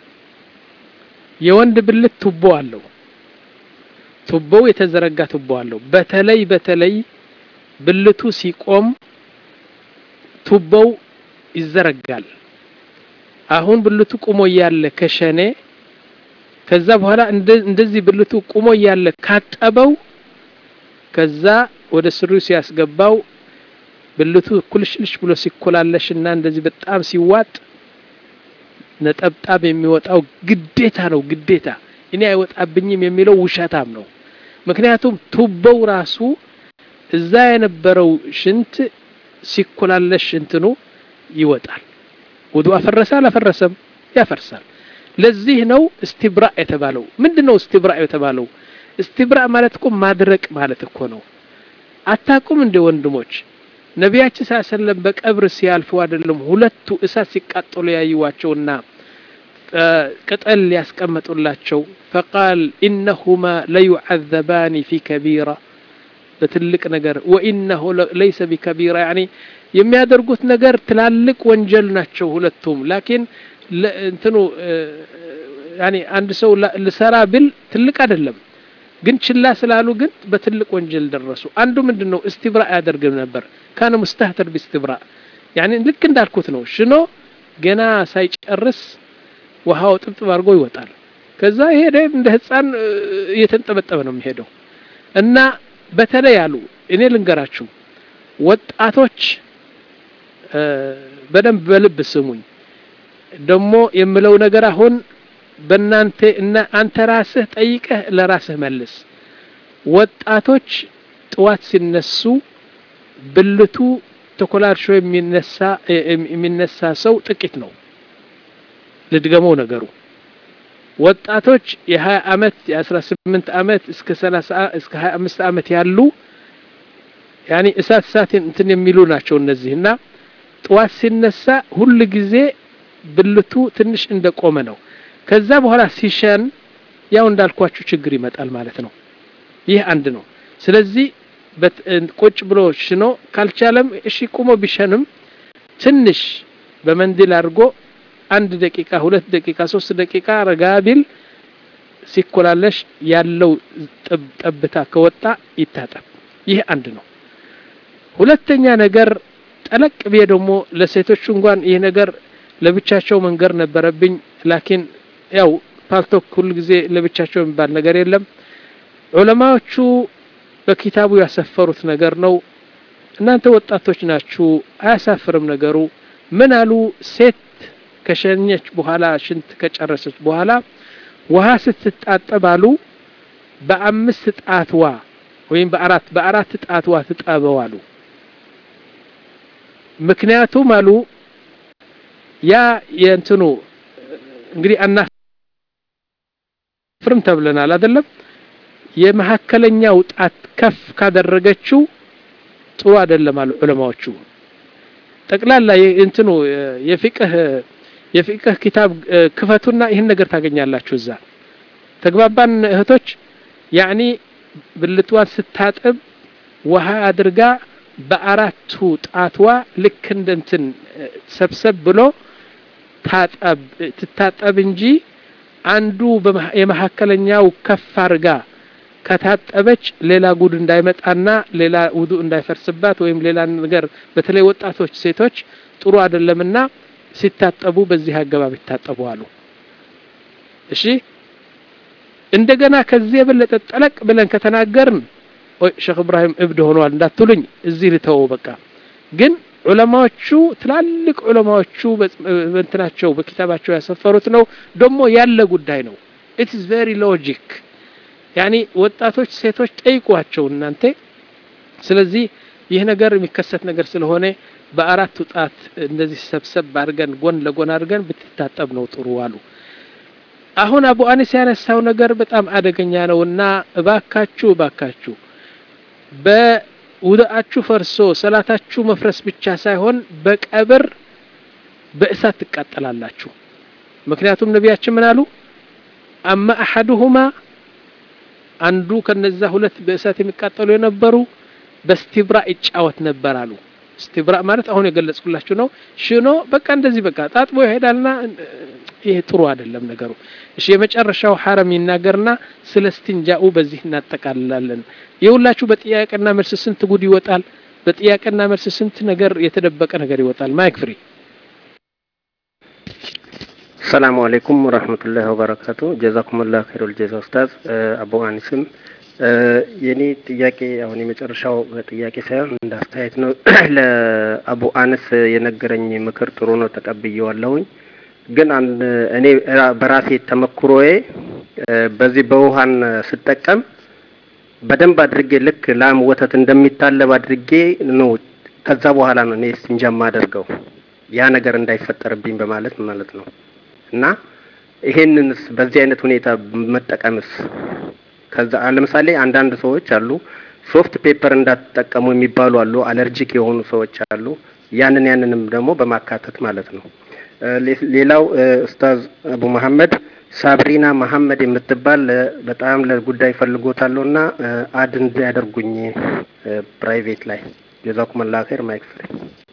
የወንድ ብልት ቱቦ አለው። ቱቦው የተዘረጋ ቱቦ አለው። በተለይ በተለይ ብልቱ ሲቆም ቱቦው ይዘረጋል። አሁን ብልቱ ቁሞ እያለ ከሸኔ ከዛ በኋላ እንደዚህ ብልቱ ቁሞ እያለ ካጠበው ከዛ ወደ ስሪው ሲያስገባው ብልቱ ኩልሽልሽ ብሎ ሲኮላለሽና እንደዚህ በጣም ሲዋጥ ነጠብጣብ የሚወጣው ግዴታ ነው። ግዴታ እኔ አይወጣብኝም የሚለው ውሸታም ነው። ምክንያቱም ቱቦው ራሱ እዛ የነበረው ሽንት ሲኮላለሽ እንትኑ ይወጣል። ውዱ አፈረሰ አላፈረሰም? ያፈርሳል። ለዚህ ነው እስትብራ የተባለው። ምንድን ነው እስትብራ የተባለው? እስትብራ ማለት እኮ ማድረቅ ማለት እኮ ነው። አታቁም እንደ ወንድሞች ነቢያችን ሰለላሁ ዐለይሂ ወሰለም በቀብር ሲያልፉ አይደለም ሁለቱ እሳት ሲቃጠሉ ያዩዋቸውና ቅጠል ያስቀመጡላቸው ፈቃል ኢነሁማ ለዩዐዘባኒ ፊ ከቢራ በትልቅ ነገር ወኢነሁ ለይሰ ቢከቢራ ያኒ የሚያደርጉት ነገር ትላልቅ ወንጀል ናቸው ሁለቱም ላኪን እንትኑ ያኒ አንድ ሰው ልሰራ ብል ትልቅ አይደለም ግን ችላ ስላሉ ግን በትልቅ ወንጀል ደረሱ አንዱ ምንድን ነው እስትብራ ያደርግም ነበር ካነ ሙስተህተር ቢስትብራ ያኒ ልክ እንዳልኩት ነው ሽኖ ገና ሳይጨርስ ውሃው ጥብጥብ አድርጎ ይወጣል ከዛ ይሄ እንደ ህፃን እየተንጠበጠበ ነው የሚሄደው እና በተለይ አሉ እኔ ልንገራችሁ ወጣቶች በደንብ በልብ ስሙኝ ደግሞ የምለው ነገር አሁን በእናንተ እና አንተ ራስህ ጠይቀህ ለራስህ መልስ ወጣቶች ጥዋት ሲነሱ ብልቱ ተኮላልሾ የሚነሳ የሚነሳ ሰው ጥቂት ነው ልድገመው ነገሩ ወጣቶች የ20 አመት የ18 አመት እስከ 30 እስከ 25 አመት ያሉ ያኒ እሳት እሳት እንትን የሚሉ ናቸው እነዚህና ጥዋት ሲነሳ ሁል ጊዜ ብልቱ ትንሽ እንደቆመ ነው ከዛ በኋላ ሲሸን ያው እንዳልኳችሁ ችግር ይመጣል ማለት ነው ይህ አንድ ነው ስለዚህ ቁጭ ብሎ ሽኖ ካልቻለም እሺ ቁሞ ቢሸንም ትንሽ በመንዲል አድርጎ አንድ ደቂቃ ሁለት ደቂቃ ሶስት ደቂቃ ረጋ ቢል ሲኮላለሽ ያለው ጠብታ ከወጣ ይታጠብ ይህ አንድ ነው ሁለተኛ ነገር ጠለቅ ብዬ ደግሞ ለሴቶቹ እንኳን ይህ ነገር ለብቻቸው መንገር ነበረብኝ ላኪን ያው ፓልቶክ ሁሉ ጊዜ ለብቻቸው የሚባል ነገር የለም ዑለማዎቹ በኪታቡ ያሰፈሩት ነገር ነው እናንተ ወጣቶች ናችሁ አያሳፍርም ነገሩ ምን አሉ ሴት ከሸኘች በኋላ ሽንት ከጨረሰች በኋላ ውሃ ስትታጠብ አሉ በአምስት ጣትዋ ወይም በአራት በአራት ጣትዋ ትጠበው አሉ ምክንያቱም አሉ ያ የእንትኑ እንግዲህ አናፍርም ተብለናል አይደለም የመካከለኛው ጣት ከፍ ካደረገችው ጥሩ አይደለም አሉ ዑለማዎቹ ጠቅላላ እንትኑ የፊቅህ የፊቅህ ኪታብ ክፈቱና ይህን ነገር ታገኛላችሁ እዛ ተግባባን እህቶች ያኒ ብልቷን ስታጥብ ውሃ አድርጋ በአራቱ ጣትዋ ልክ እንደ እንትን ሰብሰብ ብሎ ታጠብ ትታጠብ እንጂ አንዱ የመካከለኛው ከፍ አርጋ ከታጠበች ሌላ ጉድ እንዳይመጣና ሌላ ውዱ እንዳይፈርስባት ወይም ሌላ ነገር በተለይ ወጣቶች ሴቶች ጥሩ አይደለምና ሲታጠቡ በዚህ አገባብ ይታጠቡ አሉ እሺ እንደገና ከዚህ የበለጠ ጠለቅ ብለን ከተናገርን ሼክ እብራሂም እብድ ሆኗል እንዳትሉኝ እዚህ ልተወው በቃ ግን ዑለማዎቹ ትላልቅ ዑለማዎቹ በእንትናቸው በኪታባቸው ያሰፈሩት ነው ደግሞ ያለ ጉዳይ ነው ኢትስ ቬሪ ሎጂክ ያኒ ወጣቶች ሴቶች ጠይቋቸው እናንተ ስለዚህ ይህ ነገር የሚከሰት ነገር ስለሆነ በአራቱ ጣት እንደዚህ ሰብሰብ አድርገን ጎን ለጎን አድርገን ብትታጠብ ነው ጥሩ አሉ አሁን አቡ አኒስ ያነሳው ነገር በጣም አደገኛ ነውና እባካችሁ እባካችሁ በውድአችሁ ፈርሶ ሰላታችሁ መፍረስ ብቻ ሳይሆን በቀብር በእሳት ትቃጠላላችሁ ምክንያቱም ነቢያችን ምን አሉ አማ አሐዱሁማ አንዱ ከነዛ ሁለት በእሳት የሚቃጠሉ የነበሩ በስቲብራ ይጫወት ነበር አሉ እስትብራእ ማለት አሁን የገለጽኩላችሁ ነው። ሽኖ በቃ እንደዚህ በቃ ታጥቦ ይሄዳልና ይሄ ጥሩ አይደለም ነገሩ። እሺ የመጨረሻው ሐረም ይናገርና ስለ እስቲንጃኡ በዚህ እናጠቃልላለን። የሁላችሁ በጥያቄና መልስ ስንት ጉድ ይወጣል። በጥያቄና መልስ ስንት ነገር የተደበቀ ነገር ይወጣል። ማይክ ፍሪ
ሰላሙ አሌይኩም ወረህመቱላሂ ወበረካቱ። ጀዛኩሙላህ ኸይሩል ጀዛ ኡስታዝ አቡ አኒስም የኔ ጥያቄ አሁን የመጨረሻው ጥያቄ ሳይሆን እንደ አስተያየት ነው። ለአቡ አነስ የነገረኝ ምክር ጥሩ ነው፣ ተቀብዬዋለሁኝ። ግን አንድ እኔ በራሴ ተመክሮዬ በዚህ በውሃን ስጠቀም በደንብ አድርጌ ልክ ላም ወተት እንደሚታለብ አድርጌ ነው ከዛ በኋላ ነው እኔ እስቲንጃ የማደርገው ያ ነገር እንዳይፈጠርብኝ በማለት ማለት ነው። እና ይሄንንስ በዚህ አይነት ሁኔታ መጠቀምስ ከዛ ለምሳሌ አንዳንድ ሰዎች አሉ ሶፍት ፔፐር እንዳትጠቀሙ የሚባሉ አሉ፣ አለርጂክ የሆኑ ሰዎች አሉ። ያንን ያንንም ደግሞ በማካተት ማለት ነው። ሌላው ኡስታዝ አቡ መሐመድ ሳብሪና መሐመድ የምትባል በጣም ለጉዳይ ፈልጎታለሁ እና አድ እንዲያደርጉኝ ፕራይቬት ላይ ጀዛኩም አላህ ኸይር ማይክ ፍሪ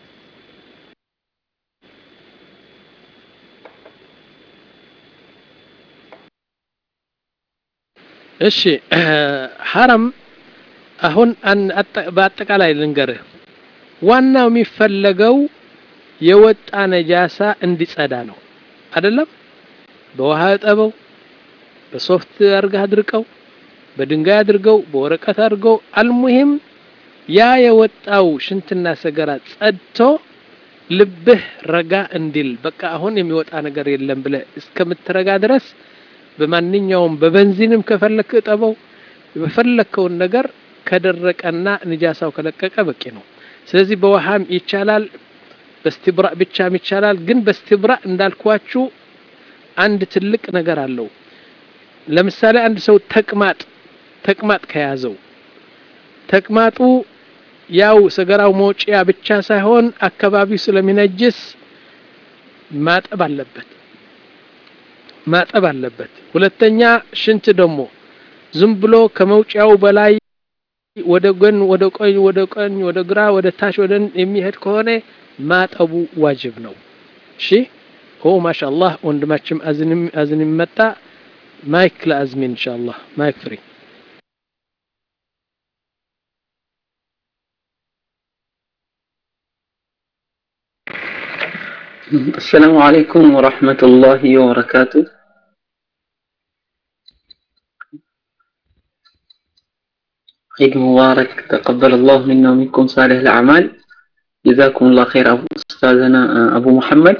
እሺ ሐረም አሁን በአጠቃላይ ልንገርህ፣ ዋናው የሚፈለገው የወጣ ነጃሳ እንዲጸዳ ነው አይደለም? በውሃ እጠበው፣ በሶፍት አድርገህ አድርቀው፣ በድንጋይ አድርገው፣ በወረቀት አድርገው፣ አልሙሂም ያ የወጣው ሽንትና ሰገራ ጸድቶ ልብህ ረጋ እንዲል በቃ አሁን የሚወጣ ነገር የለም ብለህ እስከምትረጋ ድረስ በማንኛውም በበንዚንም ከፈለክ እጠበው፣ በፈለከውን ነገር ከደረቀና ንጃሳው ከለቀቀ በቂ ነው። ስለዚህ በውሃም ይቻላል፣ በስትብራእ ብቻም ይቻላል። ግን በስትብራእ እንዳልኳችሁ አንድ ትልቅ ነገር አለው። ለምሳሌ አንድ ሰው ተቅማጥ ተቅማጥ ከያዘው ተቅማጡ ያው ሰገራው መውጪያ ብቻ ሳይሆን አካባቢው ስለሚነጅስ ማጠብ አለበት ማጠብ አለበት። ሁለተኛ ሽንት ደግሞ ዝም ብሎ ከመውጫው በላይ ወደ ጎን ወደ ቀኝ ወደ ቀኝ ወደ ግራ ወደ ታች ወደ የሚሄድ ከሆነ ማጠቡ ዋጅብ ነው። እሺ ኦ ማሻአላህ ወንድማችን አዝንም አዝንም መጣ። ማይክ ለአዝሚን ኢንሻአላህ ማይክ ፍሪ
السلام عليكم ورحمة الله وبركاته عيد مبارك تقبل الله منا ومنكم صالح الأعمال جزاكم الله خير أبو أستاذنا أبو محمد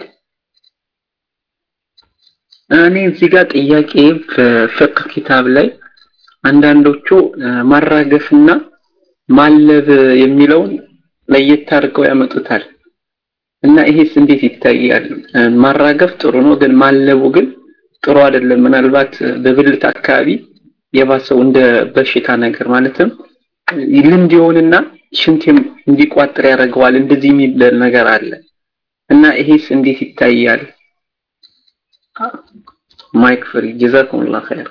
እኔ እዚህ ጋር ጥያቄ በፍቅህ ኪታብ ላይ አንዳንዶቹ ማራገፍና ማለብ የሚለውን ለየት አድርገው ያመጡታል እና ይሄስ እንዴት ይታያል? ማራገፍ ጥሩ ነው፣ ግን ማለቡ ግን ጥሩ አይደለም። ምናልባት በብልት አካባቢ የባሰው እንደ በሽታ ነገር ማለትም ልምድ ይሆንና ሽንቴም እንዲቋጥር ያደርገዋል። እንደዚህ የሚል ነገር አለ እና ይሄስ እንዴት ይታያል? ማይክ ፍሪ ጀዛኩሙላህ ኸይር።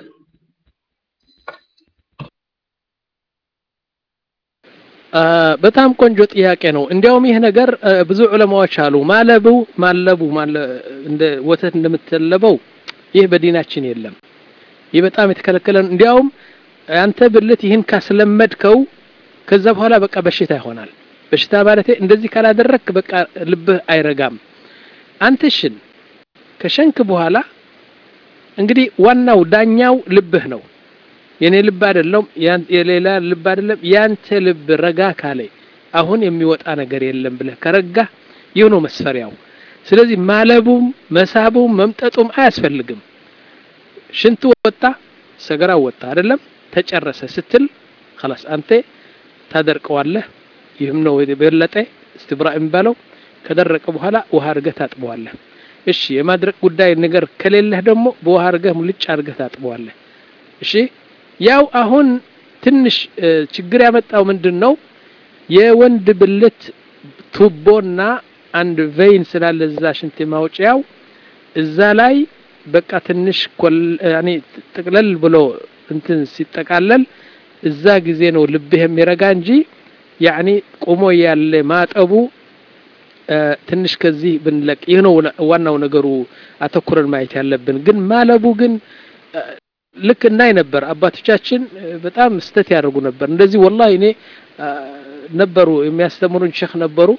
በጣም ቆንጆ ጥያቄ ነው። እንዲያውም ይህ ነገር ብዙ ዑለማዎች አሉ ማለቡ ማለቡ እንደ ወተት እንደምትለበው ይህ በዲናችን የለም። ይህ በጣም የተከለከለ ነው። እንዲያውም አንተ ብልት ይህን ካስለመድከው ከዛ በኋላ በቃ በሽታ ይሆናል። በሽታ ማለት እንደዚህ ካላደረክ በቃ ልብህ አይረጋም። አንተ ሽን ከሸንክ በኋላ እንግዲህ ዋናው ዳኛው ልብህ ነው። የኔ ልብ አይደለም፣ የሌላ ልብ አይደለም። ያንተ ልብ ረጋ ካለ አሁን የሚወጣ ነገር የለም ብለህ ከረጋ ይህ ነው መስፈሪያው። ስለዚህ ማለቡም መሳቡም መምጠጡም አያስፈልግም። ሽንቱ ወጣ፣ ሰገራው ወጣ አይደለም ተጨረሰ ስትል خلاص አንተ ታደርቀዋለህ። ይህም ነው የበለጠ እስትብራ የሚባለው። ከደረቀ በኋላ ውሃ አድርገህ ታጥበዋለህ። እሺ የማድረቅ ጉዳይ ነገር ከሌለህ ደግሞ በውሃ አድርገህ ሙልጭ አድርገህ ታጥበዋለህ። እሺ ያው አሁን ትንሽ ችግር ያመጣው ምንድን ነው? የወንድ ብልት ቱቦና አንድ ቬይን ስላለ እዛ ሽንት ማውጫው እዛ ላይ በቃ ትንሽ ያኔ ጥቅለል ብሎ እንትን ሲጠቃለል እዛ ጊዜ ነው ልብህ የሚረጋ እንጂ ያኔ ቆሞ ያለ ማጠቡ ትንሽ ከዚህ ብንለቅ ይህ ነው ዋናው ነገሩ አተኩረን ማየት ያለብን። ግን ማለቡ ግን ልክ እናይ ነበር። አባቶቻችን በጣም ስተት ያደርጉ ነበር። እንደዚህ ወላሂ እኔ ነበሩ የሚያስተምሩን ሼክ ነበሩ።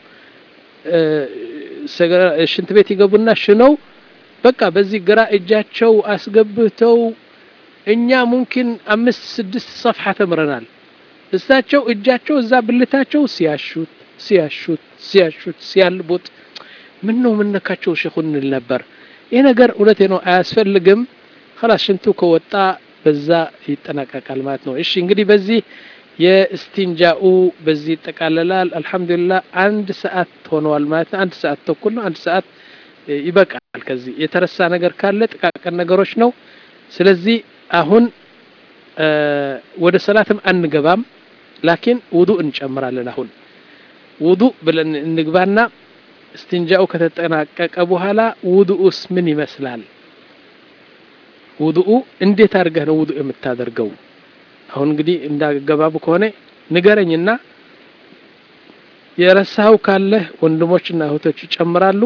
ሽንት ቤት ይገቡና ሽነው በቃ በዚህ ግራ እጃቸው አስገብተው እኛ ሙምኪን አምስት ስድስት ሰፍሐ ተምረናል። እሳቸው እጃቸው እዛ ብልታቸው ሲያሹት ሲያሹት ሲያሹት ሲያልቡት ምን ነው ምነካቸው ሼኹ እንል ነበር። ይህ ነገር እውነቴ ነው አያስፈልግም። ከላስ ሽንቱ ከወጣ በዛ ይጠናቀቃል ማለት ነው። እሺ እንግዲህ በዚህ የእስቲንጃኡ በዚህ ይጠቃለላል። አልሐምዱሊላህ አንድ ሰዓት ሆነዋል ማለት ነው። አንድ ሰዓት ተኩል ነው። አንድ ሰዓት ይበቃል። ከዚህ የተረሳ ነገር ካለ ጥቃቅን ነገሮች ነው። ስለዚህ አሁን ወደ ሰላትም አንገባም፣ ላኪን ውዱእ እንጨምራለን። አሁን ውዱእ ብለን እንግባና እስትንጃኡ ከተጠናቀቀ በኋላ ውዱኡስ ምን ይመስላል? ውዱኡ እንዴት አድርገህ ነው ውዱእ የምታደርገው? አሁን እንግዲህ እንዳገባቡ ከሆነ ንገረኝና የረሳኸው ካለህ ወንድሞችና እህቶች ይጨምራሉ።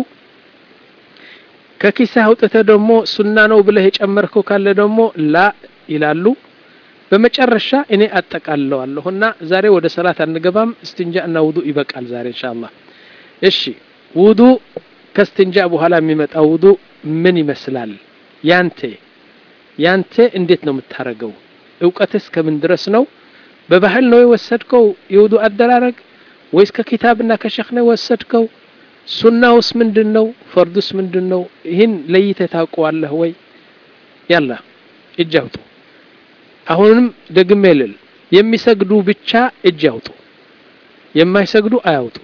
ከኪስህ አውጥተህ ደግሞ ሱና ነው ብለህ የጨመርከው ካለ ደግሞ ላ ይላሉ። በመጨረሻ እኔ አጠቃልለዋለሁና ዛሬ ወደ ሰላት አንገባም። እስትንጃ እና ውዱእ ይበቃል ዛሬ ኢንሻአላህ። እሺ ውዱእ ከእስትንጃ በኋላ የሚመጣው ውዱእ ምን ይመስላል? ያንተ ያንተ እንዴት ነው የምታረገው? እውቀትስ ከምን ድረስ ነው? በባህል ነው የወሰድከው የውዱእ አደራረግ ወይስ ከኪታብና ከሸክ ነው የወሰድከው? ሱናውስ ምንድን ነው? ፈርዱስ ምንድን ነው? ይህን ለይተህ ታውቀዋለህ ወይ? ያላ እጅ አውጡ። አሁንም ደግሜ ልል የሚሰግዱ ብቻ እጅ ያውጡ፣ የማይሰግዱ አያውጡ።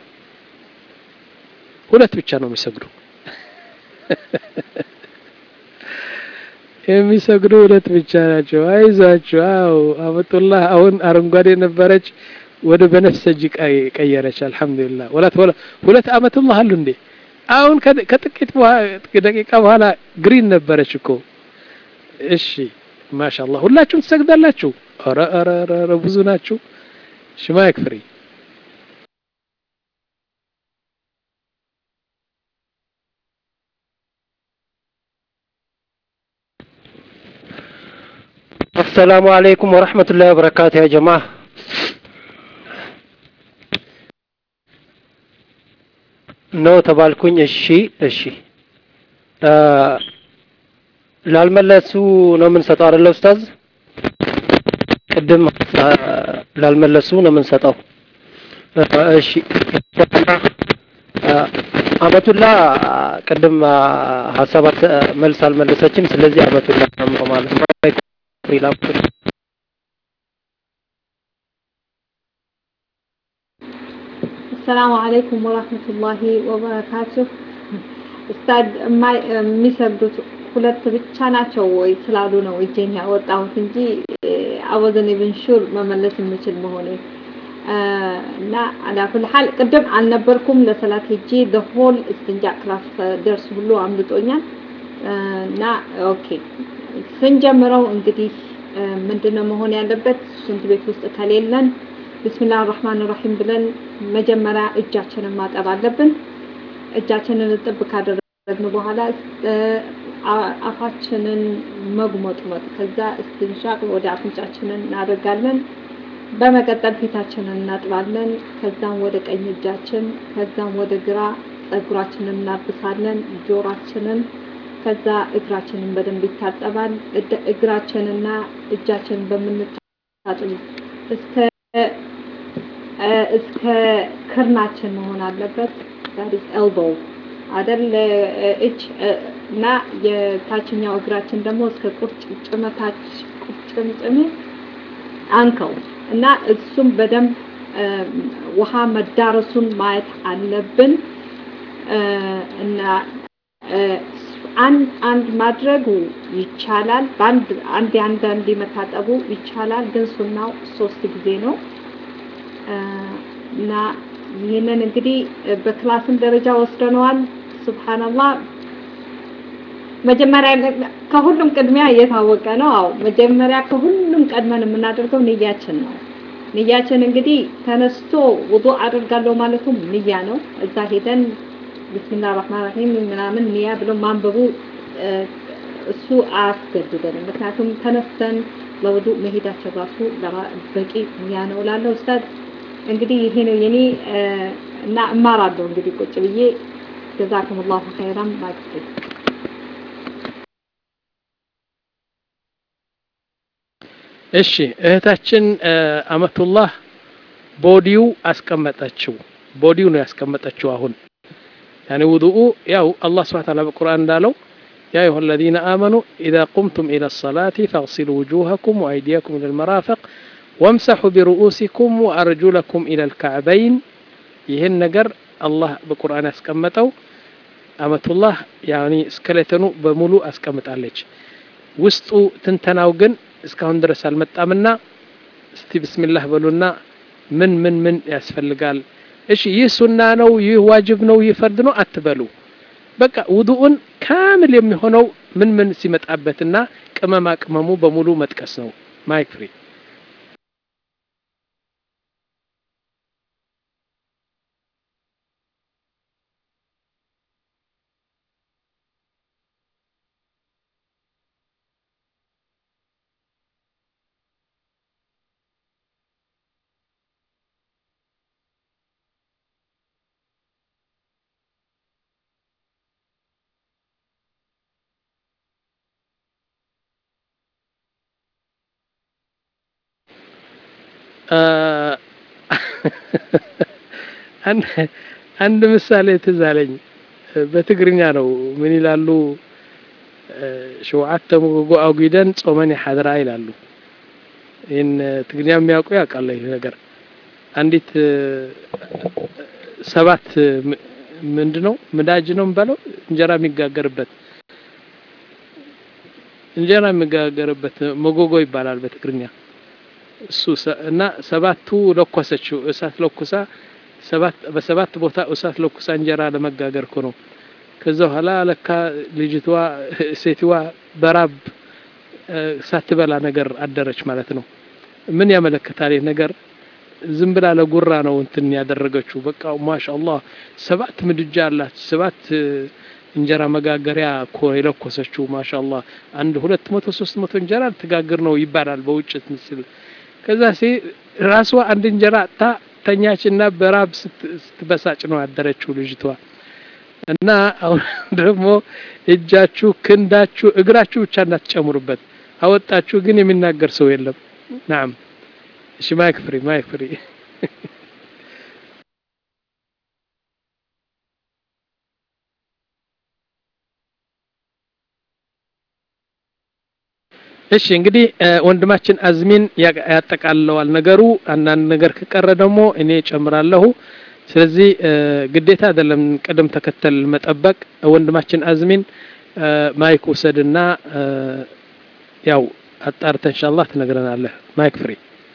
ሁለት ብቻ ነው የሚሰግዱ የሚሰግዱ ሁለት ብቻ ናቸው። አይዟችሁ። አው አመጡላህ አሁን አረንጓዴ ነበረች ወደ በነፍሰጅ ቀየረች። አልሐምዱሊላህ ወላት ሁለት አመቱላህ አሉ እንዴ! አሁን ከጥቂት ደቂቃ በኋላ ግሪን ነበረች እኮ። እሺ ማሻአላህ ሁላችሁም ትሰግዳላችሁ። ኧረ ኧረ ኧረ ብዙ ናችሁ። ሽማ ይክፍሪ
አሰላሙ አለይኩም ወረህመቱላሂ ወበረካቱ ያ ጀማ ነው ተባልኩኝ። እሺ እሺ ላልመለሱ ነው የምንሰጠው አይደለ ኡስታዝ? ቅድም ላልመለሱ ነው የምንሰጠው። እሺ አመቱላ ቅድም ሀሳባት መልስ አልመለሰችም። ስለዚህ አመቱላ ነው ማለት ነው።
አሰላሙ አለይኩም ወራህመቱላሂ ወበረካቱህ። ኡስታድ የሚሰግዱት ሁለት ብቻ ናቸው ወይ ስላሉ ነው እጄን ያወጣሁት እንጂ አወዘን ኢብን ሹር መመለስ የምችል መሆኔ እና አላኩል ሐል ቅድም አልነበርኩም ለሰላት ሄጄ ሆል እስትንጃ ክላስ ደርስ ሁሉ አምልጦኛል እና ኦኬ ስንጀምረው እንግዲህ ምንድነው መሆን ያለበት ሽንት ቤት ውስጥ ከሌለን ብስሚላህ ራህማን ራሂም ብለን መጀመሪያ እጃችንን ማጠብ አለብን። እጃችንን እጥብ ካደረግን በኋላ አፋችንን መጉመጥመጥ፣ ከዛ እስትንሻቅ ወደ አፍንጫችንን እናደርጋለን። በመቀጠል ፊታችንን እናጥባለን። ከዛም ወደ ቀኝ እጃችን፣ ከዛም ወደ ግራ ጸጉራችንን እናብሳለን፣ ጆሯችንን ከዛ እግራችንን በደንብ ይታጠባል። እግራችንና እጃችንን በምንታጥብ እስከ እስከ ክርናችን መሆን አለበት። that is elbow አይደል እጅ እና የታችኛው እግራችን ደግሞ እስከ ቁርጭምጭሚታች ቁርጭምጭሚት አንከው እና እሱም በደንብ ውሃ መዳረሱን ማየት አለብን እና አንድ አንድ ማድረጉ ይቻላል። በአንድ አንድ አንድ አንድ መታጠቡ ይቻላል። ግን ሱናው ሶስት ጊዜ ነው እና ይህንን እንግዲህ በክላስም ደረጃ ወስደነዋል። ሱብሃንአላህ መጀመሪያ ከሁሉም ቅድሚያ እየታወቀ ነው። አዎ መጀመሪያ ከሁሉም ቀድመን የምናደርገው ንያችን ነው። ንያችን እንግዲህ ተነስቶ ውዱእ አደርጋለሁ ማለቱም ንያ ነው። እዛ ሄደን ቢስሚላህ ራህማን ራሂም ምናምን ኒያ ብሎ ማንበቡ እሱ አያስገድደንም። ምክንያቱም ተነስተን ለውዱእ መሄዳቸው ራሱ በቂ ኒያ ነው እላለሁ። ኡስታዝ እንግዲህ ይሄ ነው የኔ እና እማራለሁ እንግዲህ ቁጭ ብዬ ጀዛኩም ላሁ ኸይራን ማግስቴ
እሺ እህታችን አመቱላህ ቦዲው አስቀመጠችው ቦዲው ነው ያስቀመጠችው አሁን ያኔ ውዱኡ ያው አላህ ስብሐ ተዓላ በቁርአን እንዳለው يا أيها الذين آمنوا إذا قمتم إلى الصلاة فاغسلوا وجوهكم وأيديكم إلى المرافق وامسحوا برؤوسكم وأرجلكم إلى الكعبين ይህን ነገር አላህ በቁርአን ያስቀመጠው አመቱላህ ያኒ ስከሌተኑ በሙሉ አስቀምጣለች ውስጡ ትንተናው ግን እስካሁን ድረስ አልመጣምና እስቲ ብስሚላህ በሉና ምን ምን ምን ያስፈልጋል እሺ ይህ ሱና ነው ይህ ዋጅብ ነው ይህ ፈርድ ነው አትበሉ በቃ ውዱኡን ካምል የሚሆነው ምን ምን ሲመጣበትና ቅመማ ቅመሙ በሙሉ መጥቀስ ነው ማይክ ፍሪ አንድ ምሳሌ ትዝ አለኝ በትግርኛ ነው ምን ይላሉ ሸውዓተ ሙጎጎ አጉደን ጾመን ሓድራ ይላሉ ይህን ትግርኛ የሚያውቁ ያውቃለ ይህ ነገር አንዲት ሰባት ምንድ ነው ምዳጅ ነው የሚባለው እንጀራ የሚጋገርበት እንጀራ የሚጋገርበት መጎጎ ይባላል በትግርኛ እሱ እና ሰባቱ ለኮሰችው እሳት ለኩሳ ሰባት በሰባት ቦታ እሳት ለኩሳ እንጀራ ለመጋገር እኮ ነው ከዛ በኋላ ለካ ልጅቷ ሴትዋ በራብ ሳትበላ ነገር አደረች ማለት ነው ምን ያመለክታል ይህ ነገር ዝም ብላ ለጉራ ነው እንትን ያደረገችው በቃ ማሻአላህ ሰባት ምድጃ አላት ሰባት እንጀራ መጋገሪያ እኮ የለኮሰችው ማሻአላህ አንድ ሁለት መቶ ሶስት መቶ እንጀራ ትጋግር ነው ይባላል በውጭ ምስል ከዛ ሴ ራሷ አንድ እንጀራ አጥታ ተኛችና በራብ ስትበሳጭ ነው ያደረችው ልጅቷ እና አሁን ደግሞ እጃችሁ ክንዳችሁ እግራችሁ ብቻ እንዳትጨምሩበት አወጣችሁ ግን የሚናገር ሰው የለም ናም እሺ ማይክ ፍሪ ማይክ ፍሪ እሺ እንግዲህ ወንድማችን አዝሚን ያጠቃልለዋል ነገሩ አንዳንድ ነገር ከቀረ ደግሞ እኔ ጨምራለሁ ስለዚህ ግዴታ አይደለም ቅደም ተከተል መጠበቅ ወንድማችን አዝሚን ማይክ ውሰድና ያው አጣርተ ኢንሻአላህ ትነግረናለህ ማይክ ፍሪ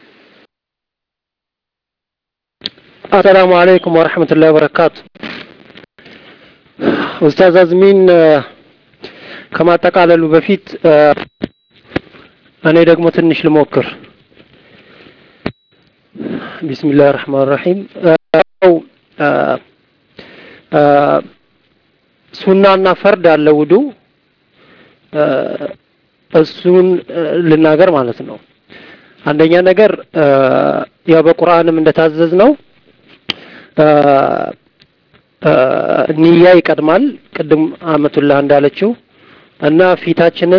አሰላሙ አለይኩም ወረህመቱላሂ ወበረካቱ ኡስታዝ አዝሚን ከማጠቃለሉ በፊት እኔ ደግሞ ትንሽ ልሞክር ቢስሚላህ ረህማን ረሂም ሱናና ፈርድ አለ ውዱ እሱን ልናገር ማለት ነው አንደኛ ነገር ያው በቁርአንም እንደታዘዝ ነው ኒያ ይቀድማል ቅድም አመቱላህ እንዳለችው እና ፊታችንን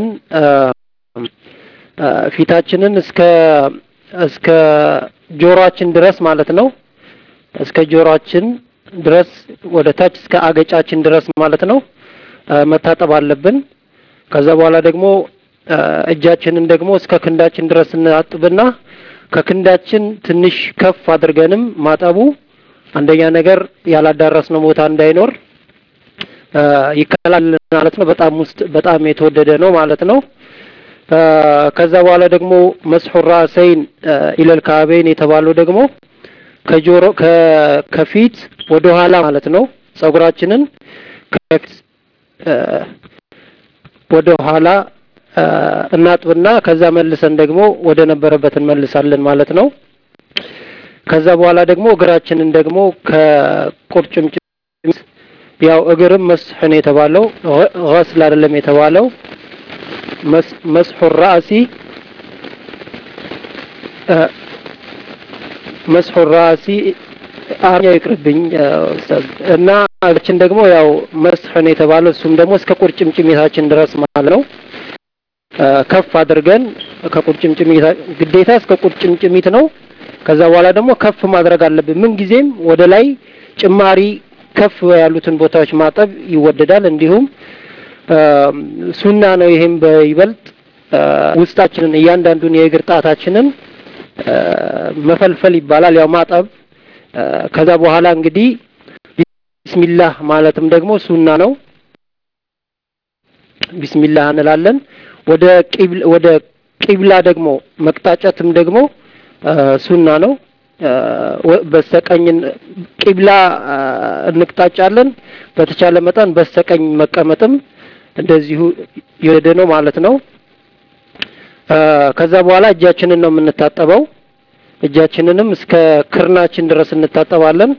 ፊታችንን እስከ እስከ ጆሮአችን ድረስ ማለት ነው እስከ ጆሮአችን ድረስ ወደ ታች እስከ አገጫችን ድረስ ማለት ነው መታጠብ አለብን ከዛ በኋላ ደግሞ እጃችንን ደግሞ እስከ ክንዳችን ድረስ እናጥብና ከክንዳችን ትንሽ ከፍ አድርገንም ማጠቡ አንደኛ ነገር ያላዳረስነው ቦታ እንዳይኖር ይከላል ማለት ነው በጣም ውስጥ በጣም የተወደደ ነው ማለት ነው ከዛ በኋላ ደግሞ መስሑ ራሰይን ኢለል ካዕበይን የተባለው ደግሞ ከጆሮ ከፊት ወደ ኋላ ማለት ነው ጸጉራችንን ከፊት ወደ ኋላ እናጥብና ከዛ መልሰን ደግሞ ወደ ነበረበት እንመልሳለን ማለት ነው ከዛ በኋላ ደግሞ እግራችንን ደግሞ ከቁርጭምጭሚት ያው እግርም መስሕ ነው የተባለው ገስል አይደለም የተባለው መስሑ ራእሲ መስሑ ራእሲ አማርኛው ይቅርብኝ ኡስታዝ እና እግራችን ደግሞ ያው መስሕ ነው የተባለው እሱም ደግሞ እስከ ቁርጭምጭሚታችን ድረስ ማለት ነው ከፍ አድርገን ከቁርጭምጭሚታ ግዴታ እስከ ቁርጭምጭሚት ነው ከዛ በኋላ ደግሞ ከፍ ማድረግ አለብን ምን ጊዜም ወደ ላይ ጭማሪ ከፍ ያሉትን ቦታዎች ማጠብ ይወደዳል እንዲሁም ሱና ነው ይሄም በይበልጥ ውስጣችንን እያንዳንዱን የእግር ጣታችንን መፈልፈል ይባላል ያው ማጠብ ከዛ በኋላ እንግዲህ ቢስሚላህ ማለትም ደግሞ ሱና ነው ቢስሚላህ እንላለን ወደ ቂብል ወደ ቂብላ ደግሞ መቅጣጨትም ደግሞ ሱና ነው በስተቀኝ ቂብላ እንቅጣጫለን በተቻለ መጠን በስተቀኝ መቀመጥም እንደዚሁ የወደ ነው ማለት ነው ከዛ በኋላ እጃችንን ነው የምንታጠበው እጃችንንም እስከ ክርናችን ድረስ እንታጠባለን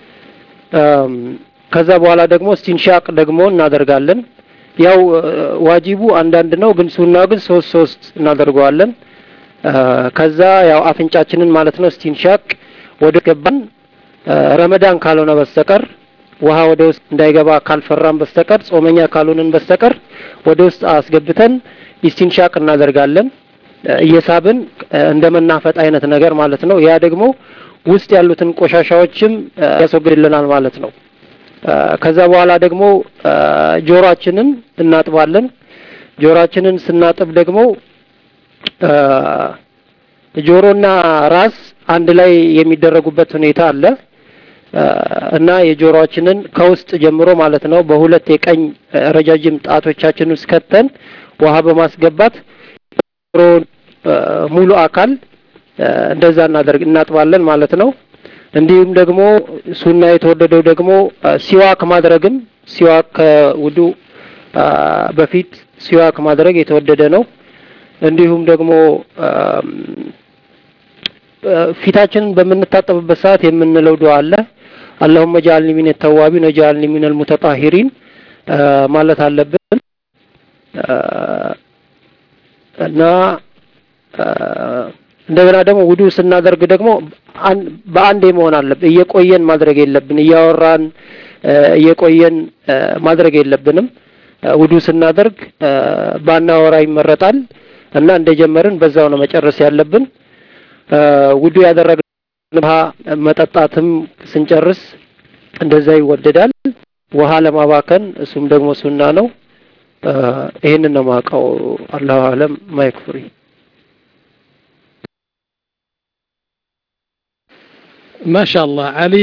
ከዛ በኋላ ደግሞ ስቲንሻቅ ደግሞ እናደርጋለን ያው ዋጂቡ አንዳንድ ነው ግን ሱናው ግን ሶስት ሶስት እናደርገዋለን ከዛ ያው አፍንጫችንን ማለት ነው ስቲንሻቅ ወደ ገባን ረመዳን ካልሆነ በስተቀር ውሃ ወደ ውስጥ እንዳይገባ ካልፈራን በስተቀር ጾመኛ ካልሆንን በስተቀር ወደ ውስጥ አስገብተን ኢስቲንሻቅ እናደርጋለን እየሳብን እንደ መናፈጥ አይነት ነገር ማለት ነው ያ ደግሞ ውስጥ ያሉትን ቆሻሻዎችም ያስወግድልናል ማለት ነው ከዛ በኋላ ደግሞ ጆሮአችንን እናጥባለን ጆሮአችንን ስናጥብ ደግሞ ጆሮና ራስ አንድ ላይ የሚደረጉበት ሁኔታ አለ እና የጆሮአችንን ከውስጥ ጀምሮ ማለት ነው በሁለት የቀኝ ረጃጅም ጣቶቻችን ውስጥ ከተን ውሃ በማስገባት ጆሮ ሙሉ አካል እንደዛ እናደርግ እናጥባለን ማለት ነው እንዲሁም ደግሞ ሱና የተወደደው ደግሞ ሲዋክ ማድረግም ሲዋክ ከውዱ በፊት ሲዋክ ማድረግ የተወደደ ነው እንዲሁም ደግሞ ፊታችንን በምንታጠብበት ሰዓት የምንለው ዱዓ አለ አላሁመ ጃአልኒ ሚን ተዋቢን ወጃአልኒ ሚን አልሙተጣሂሪን ማለት አለብን እና እንደገና ደግሞ ውዱ ስናደርግ ደግሞ በአንዴ መሆን አለብን እየቆየን ማድረግ የለብን እያወራን እየቆየን ማድረግ የለብንም ውዱ ስናደርግ ባናወራ ይመረጣል እና እንደጀመርን በዛው ነው መጨረስ ያለብን ውዱ ያደረግን ውሃ መጠጣትም ስንጨርስ እንደዛ ይወደዳል ውሃ ለማባከን እሱም ደግሞ ሱና ነው ይህንን ነው ማውቀው አላሁ አለም ማይክፍሪ
ማሻአላህ አሊ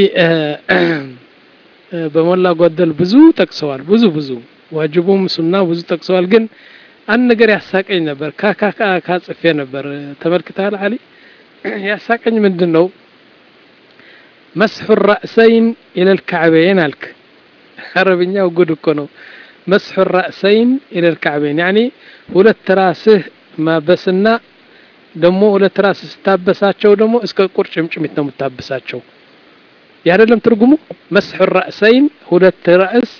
በሞላ ጎደል ብዙ ጠቅሰዋል ብዙ ብዙ ዋጅቡም ሱና ብዙ ጠቅሰዋል ግን አንድ ነገር ያሳቀኝ ነበር ካካካ ካጽፌ ነበር ተመልክተሃል አሊ ያሳቀኝ ምንድን ነው መስሑ ራእሰይን ኢለል ካዕበይን አልክ አረብኛው ጉድ እኮ ነው መስሑ ራእሰይን ኢለል ካዕበይን ያኒ ሁለት ራስህ ማበስና ደግሞ ሁለት ራስ ስታበሳቸው ደግሞ እስከ ቁርጭምጭሚት ነው የምታበሳቸው ያደለም ትርጉሙ መስሑ ራእሰይን ሁለት ራእስ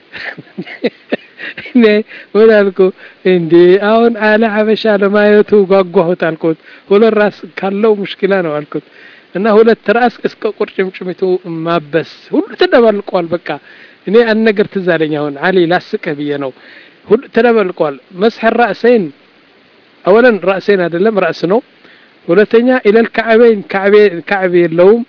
እኔ ምን አልኩ እንዴ አሁን አለ ሀበሻ ለማየቱ ጓጓሁት አልኩት ሁለት ራስ ካለው ሙሽኪላ ነው አልኩት እና ሁለት ራስ እስከ ቁርጭምጭሚቱ ማበስ ሁሉ ተደባልቋል በቃ እኔ አንድ ነገር ትዝ አለኝ አሁን አሊ ላስቅህ ብዬ ነው ሁሉ ተደባልቋል መስሕ ራእሰይን አወለን ራእሴን አይደለም ራስ ነው ሁለተኛ ኢለል ካዕበይን ካዕቤ የለውም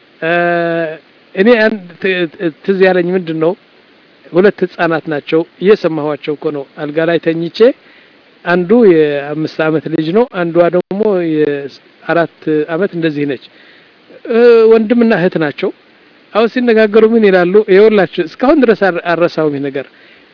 እኔ ትዝ ያለኝ ምንድን ነው ሁለት ህጻናት ናቸው እየሰማኋቸው እኮ ነው አልጋ ላይ ተኝቼ አንዱ የአምስት አመት ልጅ ነው አንዷ ደግሞ የአራት አመት እንደዚህ ነች ወንድምና እህት ናቸው አሁን ሲነጋገሩ ምን ይላሉ ይኸውላችሁ እስካሁን ድረስ አረሳውም ይህ ነገር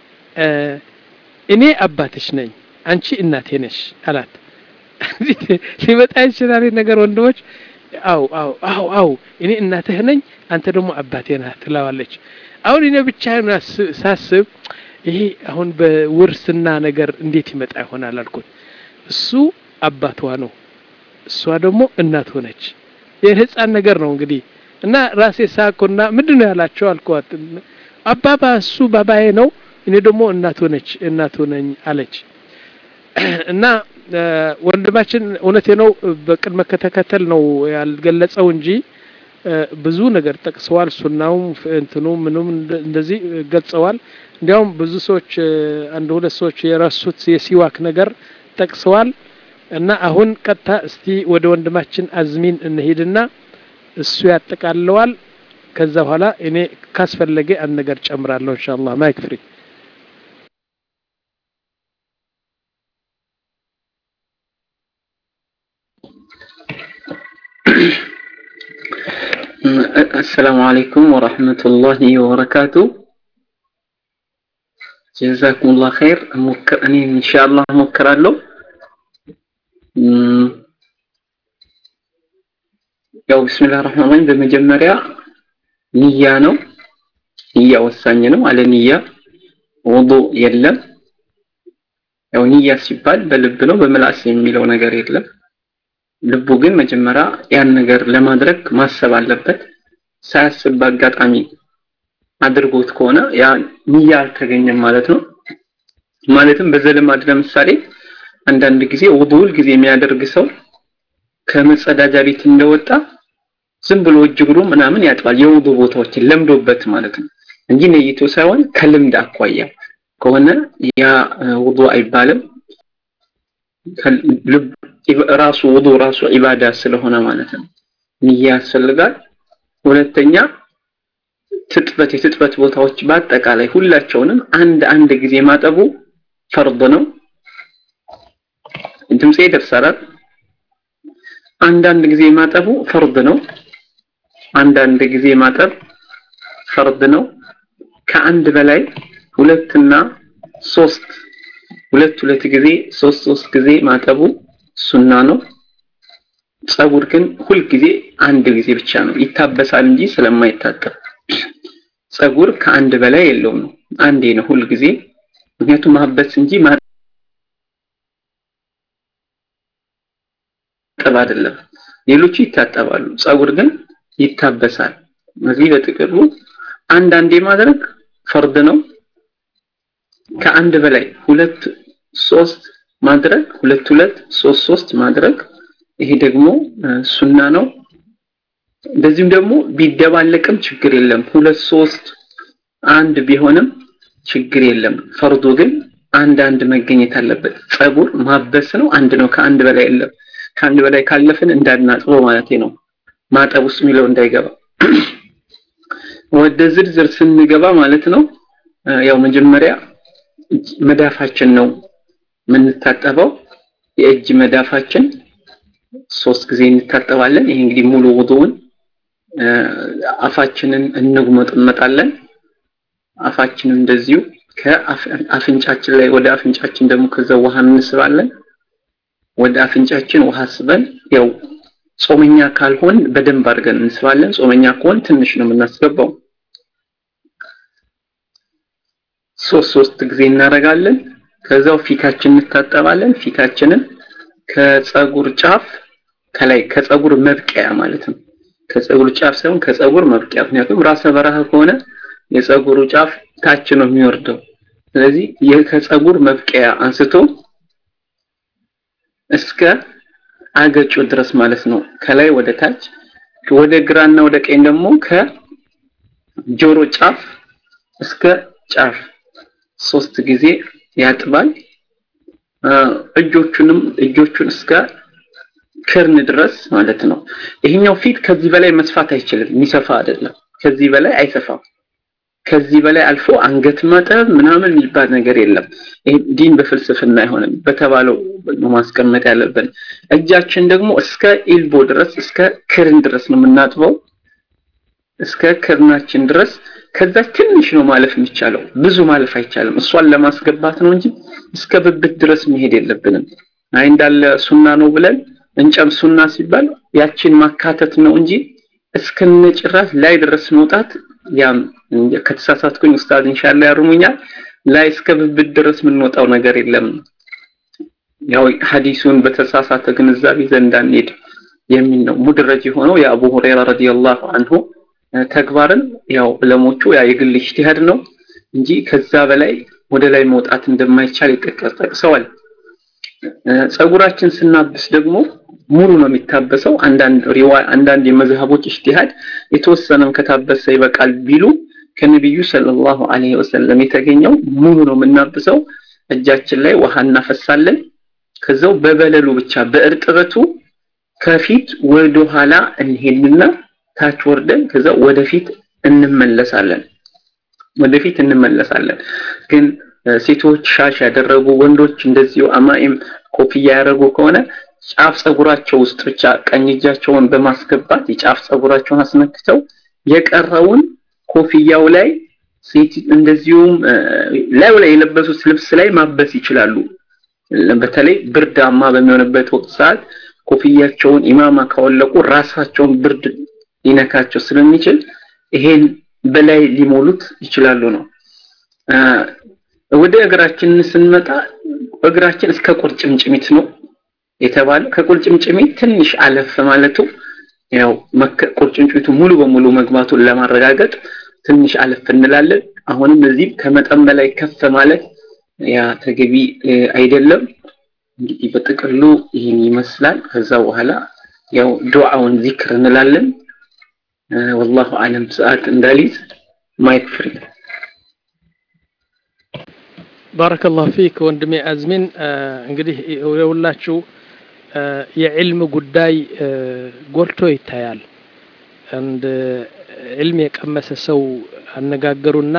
እኔ አባትሽ ነኝ አንቺ እናቴ ነሽ አላት ሊመጣ ይችላል ነገር ወንድሞች አው አው አው አው እኔ እናትህ ነኝ አንተ ደግሞ አባቴ ነህ ትለዋለች አሁን እኔ ብቻ ሳስብ ይሄ አሁን በውርስና ነገር እንዴት ይመጣ ይሆናል አልኩት እሱ አባቷ ነው እሷ ደግሞ እናት ሆነች ይህን ህፃን ነገር ነው እንግዲህ እና ራሴ ሳኩና ምንድን ነው ያላቸው አልኳት አባባ እሱ ባባዬ ነው እኔ ደግሞ እናቱ ነች እናቱ ነኝ አለች እና ወንድማችን እውነቴ ነው በቅድመ ከተከተል ነው ያልገለጸው እንጂ ብዙ ነገር ጠቅሰዋል ሱናውም እንትኑ ምኑም እንደዚህ ገልጸዋል እንዲያውም ብዙ ሰዎች አንድ ሁለት ሰዎች የረሱት የሲዋክ ነገር ጠቅሰዋል እና አሁን ቀጥታ እስቲ ወደ ወንድማችን አዝሚን እንሄድና እሱ ያጠቃለዋል ከዛ በኋላ እኔ ካስፈለገ አንድ ነገር ጨምራለሁ ኢንሻአላህ ማይክ ፍሪ
السلام عليكم ورحمة الله وبركاته جزاكم الله خير مكر أني إن شاء الله مكر له ያው ቢስሚላህ ረህማን ረሂም በመጀመሪያ ንያ ነው ንያ ወሳኝ ነው አለ ንያ ውዱ የለም ያው ንያ ሲባል በልብ ነው በምላስ የሚለው ነገር የለም ልቡ ግን መጀመሪያ ያን ነገር ለማድረግ ማሰብ አለበት ሳያስብ በአጋጣሚ አድርጎት ከሆነ ያ ንያ አልተገኘም ማለት ነው ማለትም በዘልማድ ለምሳሌ አንዳንድ ጊዜ ውዱል ጊዜ የሚያደርግ ሰው ከመጸዳጃ ቤት እንደወጣ ዝም ብሎ እጅ እግሩ ምናምን ያጥባል የውዱ ቦታዎችን ለምዶበት ማለት ነው እንጂ ነይቶ ሳይሆን ከልምድ አኳያ ከሆነ ያ ውዱ አይባልም ራሱ ውዱ ራሱ ኢባዳ ስለሆነ ማለት ነው ንያ ያስፈልጋል ሁለተኛ ትጥበት የትጥበት ቦታዎች በአጠቃላይ ሁላቸውንም አንድ አንድ ጊዜ ማጠቡ ፈርድ ነው ድምጼ ይደርሳል አንዳንድ ጊዜ ማጠቡ ፈርድ ነው አንዳንድ ጊዜ ማጠብ ፈርድ ነው ከአንድ በላይ ሁለትና ሶስት ሁለት ሁለት ጊዜ ሶስት ሶስት ጊዜ ማጠቡ ሱና ነው ጸጉር ግን ሁል ጊዜ አንድ ጊዜ ብቻ ነው ይታበሳል እንጂ ስለማይታጠብ ጸጉር ከአንድ በላይ የለውም ነው አንዴ ነው ሁል ጊዜ ምክንያቱም ማበስ እንጂ ማጠብ አይደለም ሌሎቹ ይታጠባሉ ጸጉር ግን ይታበሳል እዚህ በጥቅሉ አንዳንዴ ማድረግ ፈርድ ነው ከአንድ በላይ ሁለት ሶስት ማድረግ ሁለት ሁለት ሶስት ሶስት ማድረግ ይሄ ደግሞ ሱና ነው እንደዚሁም ደግሞ ቢደባለቅም ችግር የለም ሁለት ሶስት አንድ ቢሆንም ችግር የለም ፈርዱ ግን አንድ አንድ መገኘት አለበት ጸጉር ማበስ ነው አንድ ነው ከአንድ በላይ የለም ከአንድ በላይ ካለፍን እንዳናጥበው ማለት ነው ማጠብ ውስጥ የሚለው እንዳይገባ ወደ ዝርዝር ስንገባ ማለት ነው ያው መጀመሪያ መዳፋችን ነው የምንታጠበው የእጅ መዳፋችን ሶስት ጊዜ እንታጠባለን ይሄ እንግዲህ ሙሉ ውዱውን አፋችንን እንጉመጥመጣለን አፋችንን እንደዚሁ ከአፍንጫችን ላይ ወደ አፍንጫችን ደግሞ ከዛ ውሃ እንስባለን ወደ አፍንጫችን ውሃ ስበን ያው ጾመኛ ካልሆን በደንብ አድርገን እንስባለን ጾመኛ ከሆን ትንሽ ነው የምናስገባው ሶስት ሶስት ጊዜ እናደርጋለን ከዛው ፊታችን እንታጠባለን ፊታችንን ከጸጉር ጫፍ ከላይ ከጸጉር መብቂያ ማለት ነው ከጸጉር ጫፍ ሳይሆን ከጸጉር መብቂያ ምክንያቱም ራሰ በረሃ ከሆነ የጸጉሩ ጫፍ ታች ነው የሚወርደው ስለዚህ ይህ ከጸጉር መብቂያ አንስቶ እስከ አገጩ ድረስ ማለት ነው ከላይ ወደ ታች ወደ ግራና ወደ ቀኝ ደግሞ ከጆሮ ጫፍ እስከ ጫፍ ሶስት ጊዜ ያጥባል እጆቹንም እጆቹን እስከ ክርን ድረስ ማለት ነው ይሄኛው ፊት ከዚህ በላይ መስፋት አይችልም የሚሰፋ አይደለም ከዚህ በላይ አይሰፋም ከዚህ በላይ አልፎ አንገት ማጠብ ምናምን የሚባል ነገር የለም ይሄ ዲን በፍልስፍና አይሆንም በተባለው ማስቀመጥ ያለብን እጃችን ደግሞ እስከ ኢልቦ ድረስ እስከ ክርን ድረስ ነው የምናጥበው እስከ ክርናችን ድረስ ከዛ ትንሽ ነው ማለፍ የሚቻለው ብዙ ማለፍ አይቻልም እሷን ለማስገባት ነው እንጂ እስከ ብብት ድረስ መሄድ የለብንም አይ እንዳለ ሱና ነው ብለን እንጨም ሱና ሲባል ያችን ማካተት ነው እንጂ እስከነጭራሽ ላይ ድረስ መውጣት ያም ከተሳሳትኩኝ ኡስታዝ ኢንሻአላህ ያርሙኛል ላይ እስከ ብብት ድረስ የምንወጣው ነገር የለም ያው ሐዲሱን በተሳሳተ ግንዛቤ ዘንድ አንሄድ የሚል ነው ሙድረጅ የሆነው የአቡ ሁረይራ ረዲየላሁ አንሁ ተግባርን ያው ዕለሞቹ ያ የግል ኢጅቲሃድ ነው እንጂ ከዛ በላይ ወደ ላይ መውጣት እንደማይቻል ጠቅሰዋል። ጸጉራችን ስናብስ ደግሞ ሙሉ ነው የሚታበሰው። አንዳንድ ሪዋ አንዳንድ የመዝሀቦች ኢጅቲሃድ የተወሰነም ከታበሰ ይበቃል ቢሉ ከነቢዩ ሰለላሁ ዐለይሂ ወሰለም የተገኘው ሙሉ ነው የምናብሰው። እጃችን ላይ ውሃ እናፈሳለን። ከዛው በበለሉ ብቻ በእርጥበቱ ከፊት ወደ ኋላ እንሄድና ታች ወርደን ከዛ ወደፊት እንመለሳለን። ወደፊት እንመለሳለን። ግን ሴቶች ሻሽ ያደረጉ ወንዶች እንደዚሁ አማኢም ኮፍያ ያደረጉ ከሆነ ጫፍ ጸጉራቸው ውስጥ ብቻ ቀኝ እጃቸውን በማስገባት የጫፍ ጸጉራቸውን አስነክተው የቀረውን ኮፍያው ላይ ሴት እንደዚሁም ላዩ ላይ የለበሱት ልብስ ላይ ማበስ ይችላሉ። በተለይ ብርዳማ በሚሆንበት ወቅት ሰዓት ኮፍያቸውን ኢማማ ካወለቁ ራሳቸውን ብርድ ሊነካቸው ስለሚችል ይሄን በላይ ሊሞሉት ይችላሉ ነው። ወደ እግራችን ስንመጣ እግራችን እስከ ቁርጭምጭሚት ነው የተባለ ከቁርጭምጭሚት ትንሽ አለፍ ማለቱ ያው ቁርጭምጭሚቱ ሙሉ በሙሉ መግባቱን ለማረጋገጥ ትንሽ አለፍ እንላለን። አሁንም እዚህ ከመጠን በላይ ከፍ ማለት ያ ተገቢ አይደለም። እንግዲህ በጥቅሉ ይህን ይመስላል። ከዛ በኋላ ያው ዱዓውን ዚክር እንላለን። ወላሁ አለም ሰዓት እንዳሊዝ ማይክ ፍሪ
ባረከላሁ ፊክ ወንድሜ አዝሚን። እንግዲህ የሁላችሁ የዕልም ጉዳይ ጎልቶ ይታያል። አንድ ዕልም የቀመሰ ሰው አነጋገሩና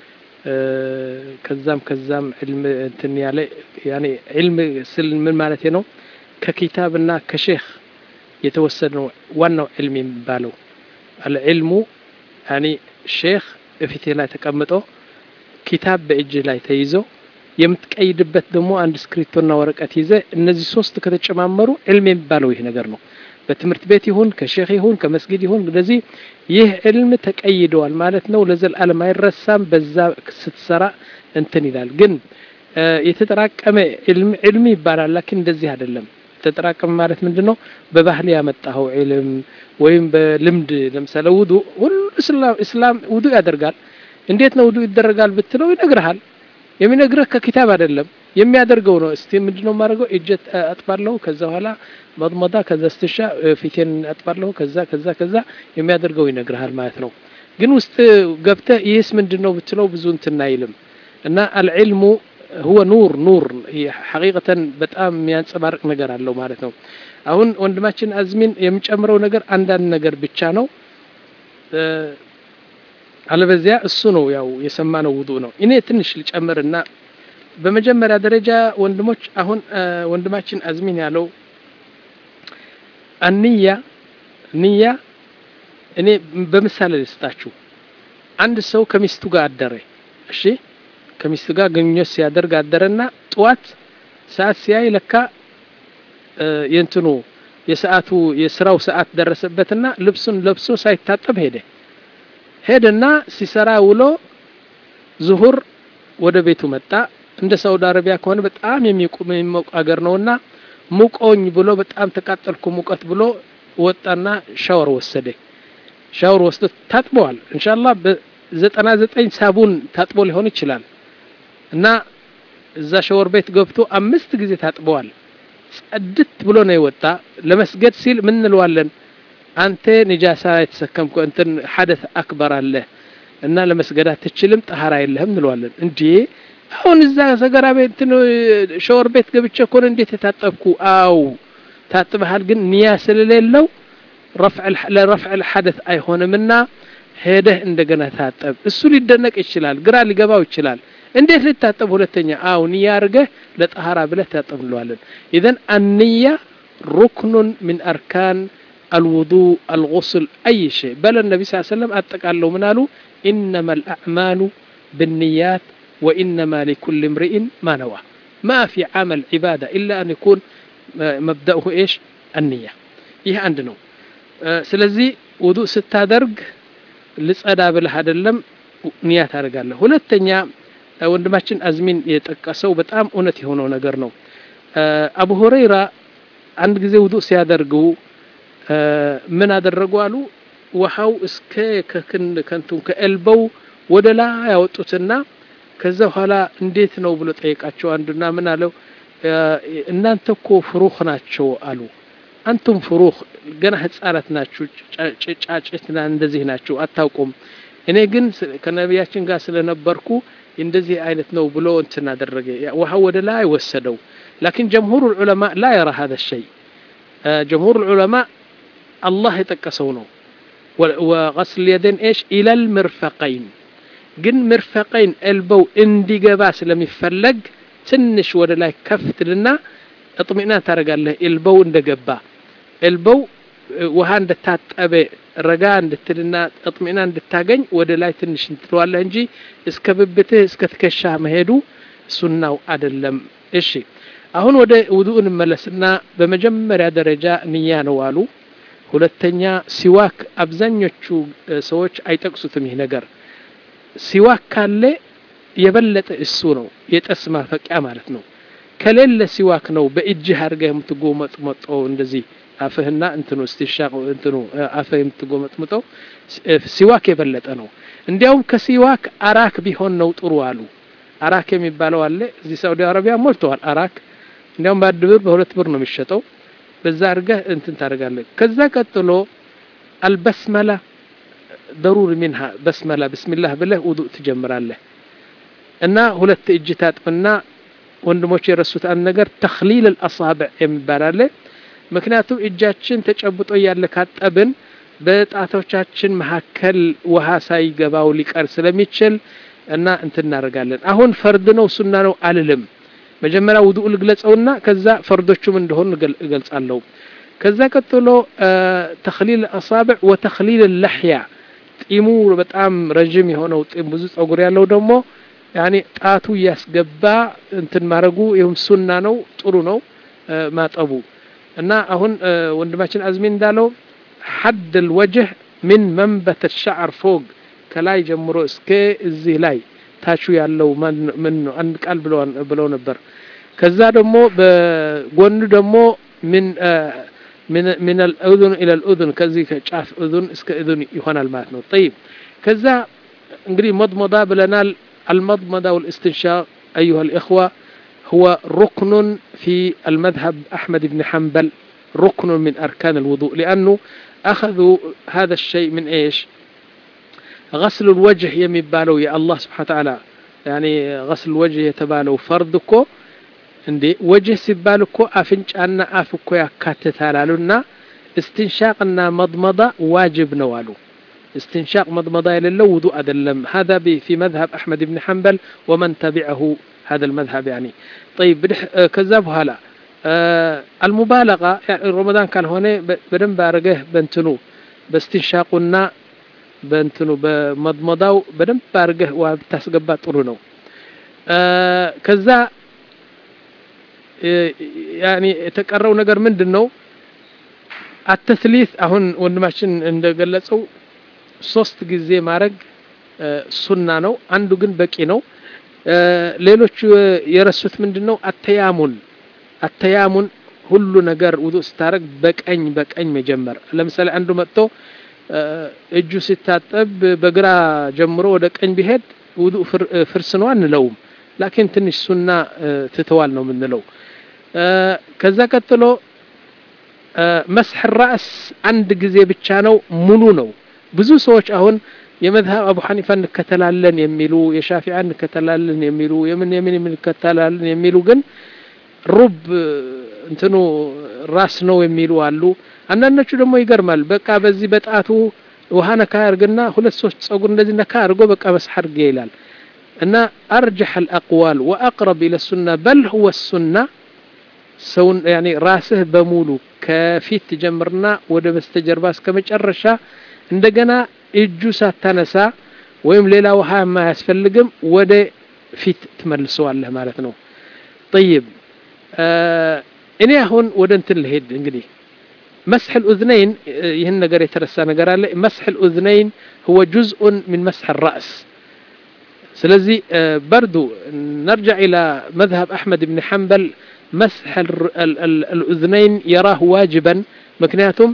ከዛም ከዛም ዕልም እንትን ያለ ያኔ ዕልም ስል ምን ማለት ነው? ከኪታብና ከሼክ የተወሰደ ነው ዋናው ዕልም የሚባለው አልዕልሙ ያኔ ሼክ እፊትህ ላይ ተቀምጦ ኪታብ በእጅህ ላይ ተይዞ የምትቀይድበት ደግሞ አንድ እስክሪፕቶና ወረቀት ይዘ እነዚህ ሶስት ከተጨማመሩ ዕልም የሚባለው ይህ ነገር ነው። በትምህርት ቤት ይሁን ከሼክ ይሁን ከመስጊድ ይሁን እንደዚህ ይህ ዕልም ተቀይደዋል ማለት ነው። ለዘላለም አይረሳም። በዛ ስትሰራ እንትን ይላል። ግን የተጠራቀመ ዕልም ይባላል። ላኪን እንደዚህ አይደለም። ተጠራቀመ ማለት ምንድን ነው? በባህል ያመጣኸው ዕልም ወይም በልምድ ለምሳሌ ውዱ ሁሉ እስላም ውዱ ያደርጋል። እንዴት ነው ውዱ ይደረጋል ብትለው ይነግርሃል። የሚነግርህ ከኪታብ አይደለም የሚያደርገው ነው። እስቲ ምንድነው የማደርገው? እጀ አጥባለሁ፣ ከዛ በኋላ መጥመዳ፣ ከዛ ስትሻ ፊቴን አጥባለሁ፣ ከዛ ከዛ ከዛ የሚያደርገው ይነግርሃል ማለት ነው። ግን ውስጥ ገብተህ ይህስ ምንድን ነው ብትለው ብዙ እንትን አይልም። እና አልዕልሙ ሁወ ኑር ኑር ሐቂቀተን በጣም የሚያንጸባርቅ ነገር አለው ማለት ነው። አሁን ወንድማችን አዝሚን የሚጨምረው ነገር አንዳንድ ነገር ብቻ ነው። አለበዚያ እሱ ነው ያው የሰማነው ውዱእ ነው። እኔ ትንሽ ልጨምርና በመጀመሪያ ደረጃ ወንድሞች አሁን ወንድማችን አዝሚን ያለው አንያ ንያ እኔ በምሳሌ ልስጣችሁ። አንድ ሰው ከሚስቱ ጋር አደረ። እሺ ከሚስቱ ጋር ግንኙነት ሲያደርግ አደረና ጠዋት ሰዓት ሲያይ ለካ የእንትኑ የሰዓቱ የስራው ሰዓት ደረሰበትና ልብሱን ለብሶ ሳይታጠብ ሄደ። ሄደና ሲሰራ ውሎ ዙሁር ወደ ቤቱ መጣ። እንደ ሳውዲ አረቢያ ከሆነ በጣም የሚሞቅ አገር ነውና ሙቆኝ ብሎ በጣም ተቃጠልኩ ሙቀት ብሎ ወጣና ሻወር ወሰደ። ሻወር ወስዶ ታጥበዋል። ኢንሻአላህ በዘጠና ዘጠኝ ሳቡን ታጥቦ ሊሆን ይችላል እና እዛ ሻወር ቤት ገብቶ አምስት ጊዜ ታጥበዋል። ጸድት ብሎ ነው የወጣ። ለመስገድ ሲል ምን እንለዋለን? አንተ ንጃሳ የተሰከምኩ እንትን ሐደት አክበር አለ እና ለመስገድ አትችልም፣ ጠሃራ የለህም እንለዋለን። እንዴ አሁን እዛ ሰገራ ቤት እንትን ሻወር ቤት ገብቼ እኮ ነው እንዴት የታጠብኩ? አው ታጥበሃል፣ ግን ንያ ስለሌለው ለረፍዕ ሐደት አይሆንምና ሄደህ እንደገና ታጠብ። እሱ ሊደነቅ ይችላል፣ ግራ ሊገባው ይችላል። እንዴት ልታጠብ ሁለተኛ? አው ንያ አድርገህ ለጠሃራ ብለህ ታጠብ እንለዋለን። ኢዘን አንያ ሩክኑን ሚን አርካን الوضوء الغسل أي شيء بل النبي صلى الله عليه وسلم أتقال له منالو إنما الأعمال بالنيات وإنما لكل امرئ ما نوى ما في عمل عبادة إلا أن يكون مبدأه إيش النية ይህ አንድ ነው ስለዚህ ውዱእ ስታደርግ ልጸዳ ብለህ አይደለም ንያ ታደርጋለህ ሁለተኛ ወንድማችን አዝሚን የጠቀሰው በጣም እውነት የሆነው ነገር ነው አቡ ሁረይራ አንድ ጊዜ ውዱእ ሲያደርጉ ምን አደረጉ አሉ ውሃው እስከ ከንቱን ከኤልበው ወደ ላይ ያወጡትና ከዛ በኋላ እንዴት ነው ብሎ ጠየቃቸው። አንዱና ምን አለው እናንተ እኮ ፍሩኽ ናቸው አሉ። አንቱም ፍሩኽ ገና ህጻናት ናችሁ፣ ጫጭትና እንደዚህ ናችሁ፣ አታውቁም። እኔ ግን ከነቢያችን ጋር ስለነበርኩ እንደዚህ አይነት ነው ብሎ እንትን አደረገ። ውሃው ወደ ላይ ወሰደው። ላኪን ጀምሁር ዑለማ ላ የራ ሀዘ ሸይ ጀምሁር ዑለማ አላህ የጠቀሰው ነው። ወገስል የደን ኤሽ ኢለል ምርፈቀይን ግን ምርፈቀይን ኤልበው እንዲገባ ስለሚፈለግ ትንሽ ወደ ላይ ከፍትልና እጥሚና ታደርጋለህ። ኤልበው እንደገባ ኤልበው ውሃ እንደታጠበ ረጋ እንድትልና እጥሚና እንድታገኝ ወደ ላይ ትንሽ እንትለዋለህ እንጂ እስከ ብብትህ እስከ ትከሻ መሄዱ ሱናው አይደለም። እሺ አሁን ወደ ውዱእ እንመለስና በመጀመሪያ ደረጃ ንያ ነው አሉ። ሁለተኛ ሲዋክ አብዛኞቹ ሰዎች አይጠቅሱትም ይህ ነገር ሲዋክ ካለ የበለጠ እሱ ነው የጠስ ማፈቂያ ማለት ነው። ከሌለ ሲዋክ ነው በእጅህ አድርገህ የምትጎመጥመጠው እንደዚህ አፍህና እንትኑ እስቲሻቅ እንትኑ አፍህ የምትጎመጥምጠው ሲዋክ የበለጠ ነው። እንዲያውም ከሲዋክ አራክ ቢሆን ነው ጥሩ አሉ። አራክ የሚባለው አለ እዚህ ሳውዲ አረቢያ ሞልተዋል። አራክ እንዲያውም በአንድ ብር በሁለት ብር ነው የሚሸጠው። በዛ አድርገህ እንትን ታደርጋለህ። ከዛ ቀጥሎ አልበስመላ ደሩሪ ሚንሃ በስመላ ብስሚላህ ብለህ ውዱእ ትጀምራለህ እና ሁለት እጅ ታጥብና ወንድሞች የረሱት አንድ ነገር ተክሊል አልአሳብዕ የሚባል አለ። ምክንያቱም እጃችን ተጨብጦ እያለ ካጠብን በጣቶቻችን መካከል ውሃ ሳይገባው ሊቀር ስለሚችል እና እንትን እናደርጋለን። አሁን ፈርድ ነው ሱና ነው አልልም። መጀመሪያ ውዱእ ልግለጸውና ከዛ ፈርዶቹም እንደሆኑ እገልጻለሁ። ከዛ ቀጥሎ ተክሊል አሳብዕ ወተክሊል ለሕያ ጢሙ በጣም ረዥም የሆነው ጢም ብዙ ጸጉር ያለው ደግሞ ያኔ ጣቱ እያስገባ እንትን ማድረጉ ይሁም ሱና ነው፣ ጥሩ ነው ማጠቡ እና አሁን ወንድማችን አዝሚ እንዳለው ሐድ ልወጅህ ምን መንበት ሻዕር ፎግ ከላይ ጀምሮ እስከ እዚህ ላይ ታቹ ያለው ምን ነው አንድ ቃል ብለው ነበር። ከዛ ደግሞ በጎኑ ደግሞ ምን من الأذن إلى الأذن كذي كشاف أذن اسك أذن يهون الماتنو طيب كذا انقري مضمضة بلنال المضمضة والاستنشاق أيها الإخوة هو ركن في المذهب أحمد بن حنبل ركن من أركان الوضوء لأنه أخذوا هذا الشيء من إيش غسل الوجه يمبالو يا الله سبحانه وتعالى يعني غسل الوجه يتبالو فردكو እንዴ ወጅህ ሲባል እኮ አፍንጫና አፍ እኮ ያካትታል አሉና እስትንሻቅና መድመዳ ዋጅብ ነው አሉ። استنشاق مضمضة የሌለው ውዱእ አይደለም። هذا في مذهب أحمد بن حنبل ومن تبعه هذا المذهب يعني طيب ከዛ በኋላ المبالغة يعني رمضان ካልሆነ በደንብ አድርገህ በእንትኑ በስትንሻቁና በእንትኑ በመድመዳው በደንብ አድርገህ ውሃ ብታስገባ ጥሩ ነው። ከዛ ያኒ የተቀረው ነገር ምንድን ነው? አተስሊት አሁን ወንድማችን እንደገለጸው ሶስት ጊዜ ማድረግ ሱና ነው። አንዱ ግን በቂ ነው። ሌሎቹ የረሱት ምንድን ነው? አተያሙን አተያሙን ሁሉ ነገር ውዱእ ስታደርግ በቀኝ በቀኝ መጀመር። ለምሳሌ አንዱ መጥቶ እጁ ሲታጠብ በግራ ጀምሮ ወደ ቀኝ ቢሄድ ውዱእ ፍርስ ነው አንለውም። ላኪን ትንሽ ሱና ትተዋል ነው የምንለው። ከዛ ቀጥሎ መስሕ ራእስ አንድ ጊዜ ብቻ ነው፣ ሙሉ ነው። ብዙ ሰዎች አሁን የመዝሀብ አቡ ሐኒፋ እንከተላለን የሚሉ የሻፊዓ እንከተላለን የሚሉ የምን የምን እንከተላለን የሚሉ ግን ሩብ እንትኑ ራስ ነው የሚሉ አሉ። አንዳንዶቹ ደግሞ ይገርማል። በቃ በዚህ በጣቱ ውሃ ነካ ያርግና ሁለት ሶስት ጸጉር እንደዚህ ነካ አድርጎ በቃ መስሕ አድርጌ ይላል እና አርጀሕ አልአቅዋል ወአቅረብ ኢለ ሱና በል ሁወ ሱና ሰውን ያኔ ራስህ በሙሉ ከፊት ጀምርና ወደ በስተጀርባ እስከ መጨረሻ እንደገና እጁ ሳታነሳ ወይም ሌላ ውሃ የማያስፈልግም ወደ ፊት ትመልሰዋለህ ማለት ነው። ጠይብ እኔ አሁን ወደ እንትን ልሄድ እንግዲህ መስሕ ልኡዝነይን ይህን ነገር የተረሳ ነገር አለ። መስሕ ልኡዝነይን ሁወ ጁዝኡን ምን መስሕ ራእስ ስለዚህ በርዱ ነርጃዕ ኢላ መዝሀብ አሕመድ ብን ሐንበል መስሕ ልኡዝነይን የራህ ዋጅበን ምክንያቱም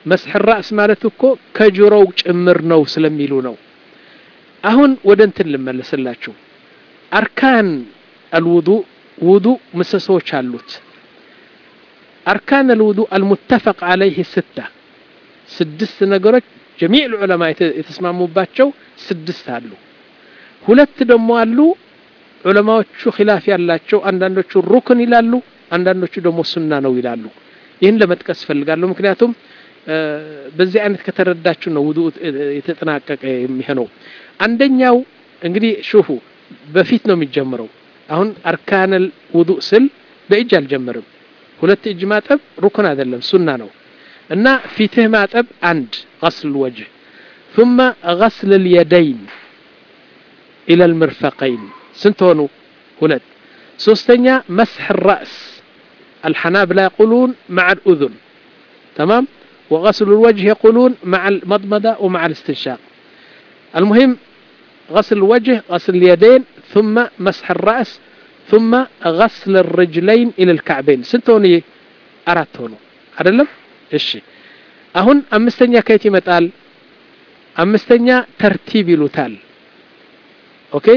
መስሕ ራእስ ማለት እኮ ከጆሮው ጭምር ነው ስለሚሉ ነው አሁን ወደ እንትን ልመለስላችሁ አርካን አልውዱእ ውዱእ ምሰሶዎች አሉት አርካን አልውዱእ አልሙተፈቅ አለይህ ስታ ስድስት ነገሮች ጀሚዕ ዑለማ የተስማሙባቸው ስድስት አሉ ሁለት ደግሞ አሉ ዑለማዎቹ ኺላፍ ያላቸው አንዳንዶቹ ሩክን ይላሉ አንዳንዶቹ ደግሞ ሱና ነው ይላሉ ይህን ለመጥቀስ እፈልጋለሁ ምክንያቱም በዚህ አይነት ከተረዳችሁ ነው ውዱ የተጠናቀቀ የሚሆነው አንደኛው እንግዲህ ሹፉ በፊት ነው የሚጀምረው አሁን አርካነል ውዱእ ስል በእጅ አልጀምርም ሁለት እጅ ማጠብ ሩክን አይደለም ሱና ነው እና ፊትህ ማጠብ አንድ غسل الوجه ثم غسل اليدين إلى المرفقين ስንት ሆኑ ሁለት ሶስተኛ مسح الرأس الحنابلة يقولون مع الأذن تمام وغسل الوجه يقولون مع المضمضة ومع الاستنشاق المهم غسل الوجه غسل اليدين ثم مسح الرأس ثم غسل الرجلين إلى الكعبين سنتوني أرات هونو አይደለም እሺ አሁን አምስተኛ ከየት ይመጣል አምስተኛ ተርቲብ ይሉታል ኦኬ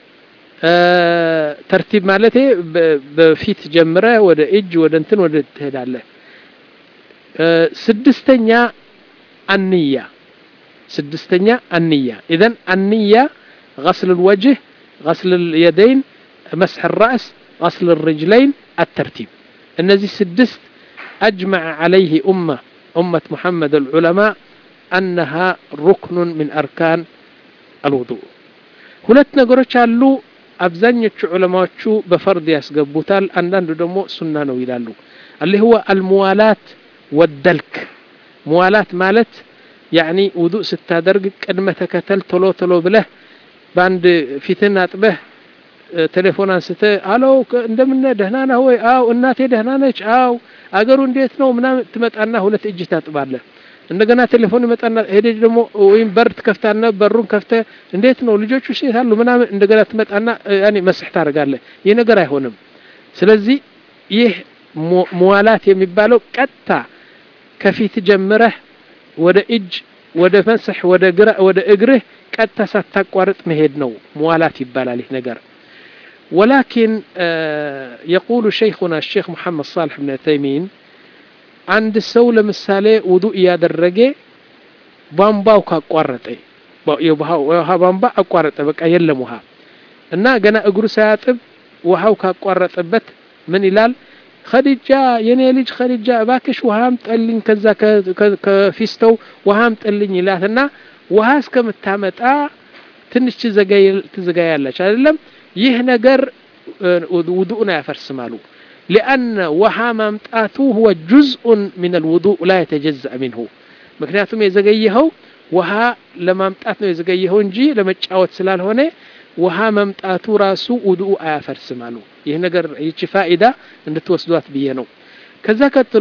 ተርቲብ ማለት በፊት ጀምረ ወደ እጅ ወደ እንትን ወደ ትሄዳለህ ስድስተኛ አንያ ስድስተኛ አንያ ኢዘን አንያ غسل الوجه غسل اليدين مسح الرأس غسل الرجلين الترتيب እነዚህ ስድስት أجمع عليه أمة أمة محمد العلماء أنها ركن من أركان الوضوء ሁለት ነገሮች አሉ አብዛኞቹ ዑለማዎቹ በፈርድ ያስገቡታል አንዳንዱ ደግሞ ሱና ነው ይላሉ اللي هو الموالاة والدلك موالاة ማለት ያኒ ውዱእ ስታደርግ ቅድመ ተከተል ቶሎ ቶሎ ብለህ በአንድ ፊትን አጥበህ ቴሌፎን አንስተ አሎ እንደምን ደህና ነህ ወይ አው እናቴ ደህና ነች አው አገሩ እንዴት ነው ምናምን ትመጣና ሁለት እጅ ታጥባለህ እንደገና ቴሌፎን ይመጣና ሄደች ደግሞ ወይም በር ትከፍታና በሩን ከፍተ እንዴት ነው ልጆቹ ሴት አሉ ምናምን እንደገና ትመጣና ያኔ መስሕ ታደርጋለህ ይህ ነገር አይሆንም ስለዚህ ይህ መዋላት የሚባለው ቀጥታ ከፊት ጀምረህ ወደ እጅ ወደ መስሕ ወደ ግራ ወደ እግርህ ቀጥታ ሳታቋርጥ መሄድ ነው መዋላት ይባላል ይህ ነገር ولكن يقول شيخنا الشيخ محمد صالح بن عثيمين አንድ ሰው ለምሳሌ ውዱእ እያደረገ ቧንቧው ካቋረጠ የውሃ ቧንቧ አቋረጠ በቃ የለም ውሃ እና ገና እግሩ ሳያጥብ ውሃው ካቋረጠበት ምን ይላል ኸዲጃ የኔ ልጅ ኸዲጃ እባክሽ ውሃም ጠልኝ ከዛ ከፊስተው ውሃም ጠልኝ ይላትና ውሃ እስከምታመጣ ትንሽ ትዘጋያለች አይደለም ይህ ነገር ውዱእን አያፈርስም አሉ لأن وها ممطاته هو جزء من الوضوء لا يتجزأ منه ምክንያቱም የዘገየኸው ውሃ ለማምጣት ነው የዘገየኸው እንጂ ለመጫወት ስላልሆነ ውሃ መምጣቱ ራሱ ውዱኡ አያፈርስም አሉ ይህ ነገር ይቺ ፋኢዳ እንድትወስዷት ብዬ ነው ከዛ ቀጥሎ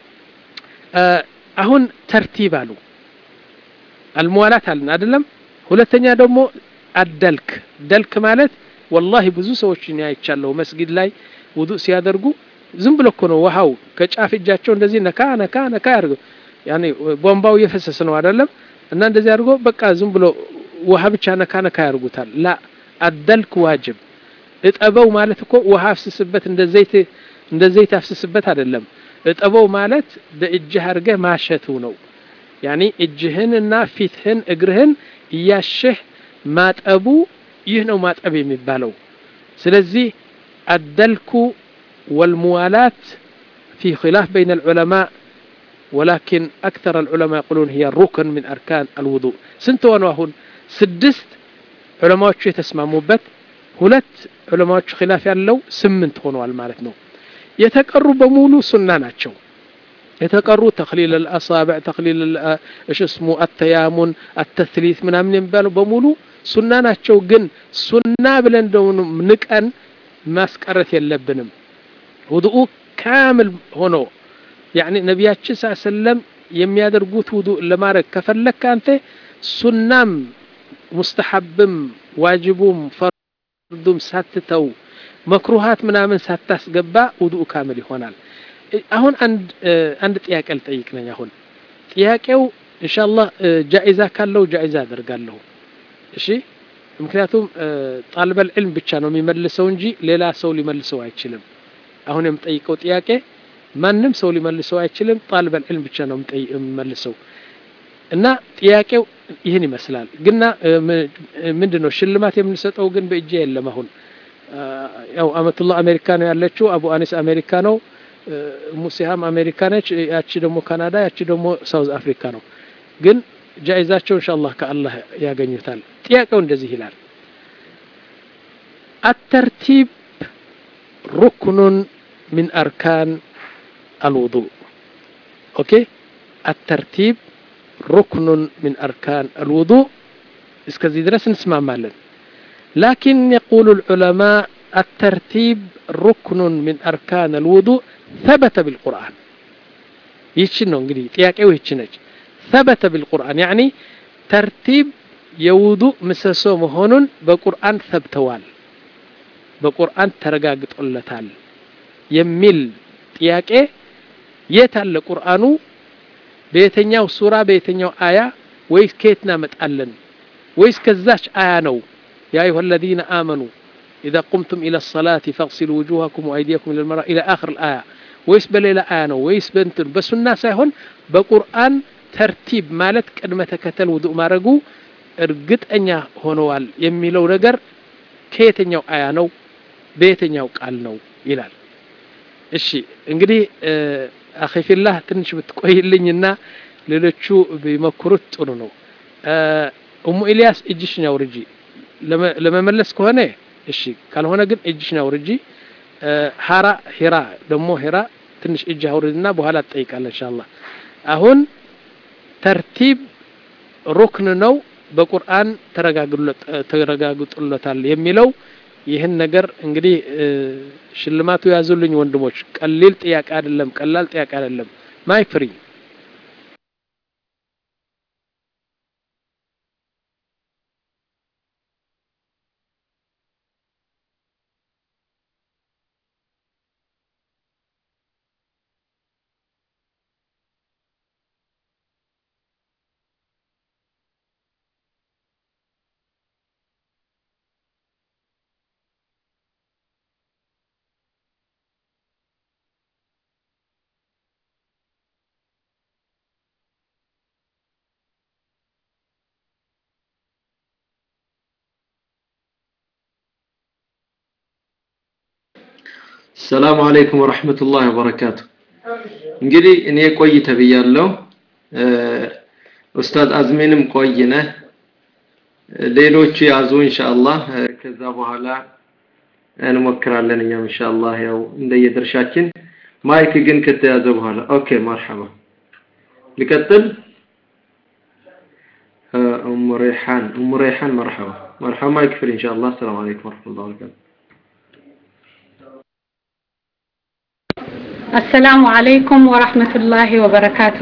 አሁን ተርቲብ አሉ አልመዋላት አለን አይደለም ሁለተኛ ደግሞ አደልክ ደልክ ማለት ወላሂ ብዙ ሰዎችን አይቻለሁ መስጊድ ላይ ውዱእ ሲያደርጉ ዝም ብሎ እኮ ነው ውሃው ከጫፍ እጃቸው እንደዚህ ነካ ነካ ነካ ያርገው ያኔ ቧንቧው እየፈሰሰ ነው አይደለም እና እንደዚህ አድርጎ በቃ ዝም ብሎ ውሃ ብቻ ነካ ነካ ያርጉታል ላ አደልክ ዋጅብ እጠበው ማለት እኮ ውሃ አፍስስበት እንደ ዘይት እንደ ዘይት አፍስስበት አይደለም እጠበው ማለት በእጅህ አድርገህ ማሸቱ ነው ያኒ እጅህን እና ፊትህን እግርህን እያሸህ ማጠቡ ይህ ነው ማጠብ የሚባለው ስለዚህ الدلك والموالاة في خلاف بين العلماء ولكن أكثر العلماء يقولون هي ركن من أركان الوضوء سنت ونواهن سدست علماء تسمى مبت هلت علماء خلاف ያለው ስምንት ሆነዋል ማለት ነው የተቀሩ በሙሉ ሱና ናቸው የተቀሩ ተክሊል الأصابع ተክሊል እሽ እስሙ التيامن التثليث ምናምን የሚባለው በሙሉ ሱና ናቸው ግን ሱና ብለን ደግሞ ንቀን ማስቀረት የለብንም ውዱኡ ካምል ሆኖ ያኒ ነቢያችን ስ ሰለም የሚያደርጉት ውዱእ ለማድረግ ከፈለክ አንተ ሱናም ሙስተሐብም ዋጅቡም ፈርዱም ሳትተው መክሩሃት ምናምን ሳታስገባ ውዱእ ካምል ይሆናል አሁን አንድ አንድ ጥያቄ ልጠይቅ ነኝ አሁን ጥያቄው ኢንሻአላህ ጃኢዛ ካለው ጃኢዛ አደርጋለሁ እሺ ምክንያቱም ጣልበል ዕልም ብቻ ነው የሚመልሰው እንጂ ሌላ ሰው ሊመልሰው አይችልም አሁን የምጠይቀው ጥያቄ ማንም ሰው ሊመልሰው አይችልም ጣልበል ዕልም ብቻ ነው የሚመልሰው እና ጥያቄው ይህን ይመስላል ግና ምንድን ነው ሽልማት የምንሰጠው ግን በእጄ የለም አሁን ያው አመቱላህ አሜሪካ ነው ያለችው አቡ አኒስ አሜሪካ ነው ሙሲሃም አሜሪካ ነች ያቺ ደግሞ ካናዳ ያቺ ደግሞ ሳውዝ አፍሪካ ነው ግን ጃይዛቸው ኢንሻአላህ ከአላህ ያገኙታል ጥያቄው እንደዚህ ይላል الترتيب ركن من أركان الوضوء أوكي الترتيب ركن من أركان الوضوء اسكزي درس نسمع مالا لكن يقول العلماء الترتيب ركن من أركان الوضوء ثبت بالقرآن يتشنو انجلي تياكيو يتشنج ثبت بالقرآن يعني ترتيب የውዱእ ምሰሶ መሆኑን በቁርአን ሰብተዋል በቁርአን ተረጋግጦለታል የሚል ጥያቄ የት አለ ቁርአኑ በየትኛው ሱራ በየትኛው አያ ወይስ ከየት እናመጣለን ወይስ ከዛች አያ ነው ያ አዩሃ الذين آمنوا إذا قمتم إلى الصلاة فاغسلوا وجوهكم وأيديكم إلى المرأة إلى آخر الآية ወይስ በሌላ አያ ነው ወይስ በእንትን በሱና ሳይሆን በቁርአን ተርቲብ ማለት ቅድመ ተከተል ውዱእ ማድረጉ እርግጠኛ ሆነዋል የሚለው ነገር ከየትኛው አያ ነው በየትኛው ቃል ነው ይላል እሺ እንግዲህ አኺፊላህ ትንሽ ብትቆይልኝና ሌሎቹ ቢሞክሩት ጥሩ ነው እሙ ኢልያስ እጅሽን አውርጂ ለመመለስ ከሆነ እሺ ካልሆነ ግን እጅሽን አውርጂ ሀራ ሂራ ደግሞ ሂራ ትንሽ እጅ አውርድና በኋላ ትጠይቃለህ ኢንሻአላህ አሁን ተርቲብ ሩክን ነው በቁርአን ተረጋግጦለታል የሚለው ይህን ነገር እንግዲህ ሽልማቱ ያዙልኝ ወንድሞች ቀሊል ጥያቄ አይደለም ቀላል ጥያቄ አይደለም ማይክ ፍሪ
ሰላም አለይኩም ወራህመቱላሂ ወበረካቱ እንግዲህ እኔ ቆይ ተብያለሁ ኡስታዝ አዝሜንም ቆይነ ሌሎቹ ያዙ ኢንሻአላህ ከዛ በኋላ እንሞክራለን እኛም ኢንሻአላህ ያው እንደየድርሻችን ማይክ ግን ከተያዘ በኋላ ኦኬ መርሐባ ልቀጥል ام ريحان ام ريحان مرحبا مرحبا ما يكفر ان شاء الله السلام عليكم ورحمه الله وبركاته
አሰላሙ አለይኩም ወራህመቱላሂ ወበረካቱ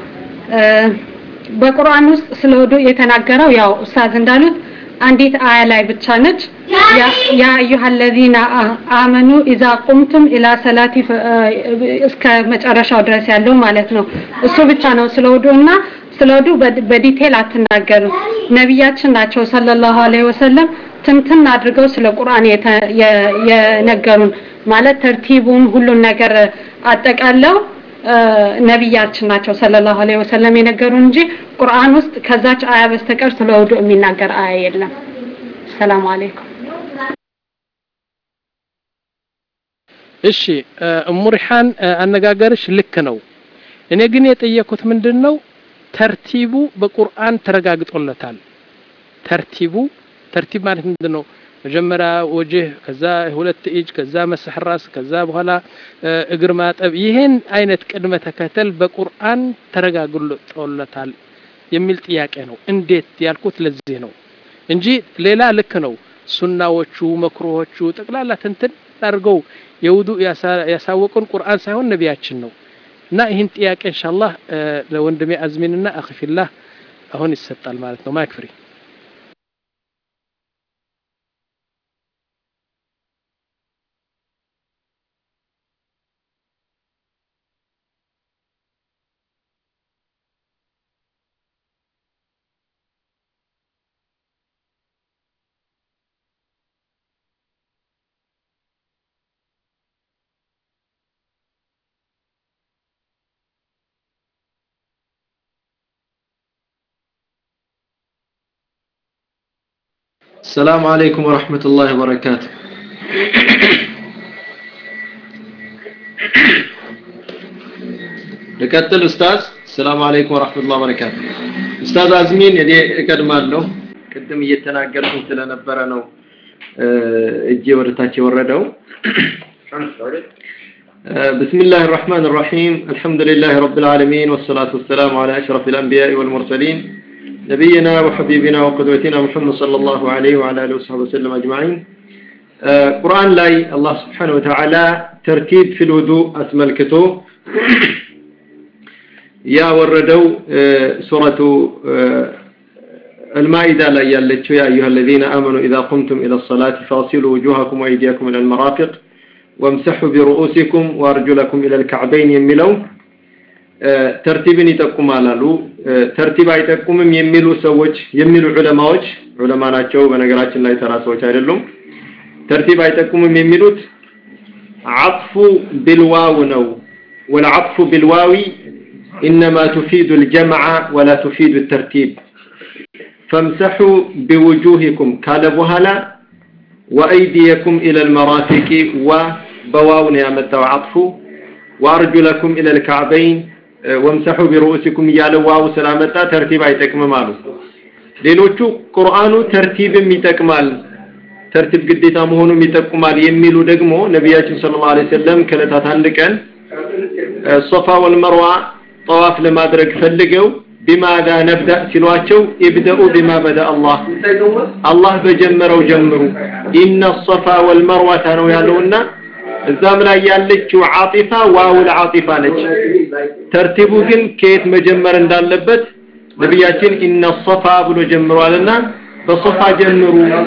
በቁርአን ውስጥ ስለ ውዱ የተናገረው ያው ኡስታዝ እንዳሉት አንዲት አያ ላይ ብቻ ነች ያ አዩሃ الذين አመኑ ኢዛ ቁምቱም ኢላ ሰላቲ እስከ መጨረሻው ድረስ ያለው ማለት ነው እሱ ብቻ ነው ስለ ውዱ እና ስለ ውዱ በዲቴል አትናገሩም ነቢያችን ናቸው ሰለላሁ ዐለይሂ ወሰለም ትንትን አድርገው ስለ ቁርአን የነገሩን ማለት ተርቲቡን ሁሉን ነገር አጠቃለው ነቢያችን ናቸው ሰለላሁ ዐለይሂ ወሰለም የነገሩን እንጂ ቁርአን ውስጥ ከዛች አያ በስተቀር ስለ ውዱ የሚናገር አያ የለም። ሰላም አለይኩም።
እሺ እሙ ሪሓን አነጋገርሽ ልክ ነው። እኔ ግን የጠየኩት ምንድን ነው ተርቲቡ በቁርአን ተረጋግጦለታል። ተርቲቡ ተርቲብ ማለት ምንድን ነው? መጀመሪያ ወጅህ፣ ከዛ ሁለት እጅ፣ ከዛ መስሕ ራስ፣ ከዛ በኋላ እግር ማጠብ፣ ይህን አይነት ቅድመ ተከተል በቁርአን ተረጋግጦለታል የሚል ጥያቄ ነው። እንዴት ያልኩት ለዚህ ነው እንጂ ሌላ ልክ ነው። ሱናዎቹ መክሩሆቹ ጠቅላላ ትንትን አድርገው የውዱ ያሳወቁን ቁርአን ሳይሆን ነቢያችን ነው። እና ይህን ጥያቄ ኢንሻአላህ ለወንድሜ አዝሚንና አኽፊላህ አሁን ይሰጣል ማለት ነው። ማይክ ፍሪ
السلام عليكم ورحمة الله وبركاته ልቀጥል ኡስታዝ ሰላም አለይኩም ወራህመቱላሂ ወበረካቱ ኡስታዝ አዝሚን እኔ እቀድማለሁ ቅድም እየተናገርኩኝ ስለነበረ ነው እጄ ወደታች የወረደው بسم الله الرحمن الرحيم الحمد لله رب العالمين والصلاة والسلام على أشرف الأنبياء والمرسلين نبينا وحبيبنا وقدوتنا محمد صلى الله عليه وعلى آله وصحبه وسلم أجمعين قرآن لاي الله سبحانه وتعالى ترتيب في الوضوء أسملكته يا وردوا سورة المائدة لا يالتشو يا أيها الذين آمنوا إذا قمتم إلى الصلاة فاغسلوا وجوهكم وأيديكم إلى المرافق وامسحوا برؤوسكم وأرجلكم إلى الكعبين يملوا ተርቲብን ይጠቁማል አሉ ተርቲብ አይጠቁምም የሚሉ ሰዎች የሚሉ ዑለማዎች ዑለማ ናቸው በነገራችን ላይ ተራ ሰዎች አይደሉም ተርቲብ አይጠቁምም የሚሉት አጥፉ ቢልዋው ነው والعطف بالواو إنما تفيد الجمع ولا تفيد الترتيب فامسحوا بوجوهكم قال بهلا وأيديكم إلى المرافق وبواون يا متى عطف وأرجلكم إلى الكعبين ወምሰሑ ቢሩኡሲኩም እያለ ዋው ስላመጣ ተርቲብ አይጠቅምም አሉ ሌሎቹ ቁርአኑ ተርቲብም ይጠቅማል ተርቲብ ግዴታ መሆኑም ይጠቁማል የሚሉ ደግሞ ነቢያችን ሰለላሁ ዐለይሂ ወሰለም ከዕለታት አንድ ቀን ሶፋ ወልመርዋ ጠዋፍ ለማድረግ ፈልገው ቢማዳ ነብዳ ሲሏቸው ኢብደኡ ቢማ በዳ አላህ አላህ በጀመረው ጀምሩ ኢነ ሶፋ ወልመርዋታ ነው ያለውና እዛም ላይ ያለችው ዓጢፋ ዋውል ዓጢፋ ነች ተርቲቡ ግን ከየት መጀመር እንዳለበት ነቢያችን ኢነ ሶፋ ብሎ ጀምሯልና በሶፋ ጀምሩ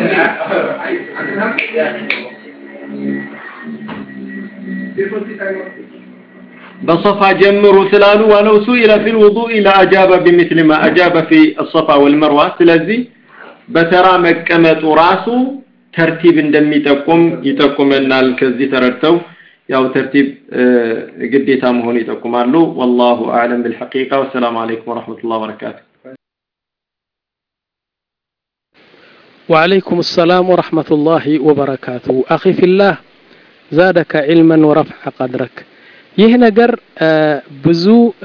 በሶፋ ጀምሩ ስላሉ ወለው ሱኢለ ፊል ውዱእ ለአጃበ ቢሚስሊ ማ አጃበ ፊ الصفا والمروه ስለዚህ በተራ መቀመጡ ራሱ ተርቲብ እንደሚጠቁም ይጠቁመናል ከዚህ ተረድተው ያው ተርቲብ ግዴታ መሆኑ ይጠቁማሉ والله اعلم بالحقيقه والسلام عليكم ورحمه الله وبركاته
وعليكم السلام ورحمة الله وبركاته أخي في الله زادك علما ورفع قدرك ይህ ነገር ብዙ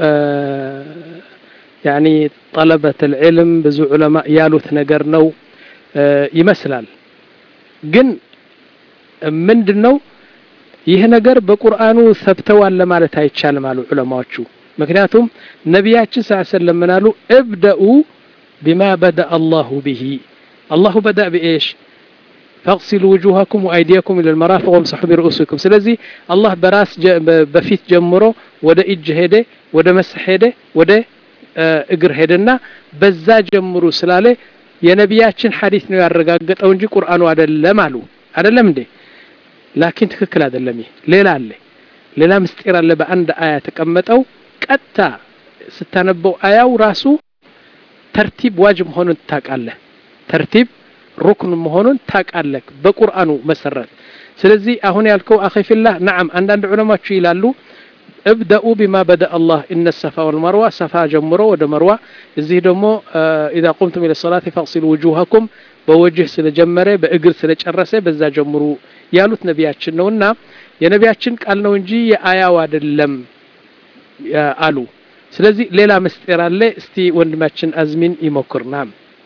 ያኒ ጠለበት العلم ብዙ ዑለማ ያሉት ነገር ነው ይመስላል ግን ምንድነው ይህ ነገር በቁርአኑ ሰብተዋል ለማለት አይቻልም አሉ ዑለማዎቹ ምክንያቱም ነቢያችን ስ ሰለም ምን አሉ እብደኡ ቢማ በዳ አላሁ ብሂ አላሁ በዳ ብኤሽ ፈቅሲሉ ውጁሃኩም ወአይዲያኩም ኢለ ልመራፊቅ ወምሰሑ ቢርኡሲኩም ስለዚህ አላህ በራስ በፊት ጀምሮ ወደ እጅ ሄደ ወደ መስሕ ሄደ ወደ እግር ሄደና በዛ ጀምሩ ስላለ የነቢያችን ሐዲስ ነው ያረጋገጠው እንጂ ቁርአኑ አይደለም አሉ አይደለም እንዴ ላኪን ትክክል አይደለም ይህ ሌላ አለ ሌላ ምስጢር አለ በአንድ አያ ተቀመጠው ቀጥታ ስታነበው አያው ራሱ ተርቲብ ዋጅብ መሆኑን ታውቃለህ ተርቲብ ሩክን መሆኑን ታውቃለህ በቁርአኑ መሰረት ስለዚህ አሁን ያልከው አኺፊላህ ነዓም አንዳንድ ዑለማዎች ይላሉ እብደኡ ቢማ በደ አላህ እነ ሰፋ ወልመርዋ ሰፋ ጀምሮ ወደ መርዋ እዚህ ደግሞ ኢዛ ቁምቱም ኢለ ሰላት ፈቅሲሉ ውጁሃኩም በወጅህ ስለጀመረ በእግር ስለጨረሰ በዛ ጀምሩ ያሉት ነቢያችን ነውና የነቢያችን ቃል ነው እንጂ የአያው አይደለም አሉ ስለዚህ ሌላ ምስጢር አለ እስቲ ወንድማችን አዝሚን ይሞክር ናም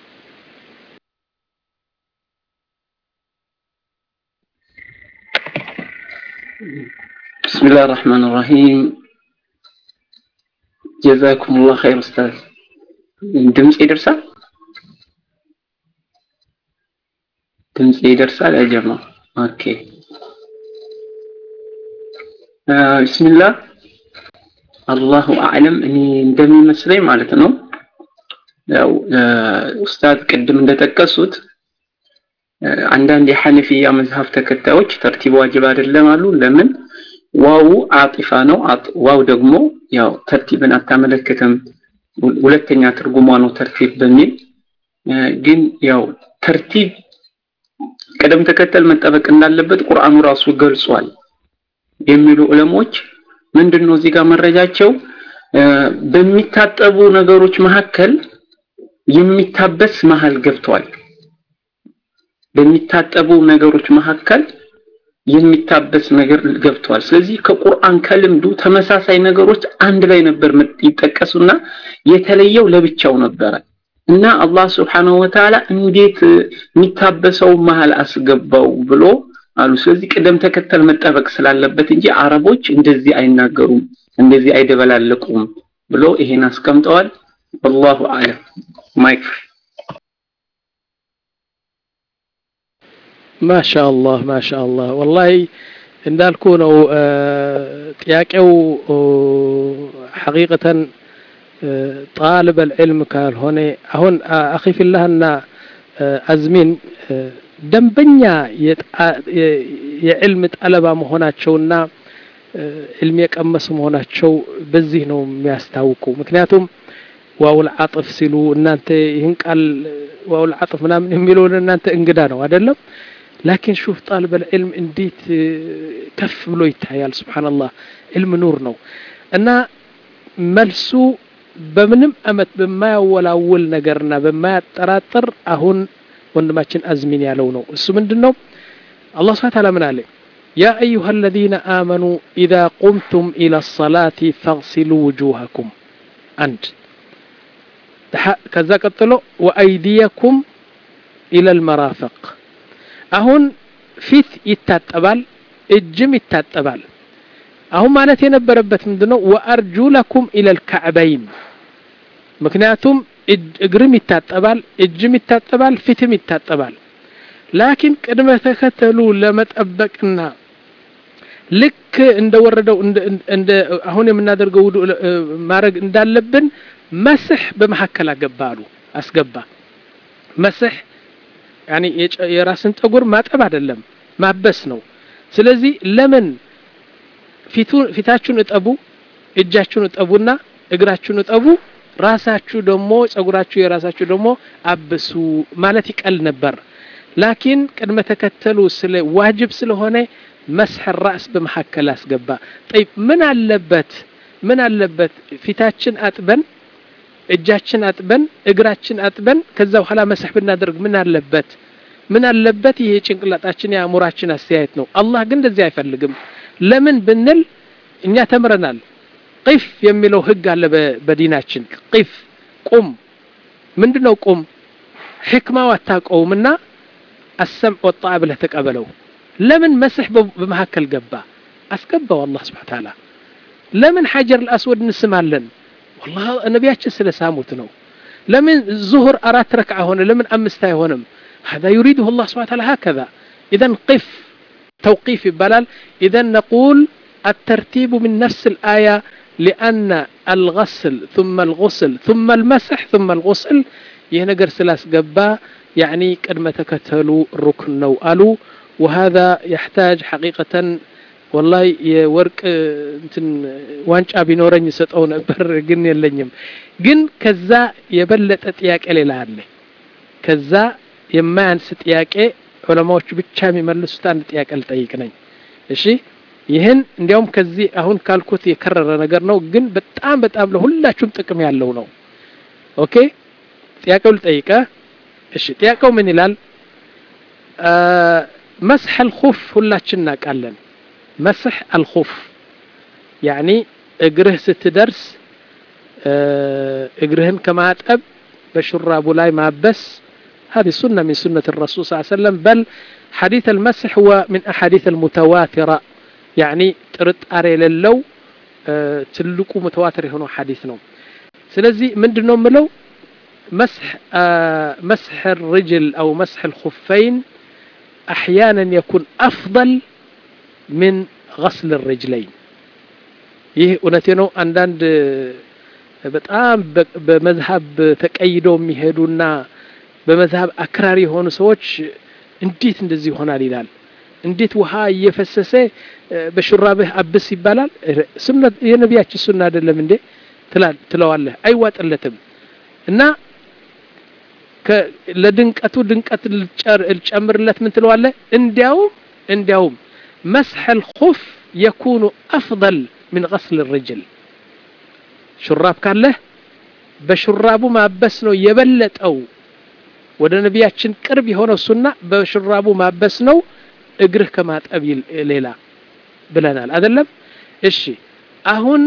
بسم الله الرحمن الرحيم جزاكم الله خير أستاذ ድምፅ ይደርሳል ድምፅ ይደርሳል ያ ጀማ ኦኬ ቢስሚላህ አላሁ አዕለም እኔ እንደሚመስለኝ ማለት ነው ያው ኡስታዝ ቅድም እንደጠቀሱት አንዳንድ የሐነፊያ መዝሀብ ተከታዮች ተርቲብ ዋጅብ አይደለም አሉ ለምን ዋው አጢፋ ነው ዋው ደግሞ ያው ተርቲብን አታመለክትም ሁለተኛ ትርጉሟ ነው ተርቲብ በሚል ግን ያው ተርቲብ ቅደም ተከተል መጠበቅ እንዳለበት ቁርአኑ ራሱ ገልጿል የሚሉ ዑለሞች ምንድነው እዚህ ጋር መረጃቸው በሚታጠቡ ነገሮች መካከል የሚታበስ መሃል ገብቷል በሚታጠቡ ነገሮች መካከል የሚታበስ ነገር ገብተዋል። ስለዚህ ከቁርአን ከልምዱ ተመሳሳይ ነገሮች አንድ ላይ ነበር ይጠቀሱና የተለየው ለብቻው ነበረ እና አላህ ስብሓነሁ ወተዓላ እንዴት የሚታበሰው መሀል አስገባው ብሎ አሉ። ስለዚህ ቅደም ተከተል መጠበቅ ስላለበት እንጂ አረቦች እንደዚህ አይናገሩም፣ እንደዚህ አይደበላለቁም ብሎ ይሄን አስቀምጠዋል። ወላሁ አለም ማይክ
ማሻአላህ ማሻአላህ ወላሂ እንዳልኩ ነው ጥያቄው ሐቂቀተን ጣልበ ልዕልም ካልሆነ አሁን አኺ ፊላህና አዝሚን ደንበኛ የዕልም ጠለባ መሆናቸውና ዕልም የቀመሱ መሆናቸው በዚህ ነው የሚያስታውቁ ምክንያቱም ዋውል አጥፍ ሲሉ እናንተ ይህን ቃል ዋውል አጥፍ ምናምን የሚለውን እናንተ እንግዳ ነው አይደለም ላኪን ሹፍ ጣልበ ልዕልም እንዴት ከፍ ብሎ ይታያል ስብሓንላህ ዕልም ኑር ነው እና መልሱ በምንም አመት በማያወላውል ነገርና በማያጠራጥር አሁን ወንድማችን አዝሚን ያለው ነው እሱ ምንድን ነው አላህ ስብሓን ታላ ምን አለ يا أيها الذين آمنوا إذا قمتم إلى الصلاة فاغسلوا وجوهكم أنت كذا قتلوا وأيديكم إلى المرافق أهون ፊት ይታጠባል እጅም ይታጠባል አሁን ማለት የነበረበት ምንድነው ወአርጁለኩም ኢለል ካዕበይን ምክንያቱም እግርም ይታጠባል እጅም ይታጠባል ፊትም ይታጠባል ላኪን ቅድመ ተከተሉ ለመጠበቅና ልክ እንደወረደው እንደ አሁን የምናደርገው ውዱ ማድረግ እንዳለብን መስህ በመካከል አገባ አሉ አስገባ መስህ ያኒ የራስን ጠጉር ማጠብ አይደለም ማበስ ነው ስለዚህ ለምን ፊታችሁን እጠቡ እጃችሁን እጠቡና እግራችሁን እጠቡ ራሳችሁ ደግሞ ጸጉራችሁ የራሳችሁ ደግሞ አብሱ ማለት ይቀል ነበር ላኪን ቅድመ ተከተሉ ስለ ዋጅብ ስለሆነ መስሕ ራስ በመካከል አስገባ ጠይብ ምን አለበት ምን አለበት ፊታችን አጥበን እጃችን አጥበን እግራችን አጥበን ከዛ በኋላ መስሕ ብናደርግ ምን አለበት ምን አለበት ይሄ ጭንቅላጣችን የአእምሯችን አስተያየት ነው አላህ ግን እንደዚህ አይፈልግም ለምን ብንል እኛ ተምረናል ቂፍ የሚለው ህግ አለ በዲናችን ቂፍ ቁም ምንድነው ቁም ሕክማው አታውቀውምና አሰምዕ ወጣ ብለህ ተቀበለው ለምን መስሕ በመካከል ገባ አስገባው አላህ ስብሓን ታላ ለምን ሐጀር ልአስወድ እንስማለን والله ነቢያችን ስለ ሳሙት ነው ለምን ዙሁር አራት ረክዓ ሆነ ለምን አምስት አይሆንም هذا يريده الله سبحانه وتعالى هكذا إذا قف توقيف يبالال إذا نقول الترتيب من نفس الآية لأن الغسل ثم الغسل ثم المسح ثم الغسل يهنجر سلاس قبا يعني قد تكتلوا الركن نوالو وهذا يحتاج حقيقة والله የወርቅ እንትን ዋንጫ ቢኖረኝ ሰጠው ነበር ግን የለኝም ግን ከዛ የበለጠ ጥያቄ ሌላ አለ ከዛ የማያንስ ጥያቄ ዑለማዎቹ ብቻ የሚመልሱት አንድ ጥያቄ ልጠይቅ ነኝ እሺ ይህን እንዲያውም ከዚህ አሁን ካልኩት የከረረ ነገር ነው ግን በጣም በጣም ለሁላችሁም ጥቅም ያለው ነው ኦኬ ጥያቄው ልጠይቀ እሺ ጥያቄው ምን ይላል መስሕ አልኹፍ ሁላችን እናውቃለን መስሕ አልኹፍ ያኒ እግርህ ስትደርስ እግርህን ከማጠብ በሹራቡ ላይ ማበስ هذه سنة من سنة الرسول صلى الله عليه وسلم بل حديث المسح هو من أحاديث المتواترة يعني ترد أري للو تلقوا متواتر هنا حديث نوم سلزي من دنوم ملو مسح مسح الرجل أو مسح الخفين أحيانا يكون أفضل من غسل الرجلين ይህ እውነቴ ነው አንዳንድ በጣም በመዝሀብ ተቀይደው የሚሄዱና በመዝሀብ አክራሪ የሆኑ ሰዎች እንዴት እንደዚህ ይሆናል ይላል እንዴት ውሃ እየፈሰሰ በሹራብህ አብስ ይባላል የነቢያችን ሱና አይደለም እንዴ ትለዋለህ አይዋጥለትም እና ለድንቀቱ ድንቀት ልጨምርለት ምን ትለዋለህ እንዲያውም እንዲያውም መስሐ الخف يكون أفضل من غسل الرجل ሹራብ ካለህ በሹራቡ ማበስ ነው የበለጠው ወደ ነቢያችን ቅርብ የሆነው ሱና በሽራቡ ማበስ ነው እግርህ ከማጠብ ሌላ ብለናል አይደለም እሺ አሁን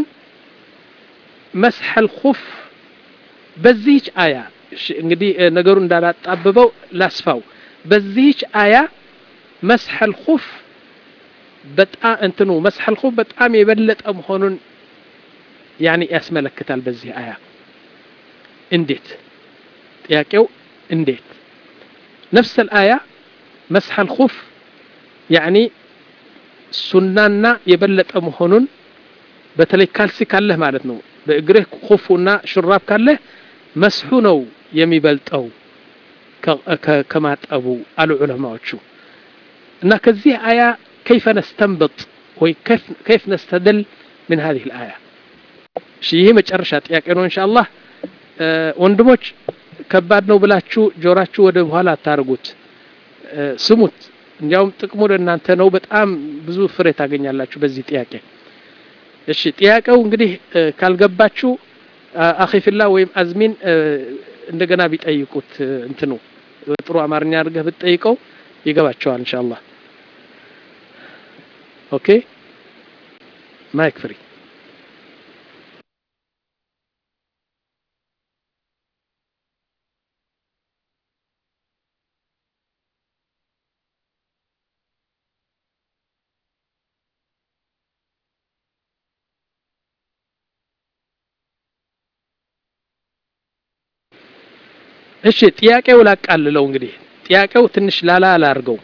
መስሐል ኹፍ በዚህች አያ እንግዲህ ነገሩ እንዳላጣብበው ላስፋው በዚህች አያ መስሐል ኹፍ በጣም እንትኑ መስሐል ኹፍ በጣም የበለጠ መሆኑን ያኒ ያስመለክታል በዚህ አያ እንዴት ጥያቄው እንዴት ነፍስ الآية مسح الخف يعني ሱናና የበለጠ መሆኑን በተለይ ካልሲ ካለህ ማለት ነው በእግርህ ኹፉና ሹራብ ካለህ መስሑ ነው የሚበልጠው ከማጠቡ አሉ ዑለማዎቹ እና ከዚህ አያ كيف نستنبط ወይ كيف نستدل من هذه الآية እሺ ይሄ መጨረሻ ጥያቄ ነው ኢንሻአላህ ወንድሞች ከባድ ነው ብላችሁ ጆራችሁ ወደ በኋላ አታርጉት ስሙት እንዲያውም ጥቅሙ ለእናንተ ነው በጣም ብዙ ፍሬ ታገኛላችሁ በዚህ ጥያቄ እሺ ጥያቄው እንግዲህ ካልገባችሁ አኺፊላ ወይም አዝሚን እንደገና ቢጠይቁት እንትኑ ጥሩ አማርኛ አድርገህ ብትጠይቀው ይገባቸዋል ኢንሻአላህ ኦኬ ማይክ ፍሪ እሺ ጥያቄው ላቃልለው እንግዲህ ጥያቄው ትንሽ ላላ አላርገው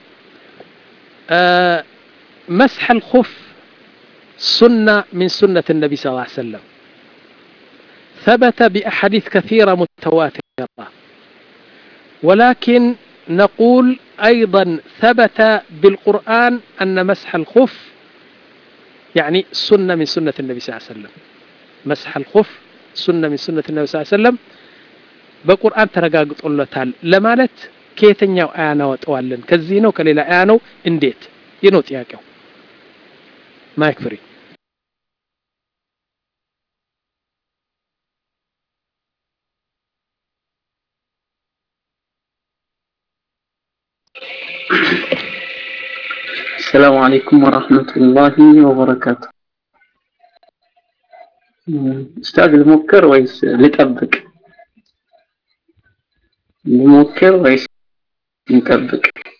مسح الخف سنة من سنة النبي صلى الله عليه وسلم ثبت بأحاديث كثيرة متواترة ولكن نقول أيضا ثبت بالقرآن أن مسح الخف يعني سنة من سنة النبي صلى الله عليه وسلم مسح الخف سنة من سنة النبي صلى الله عليه وسلم በቁርአን ተረጋግጦለታል ለማለት ከየትኛው አያ እናወጣዋለን ከዚህ ነው ከሌላ አያ ነው እንዴት ይህ ነው ጥያቄው ማይክ ፍሪ
السلام عليكم ورحمة الله وبركاته استاذ الموكر ويس لطبق ልሞክር ወይስ እንጠብቅ?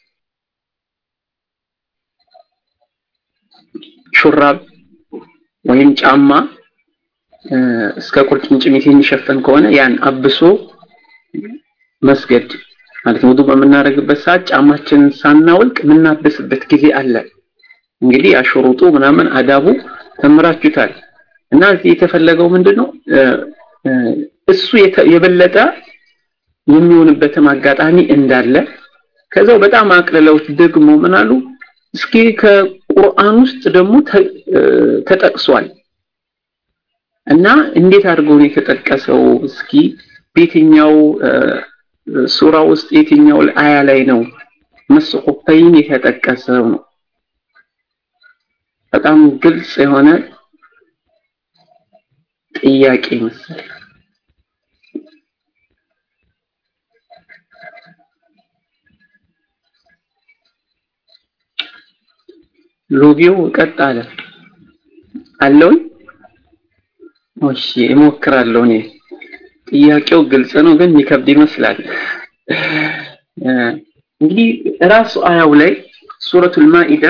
ሹራብ ወይም ጫማ እስከ ቁርጭምጭሚት የሚሸፈን ከሆነ ያን አብሶ መስገድ ማለት ውዱ በምናደርግበት ሰዓት ጫማችንን ሳናወልቅ የምናብስበት ጊዜ አለ። እንግዲህ አሽሩጡ ምናምን አዳቡ ተምራችሁታል እና እዚህ የተፈለገው ምንድን ነው? እሱ የበለጠ የሚሆንበትም አጋጣሚ እንዳለ ከዛው በጣም አቅልለውት ደግሞ ምን አሉ እስኪ ከቁርአን ውስጥ ደግሞ ተጠቅሷል እና እንዴት አድርጎ ነው የተጠቀሰው እስኪ በየትኛው ሱራ ውስጥ የትኛው አያ ላይ ነው መስኹፈይን የተጠቀሰው ነው በጣም ግልጽ የሆነ ጥያቄ መሰለኝ ሎቢው ቀጥ አለ አለውን እሺ እሞክራለሁ እኔ ጥያቄው ግልጽ ነው ግን የሚከብድ ይመስላል እንግዲህ ራሱ አያው ላይ ሱረቱል ማኢዳ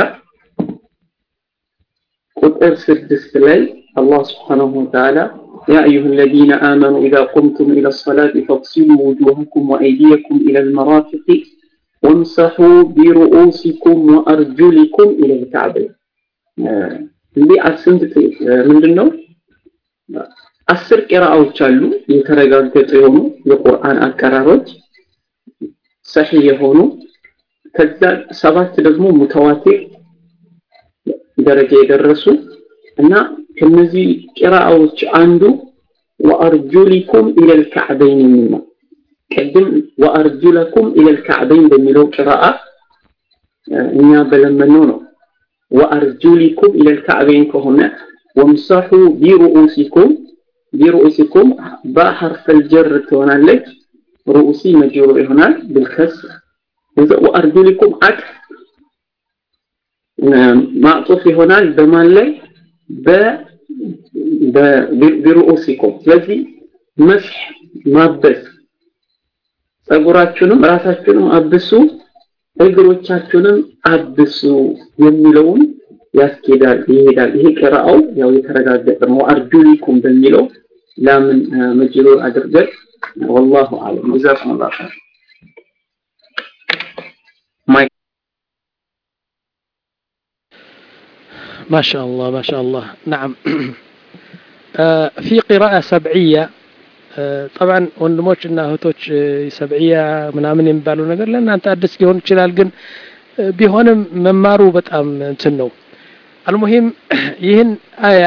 ቁጥር ስድስት ላይ አላህ ስብሓንሁ ወተዓላ يا أيها الذين آمنوا إذا قمتم إلى الصلاة فاغسلوا وجوهكم وأيديكم إلى المرافق وامسحوا برؤوسكم وأرجلكم إلى الكعبين እንዲህ አስንት ምንድን ነው አስር ቂራአዎች አሉ የተረጋገጡ የሆኑ የቁርአን አቀራሮች ሰሂህ የሆኑ ከዛ ሰባት ደግሞ ሙተዋቲር ደረጃ የደረሱ እና ከነዚህ ቂራአዎች አንዱ ወአርጁሊኩም ኢለል ከዕበይን የሚል ነው ቅድም ወአርጁለኩም ኢለል ከዕበይን በሚለው ቂራአ እኛ በለመነው ነው ወአርጁሊኩም ኢለል ከዕበይን ከሆነ ወምሰሑ ቢሩኡሲኩም ቢሩኡሲኩም በሐርፈል ጀር ትሆናለች ሩኡሲ መጅሩር ይሆናል بالكسر ወአርጁሊኩም አጥፍ ማዕጡፍ ይሆናል በማን ላይ በቢሩኡሲኩም ስለዚህ መስህ ማበስ ጸጉራችሁንም ራሳችሁንም አብሱ እግሮቻችሁንም አብሱ የሚለውን ያስኬዳል ይሄዳል ይሄ ቅራአው ያው የተረጋገጠ ነው አርጁሊኩም በሚለው ላምን መጅሩር አድርገን والله اعلم جزاكم الله خير مايك
ما شاء الله ما شاء الله نعم في قراءة سبعية طبعا ወንድሞች እና እህቶች ሰብዕያ ምናምን የሚባሉ ነገር ለእናንተ አዲስ ሊሆን ይችላል ግን ቢሆንም መማሩ በጣም እንትን ነው አልሙሂም ይህን አያ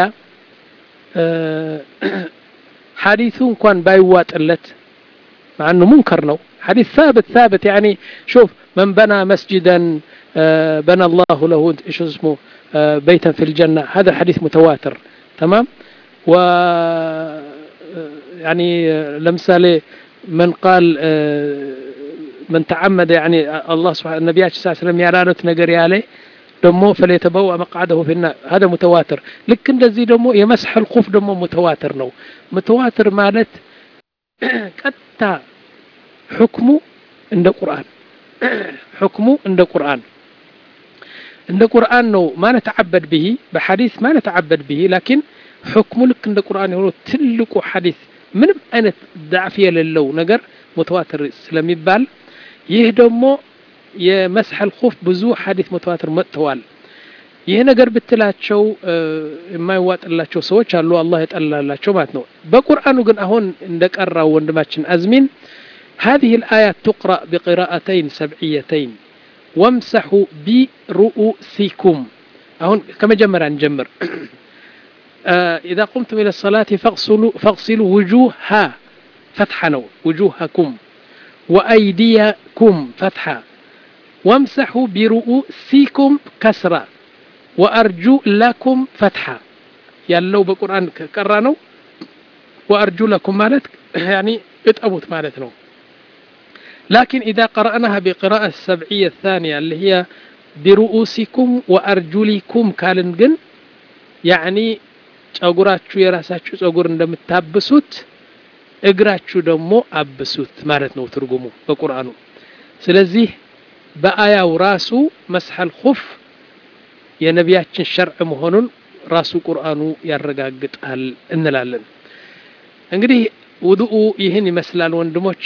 ሐዲሱ እንኳን ባይዋጥለት ማኑ ሙንከር ነው حديث ثابت ثابت يعني شوف من بنى مسجدا بنى الله له ايش اسمه بيتا في الجنة هذا حديث متواتر تمام و يعني لمثال من قال من تعمد يعني الله سبحانه النبي صلى الله عليه وسلم يعلانت نجر عليه ደሞ ፈለየተበዋ መቅዓደሁ ፊና هذا متواتر ልክ እንደዚህ ደግሞ የመስح الخف ደግሞ متواتر ነው متواتر ማለት ቀጥታ حكሙ እንደ ቁርአን حكሙ እንደ ቁርአን እንደ ቁርአን ነው ما نتعبد به በሐዲስ ما نتعبد به لكن حكሙ ልክ እንደ ቁርአን የሆነው ትልቁ ሐዲስ ምንም አይነት ዳዕፍ የሌለው ነገር متواتر ስለሚባል ይህ ደግሞ የመስሐ ልኹፍ ብዙ ሐዲስ መተዋትር መጥተዋል ይህ ነገር ብትላቸው የማይዋጥላቸው ሰዎች አሉ አላህ የጠላላቸው ማለት ነው በቁርአኑ ግን አሁን እንደቀራው ወንድማችን አዝሚን هذه الآيات تقرأ بقراءتين سبعيتين وامسحوا برؤوسكم أهون كما جمر نجمر إذا قمتم إلى الصلاة فاغسلوا, فاغسلوا وجوها فتحا وجوهكم وأيديكم فتحا وامسحوا برؤوسكم كسرا وأرجو لكم فتحا ያለው በቁርአን ከቀራ ነው وأرجو لكم ማለት يعني اطأبوت ማለት ነው لكن إذا قرأناها بقراءة السبعية الثانية اللي هي برؤوسكم وأرجلكم ካልን ግን يعني ጸጉራችሁ የራሳችሁ ጸጉር እንደምታብሱት እግራችሁ ደግሞ አብሱት ማለት ነው ትርጉሙ በቁርአኑ ስለዚህ በአያው ራሱ መስሐል ኹፍ የነቢያችን ሸርዕ መሆኑን ራሱ ቁርአኑ ያረጋግጣል እንላለን እንግዲህ ውዱኡ ይህን ይመስላል ወንድሞች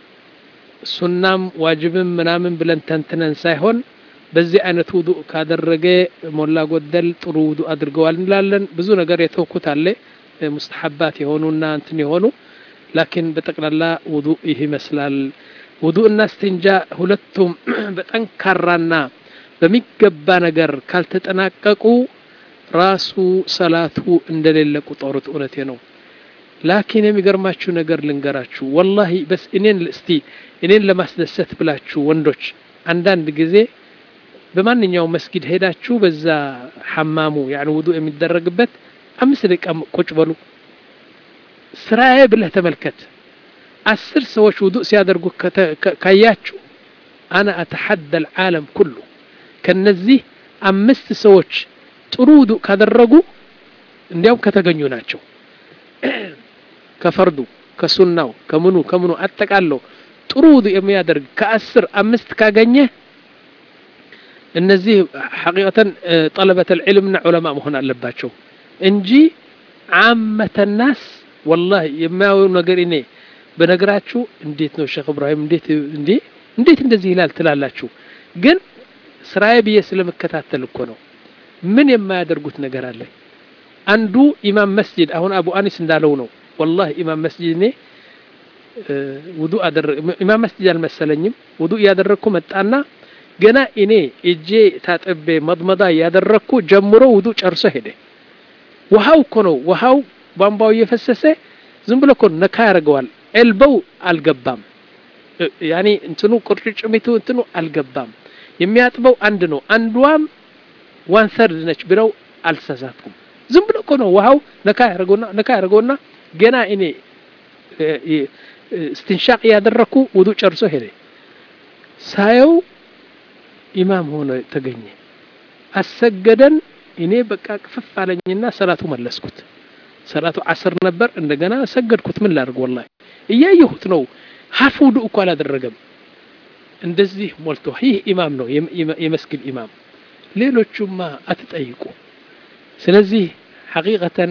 ሱናም ዋጅብም ምናምን ብለን ተንትነን ሳይሆን በዚህ አይነት ውዱእ ካደረገ ሞላ ጎደል ጥሩ ውዱእ አድርገዋል እንላለን ብዙ ነገር የተውኩት አለ ሙስተሐባት የሆኑና እንትን የሆኑ ላኪን በጠቅላላ ውዱእ ይህ ይመስላል ውዱእና እስትንጃ ሁለቱም በጠንካራና በሚገባ ነገር ካልተጠናቀቁ ራሱ ሰላቱ እንደሌለ ቁጠሩት እውነቴ ነው ላኪን የሚገርማችሁ ነገር ልንገራችሁ ወላሂ በስ እኔን እስቲ እኔን ለማስደሰት ብላችሁ ወንዶች አንዳንድ ጊዜ በማንኛውም መስጊድ ሄዳችሁ በዛ ሐማሙ ያን ውዱእ የሚደረግበት አምስት ደቂቃ ቁጭ በሉ ስራዬ ብለህ ተመልከት አስር ሰዎች ውዱእ ሲያደርጉ ካያችሁ አና አተሐደ ልዓለም ኩሉ ከነዚህ አምስት ሰዎች ጥሩ ውዱእ ካደረጉ እንዲያውም ከተገኙ ናቸው ከፈርዱ ከሱናው ከምኑ ከምኑ አጠቃለው ጥሩ ውዱእ የሚያደርግ ከአስር አምስት ካገኘ እነዚህ ሐቂቀተን ጠለበት ልዕልምና ዑለማ መሆን አለባቸው እንጂ ዓመተ ናስ ወላሂ የማየው ነገር እኔ በነገራችሁ እንዴት ነው ሼክ እብራሂም እንዴት እንዴ እንዴት እንደዚህ ይላል ትላላችሁ ግን ስራዬ ብዬ ስለመከታተል እኮ ነው ምን የማያደርጉት ነገር አለ አንዱ ኢማም መስጂድ አሁን አቡ አኒስ እንዳለው ነው ወላሂ ኢማም መስጂድ እኔ ውዱ አደረግ ኢማም መስጂድ አልመሰለኝም ውዱ እያደረግኩ መጣና ገና እኔ እጄ ታጥቤ መድመዳ እያደረግኩ ጀምሮ ውዱ ጨርሶ ሄደ ውሃው እኮ ነው ውሃው ቧንቧው እየፈሰሰ ዝም ብሎ እኮ ነካ ያደርገዋል ኤልበው አልገባም ያኔ እንትኑ ቁርጭምጭሚቱ እንትኑ አልገባም የሚያጥበው አንድ ነው አንዷም ዋን ሰርድ ነች ብለው አልተሳሳትኩም ዝም ብሎ እኮ ነው ውሃው ነካ ያደርገውና ነካ ያደርገውና ገና እኔ እስትንሻቅ እያደረኩ ውዱ ጨርሶ ሄደ። ሳየው ኢማም ሆነ ተገኘ። አሰገደን። እኔ በቃ ቅፍፍ አለኝና ሰላቱ መለስኩት። ሰላቱ አስር ነበር። እንደገና ሰገድኩት። ምን ላድርግ? ወላሂ እያየሁት ነው። ሀፍ ውዱ እኮ አላደረገም። እንደዚህ ሞልቶ ይህ ኢማም ነው የመስጊድ ኢማም። ሌሎቹማ አትጠይቁ። ስለዚህ ሐቂቀተን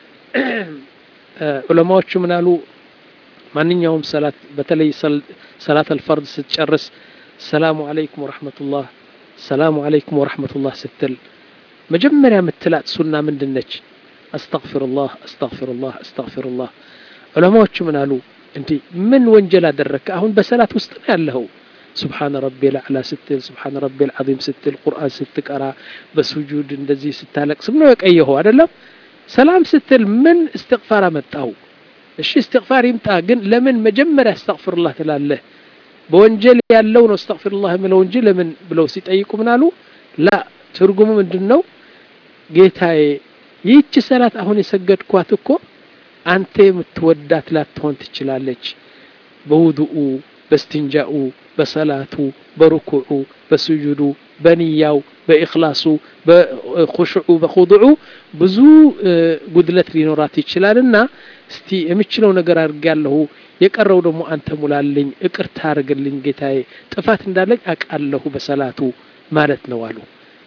ዑለማዎቹ ምን አሉ? ማንኛውም ሰላት በተለይ ሰላት አልፈርድ ስትጨርስ ሰላሙ አለይኩም ወረሕመቱላህ ሰላሙ አለይኩም ወረሕመቱላህ ስትል መጀመሪያ የምትላት ሱና ምንድን ነች? አስተግፊሩላህ አስተግፊሩላህ አስተግፊሩላህ። ዑለማዎቹ ምን አሉ? እንዲህ ምን ወንጀል አደረግክ? አሁን በሰላት ውስጥ ነው ያለኸው። ሱብሓነ ረቢል አዕላ ስትል ሱብሓነ ረቢል ዐዚም ስትል ቁርአን ስትቀራ በሱጁድ እንደዚህ ስታለቅስ ነው የቀየኸው አይደለም። ሰላም ስትል ምን እስትግፋር አመጣው? እሺ እስትግፋር ይምጣ፣ ግን ለምን መጀመሪያ አስተግፊሩላህ ትላለህ? በወንጀል ያለው ነው አስተግፊሩላህ የምለው እንጂ ለምን ብለው ሲጠይቁ ምን አሉ? ላ ትርጉሙ ምንድን ነው? ጌታዬ ይህች ሰላት አሁን የሰገድኳት እኮ አንተ የምትወዳት ላትሆን ትችላለች። በውዱኡ፣ በስትንጃኡ፣ በሰላቱ፣ በሩኩዑ፣ በስጁዱ፣ በንያው፣ በኢኽላሱ፣ በኹሽዑ፣ በኹዱዑ ብዙ ጉድለት ሊኖራት ይችላልና እስቲ የምችለው ነገር አድርጌያለሁ፣ የቀረው ደግሞ አንተ ሙላልኝ፣ እቅርታ አድርግልኝ ጌታዬ፣ ጥፋት እንዳለኝ አውቃለሁ በሰላቱ ማለት ነው አሉ።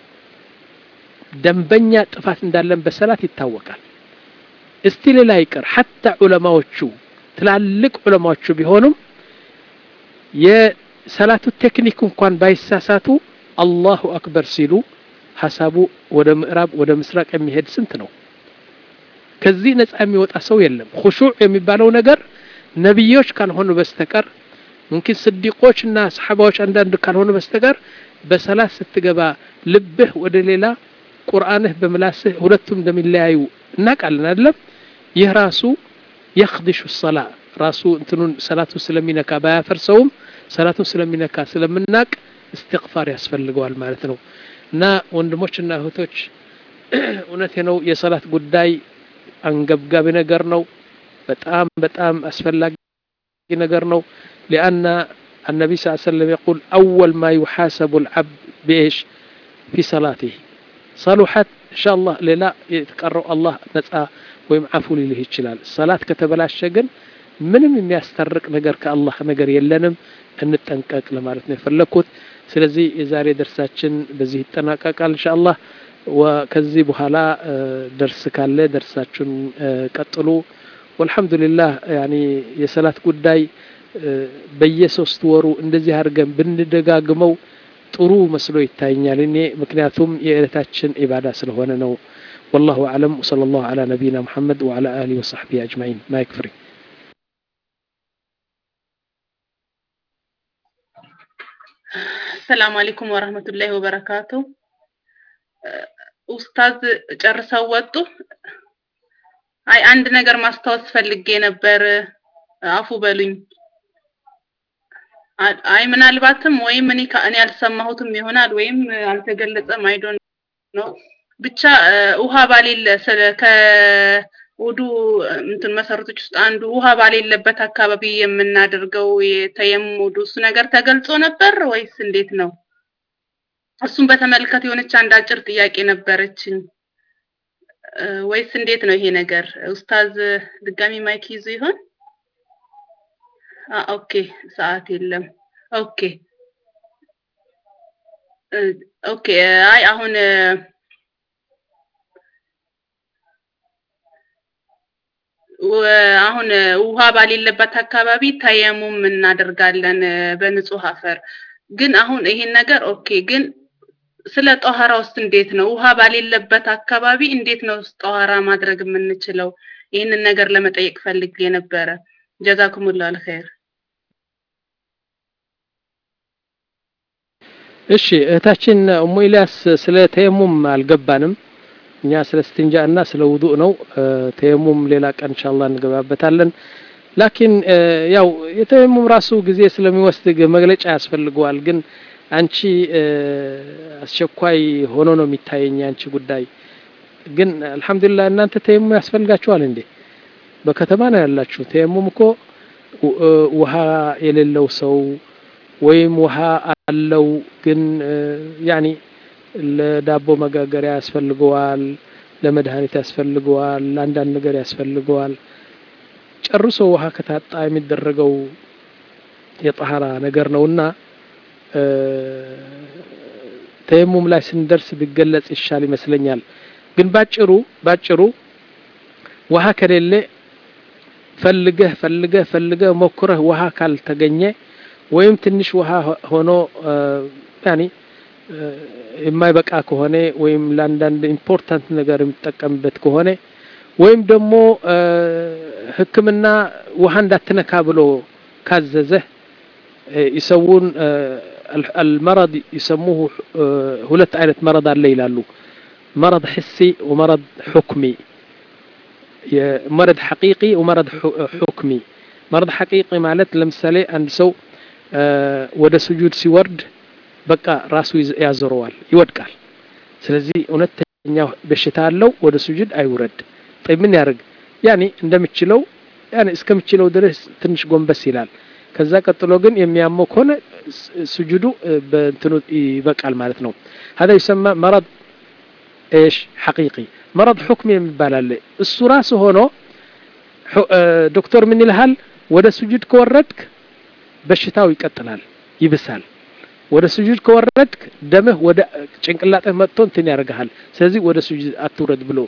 ደንበኛ ጥፋት እንዳለን በሰላት ይታወቃል። እስቲ ሌላ ይቅር ሐታ ዑለማዎቹ ትላልቅ ዑለማዎቹ ቢሆኑም የሰላቱ ቴክኒክ እንኳን ባይሳሳቱ አላሁ አክበር ሲሉ ሀሳቡ ወደ ምዕራብ ወደ ምስራቅ የሚሄድ ስንት ነው? ከዚህ ነፃ የሚወጣ ሰው የለም። ሁሹዕ የሚባለው ነገር ነቢዮች ካልሆኑ በስተቀር ሙምኪን ስዲቆች እና ሰሓባዎች አንዳንድ ካልሆኑ በስተቀር በሰላት ስትገባ ልብህ ወደ ሌላ ቁርአንህ በምላስህ ሁለቱም እንደሚለያዩ እናውቃለን አይደለም? ይህ ራሱ የኽድሹ ሰላ ራሱ እንትኑን ሰላቱን ስለሚነካ ባያፈርሰውም ሰላቱን ስለሚነካ ስለምናቅ እስትግፋር ያስፈልገዋል ማለት ነው። እና ወንድሞችና እህቶች እውነቴ ነው የሰላት ጉዳይ አንገብጋቢ ነገር ነው። በጣም በጣም አስፈላጊ ነገር ነው። ሊአና النبي صلى الله عليه وسلم يقول أول ما يحاسب العبد بإيش في صلاته صلحت إن شاء الله ሌላ የተቀረው አላህ ነጻ ወይም አፉ ሊልህ ይችላል። ሰላት ከተበላሸ ግን ምንም የሚያስታርቅ ነገር ከአላህ ነገር የለንም። እንጠንቀቅ ለማለት ነው የፈለግኩት። ስለዚህ የዛሬ ደርሳችን በዚህ ይጠናቀቃል ኢንሻአላህ። ከዚህ በኋላ ደርስ ካለ ደርሳችሁን ቀጥሉ። ወልሐምዱሊላህ ያኒ የሰላት ጉዳይ በየሶስት ወሩ እንደዚህ አድርገን ብንደጋግመው ጥሩ መስሎ ይታየኛል እኔ ምክንያቱም የዕለታችን ኢባዳ ስለሆነ ነው። ወላሁ አዕለም ወሰለ ላሁ ዐላ ነቢይና ሙሐመድ ወዐላ አሊሂ ወሰሕቢሂ አጅማዒን ማይክ ፍሪ
ሰላም አለይኩም ወራህመቱላሂ ወበረካቱ። ኡስታዝ ጨርሰው ወጡ። አይ አንድ ነገር ማስታወስ ፈልጌ ነበር፣ አፉ በሉኝ። አይ ምናልባትም ወይም እኔ እኔ አልሰማሁትም ይሆናል ወይም አልተገለጸም። አይ ዶንት ኖ ብቻ ውሃ ባሌለ ስለ ከውዱ እንትን መሰረቶች ውስጥ አንዱ ውሃ ባሌለበት አካባቢ የምናደርገው የተየሙም ውዱ እሱ ነገር ተገልጾ ነበር ወይስ እንዴት ነው? እሱን በተመለከተ የሆነች አንድ አጭር ጥያቄ ነበረችኝ። ወይስ እንዴት ነው ይሄ ነገር? ኡስታዝ ድጋሚ ማይክ ይዙ ይሆን? ኦኬ፣ ሰዓት የለም። ኦኬ ኦኬ። አይ አሁን አሁን ውሃ ባሌለበት አካባቢ ተየሙም እናደርጋለን በንጹህ አፈር። ግን አሁን ይሄን ነገር ኦኬ፣ ግን ስለ ጦሃራ ውስጥ እንዴት ነው ውሃ ባሌለበት አካባቢ እንዴት ነው ጦሃራ ማድረግ የምንችለው? ይህንን ነገር ለመጠየቅ ፈልጌ ነበረ። ጀዛኩሙላህ አልኸይር።
እሺ እህታችን እሙ ኢልያስ ስለ ተየሙም አልገባንም። እኛ ስለ ስትንጃ እና ስለ ውዱእ ነው። ተየሙም ሌላ ቀን ኢንሻአላህ እንገባበታለን። ላኪን ያው የተየሙም ራሱ ጊዜ ስለሚወስድ መግለጫ ያስፈልገዋል። ግን አንቺ አስቸኳይ ሆኖ ነው የሚታየኝ አንቺ ጉዳይ። ግን አልሐምዱሊላህ እናንተ ተየሙም ያስፈልጋችኋል እንዴ? በከተማ ነው ያላችሁ። ተየሙም እኮ ውሃ የሌለው ሰው ወይም ውሃ አለው ግን ያኒ ለዳቦ መጋገሪያ ያስፈልገዋል፣ ለመድኃኒት ያስፈልገዋል፣ ለአንዳንድ ነገር ያስፈልገዋል። ጨርሶ ውሃ ከታጣ የሚደረገው የጠሃራ ነገር ነውና ተየሙም ላይ ስንደርስ ቢገለጽ ይሻል ይመስለኛል። ግን ባጭሩ ባጭሩ ውሃ ከሌለ ፈልገህ ፈልገህ ፈልገህ ሞክረህ ውሃ ካልተገኘ ወይም ትንሽ ውሃ ሆኖ ያኒ የማይበቃ ከሆነ ወይም ለአንዳንድ ኢምፖርታንት ነገር የሚጠቀምበት ከሆነ ወይም ደግሞ ሕክምና ውሃ እንዳትነካ ብሎ ካዘዘህ ይሰውን አልመረድ ይሰሙሁ ሁለት አይነት መረድ አለ ይላሉ። መረድ ሕሲ ወመረድ ሑክሚ መረድ ሐቂቂ ወመረድ ሑክሚ። መረድ ሐቂቂ ማለት ለምሳሌ አንድ ሰው ወደ ስጁድ ሲወርድ በቃ ራሱ ያዞረዋል፣ ይወድቃል። ስለዚህ እውነተኛ በሽታ አለው፣ ወደ ስጁድ አይውረድ። ጠይ ምን ያደርግ? ያኔ እንደምችለው ያኔ እስከምችለው ድረስ ትንሽ ጎንበስ ይላል። ከዛ ቀጥሎ ግን የሚያመው ከሆነ ስጁዱ በእንትኑ ይበቃል ማለት ነው። هذا يسمى مرض ايش حقيقي مرض حكمي የሚባል አለ። እሱ ራሱ ሆኖ ዶክተር ምን ይልሃል? ወደ ስጁድ ከወረድክ በሽታው ይቀጥላል፣ ይብሳል። ወደ ስጁድ ከወረድክ ደምህ ወደ ጭንቅላትህ መጥቶ እንትን ያደርግሃል። ስለዚህ ወደ ስጁድ አትውረድ ብሎ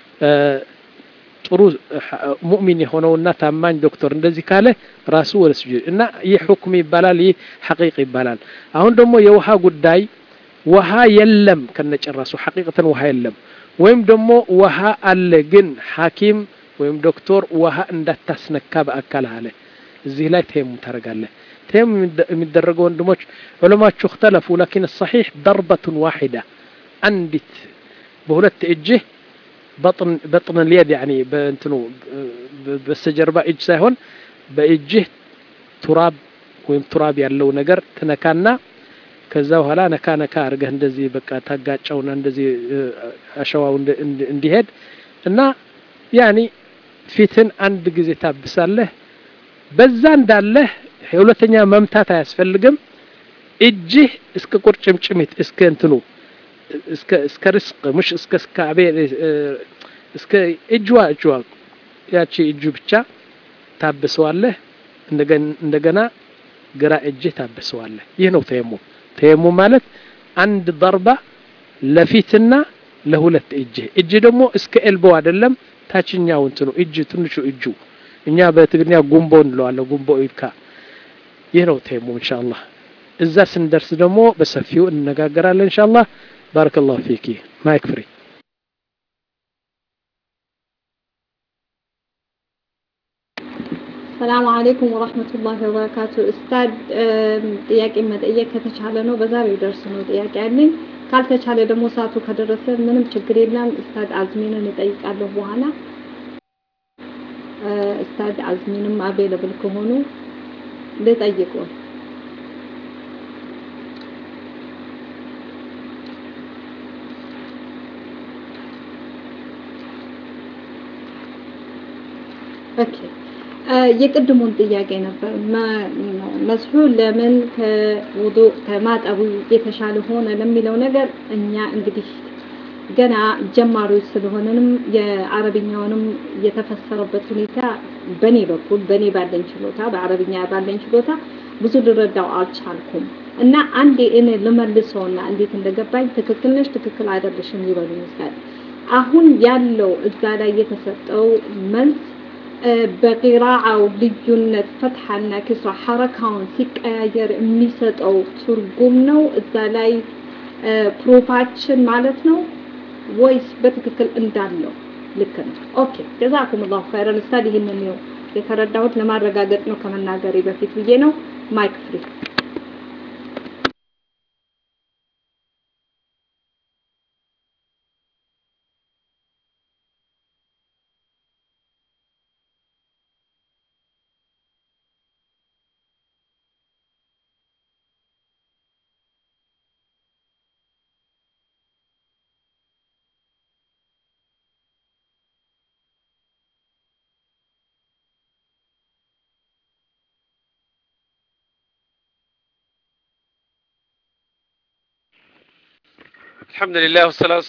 ጥሩ ሙእሚን የሆነውና ታማኝ ዶክተር እንደዚህ ካለ ራሱ ወደ ስጁድ እና ይህ ሁክም ይባላል፣ ይህ ሐቂቅ ይባላል። አሁን ደግሞ የውሃ ጉዳይ ውሃ የለም ከነጨራሱ ሐቂቅተን ውሃ የለም ወይም ደግሞ ውሃ አለ ግን ሐኪም ወይም ዶክተር ውሃ እንዳታስነካ በአካል አለ። እዚህ ላይ ተየሙም ታደርጋለህ። ተየሙም የሚደረገው ወንድሞች ዑለማዎቹ እክተለፉ ላኪን ሰሒሕ ደርበቱን ዋሒዳ አንዲት በሁለት እጅህ በጥን ልየድ ያኒ በእንትኑ በስተጀርባ እጅ ሳይሆን በእጅህ ቱራብ ወይም ቱራብ ያለው ነገር ትነካና ከዛ በኋላ ነካ ነካ አድርገህ እንደዚህ በቃ ታጋጨውና እንደዚህ አሸዋው እንዲሄድ እና ያኒ ፊትን አንድ ጊዜ ታብሳለህ። በዛ እንዳለህ ሁለተኛ መምታት አያስፈልግም። እጅህ እስከ ቁርጭምጭሚት እስከ እንትኑ እስከ እስከ ርስቅ ሙሽ እስከ እስካቤ እስከ እጅዋ እጅዋ ያቺ እጁ ብቻ ታብሰዋለህ። እንደገና ግራ እጅህ ታብሰዋለህ። ይህ ነው ተየሙም። ተየሙም ማለት አንድ ደርባ ለፊትና ለሁለት እጅ እጅ ደግሞ እስከ ኤልቦ አይደለም ታችኛው እንትኑ እጅ ትንሹ እጁ እኛ በትግርኛ ጉንቦ እንለዋለን። ጉንቦ ኢድካ ይህ ነው ተየሙም ኢንሻአላህ። እዛ ስንደርስ ደግሞ በሰፊው እንነጋገራለን ኢንሻአላህ። ባረከላሁ ፊኪ ማይክ ፍሪ
ሰላም አለይኩም ወራህመቱላሂ ወበረካቱ። እስታድ ጥያቄ መጠየቅ ከተቻለ ነው በዛሬው ደርስ ነው ጥያቄ ያለኝ። ካልተቻለ ደግሞ ሰዓቱ ከደረሰ ምንም ችግር የለም። እስታድ አዝሚንን እጠይቃለሁ በኋላ። እስታድ አዝሚንም አቬለብል ከሆኑ ልጠይቁ። ኦኬ የቅድሙን ጥያቄ ነበር። መስሑ ለምን ከውዱ ከማጠቡ የተሻለ ሆነ ለሚለው ነገር እኛ እንግዲህ ገና ጀማሪዎች ስለሆነንም የአረብኛውንም የተፈሰረበት ሁኔታ በኔ በኩል በኔ ባለኝ ችሎታ በአረብኛ ባለኝ ችሎታ ብዙ ልረዳው አልቻልኩም እና አንዴ እኔ ልመልሰውና እንዴት እንደገባኝ ትክክል ነሽ፣ ትክክል አይደለሽም ይበሉ ይመስላል። አሁን ያለው እዛ ላይ የተሰጠው መልስ በቂራአው ልዩነት ፈትሐና ክስራ ሐረካውን ሲቀያየር የሚሰጠው ትርጉም ነው እዛ ላይ ፕሩፋችን ማለት ነው ወይስ በትክክል እንዳለው ልክ ነው? ኦኬ ጀዛኩም ላሁ ኸይረን ኡስታድ። ይህንን ነው የተረዳሁት ለማረጋገጥ ነው ከመናገሬ በፊት ብዬ ነው። ማይክ ፍሪ
الحمد لله والصلاة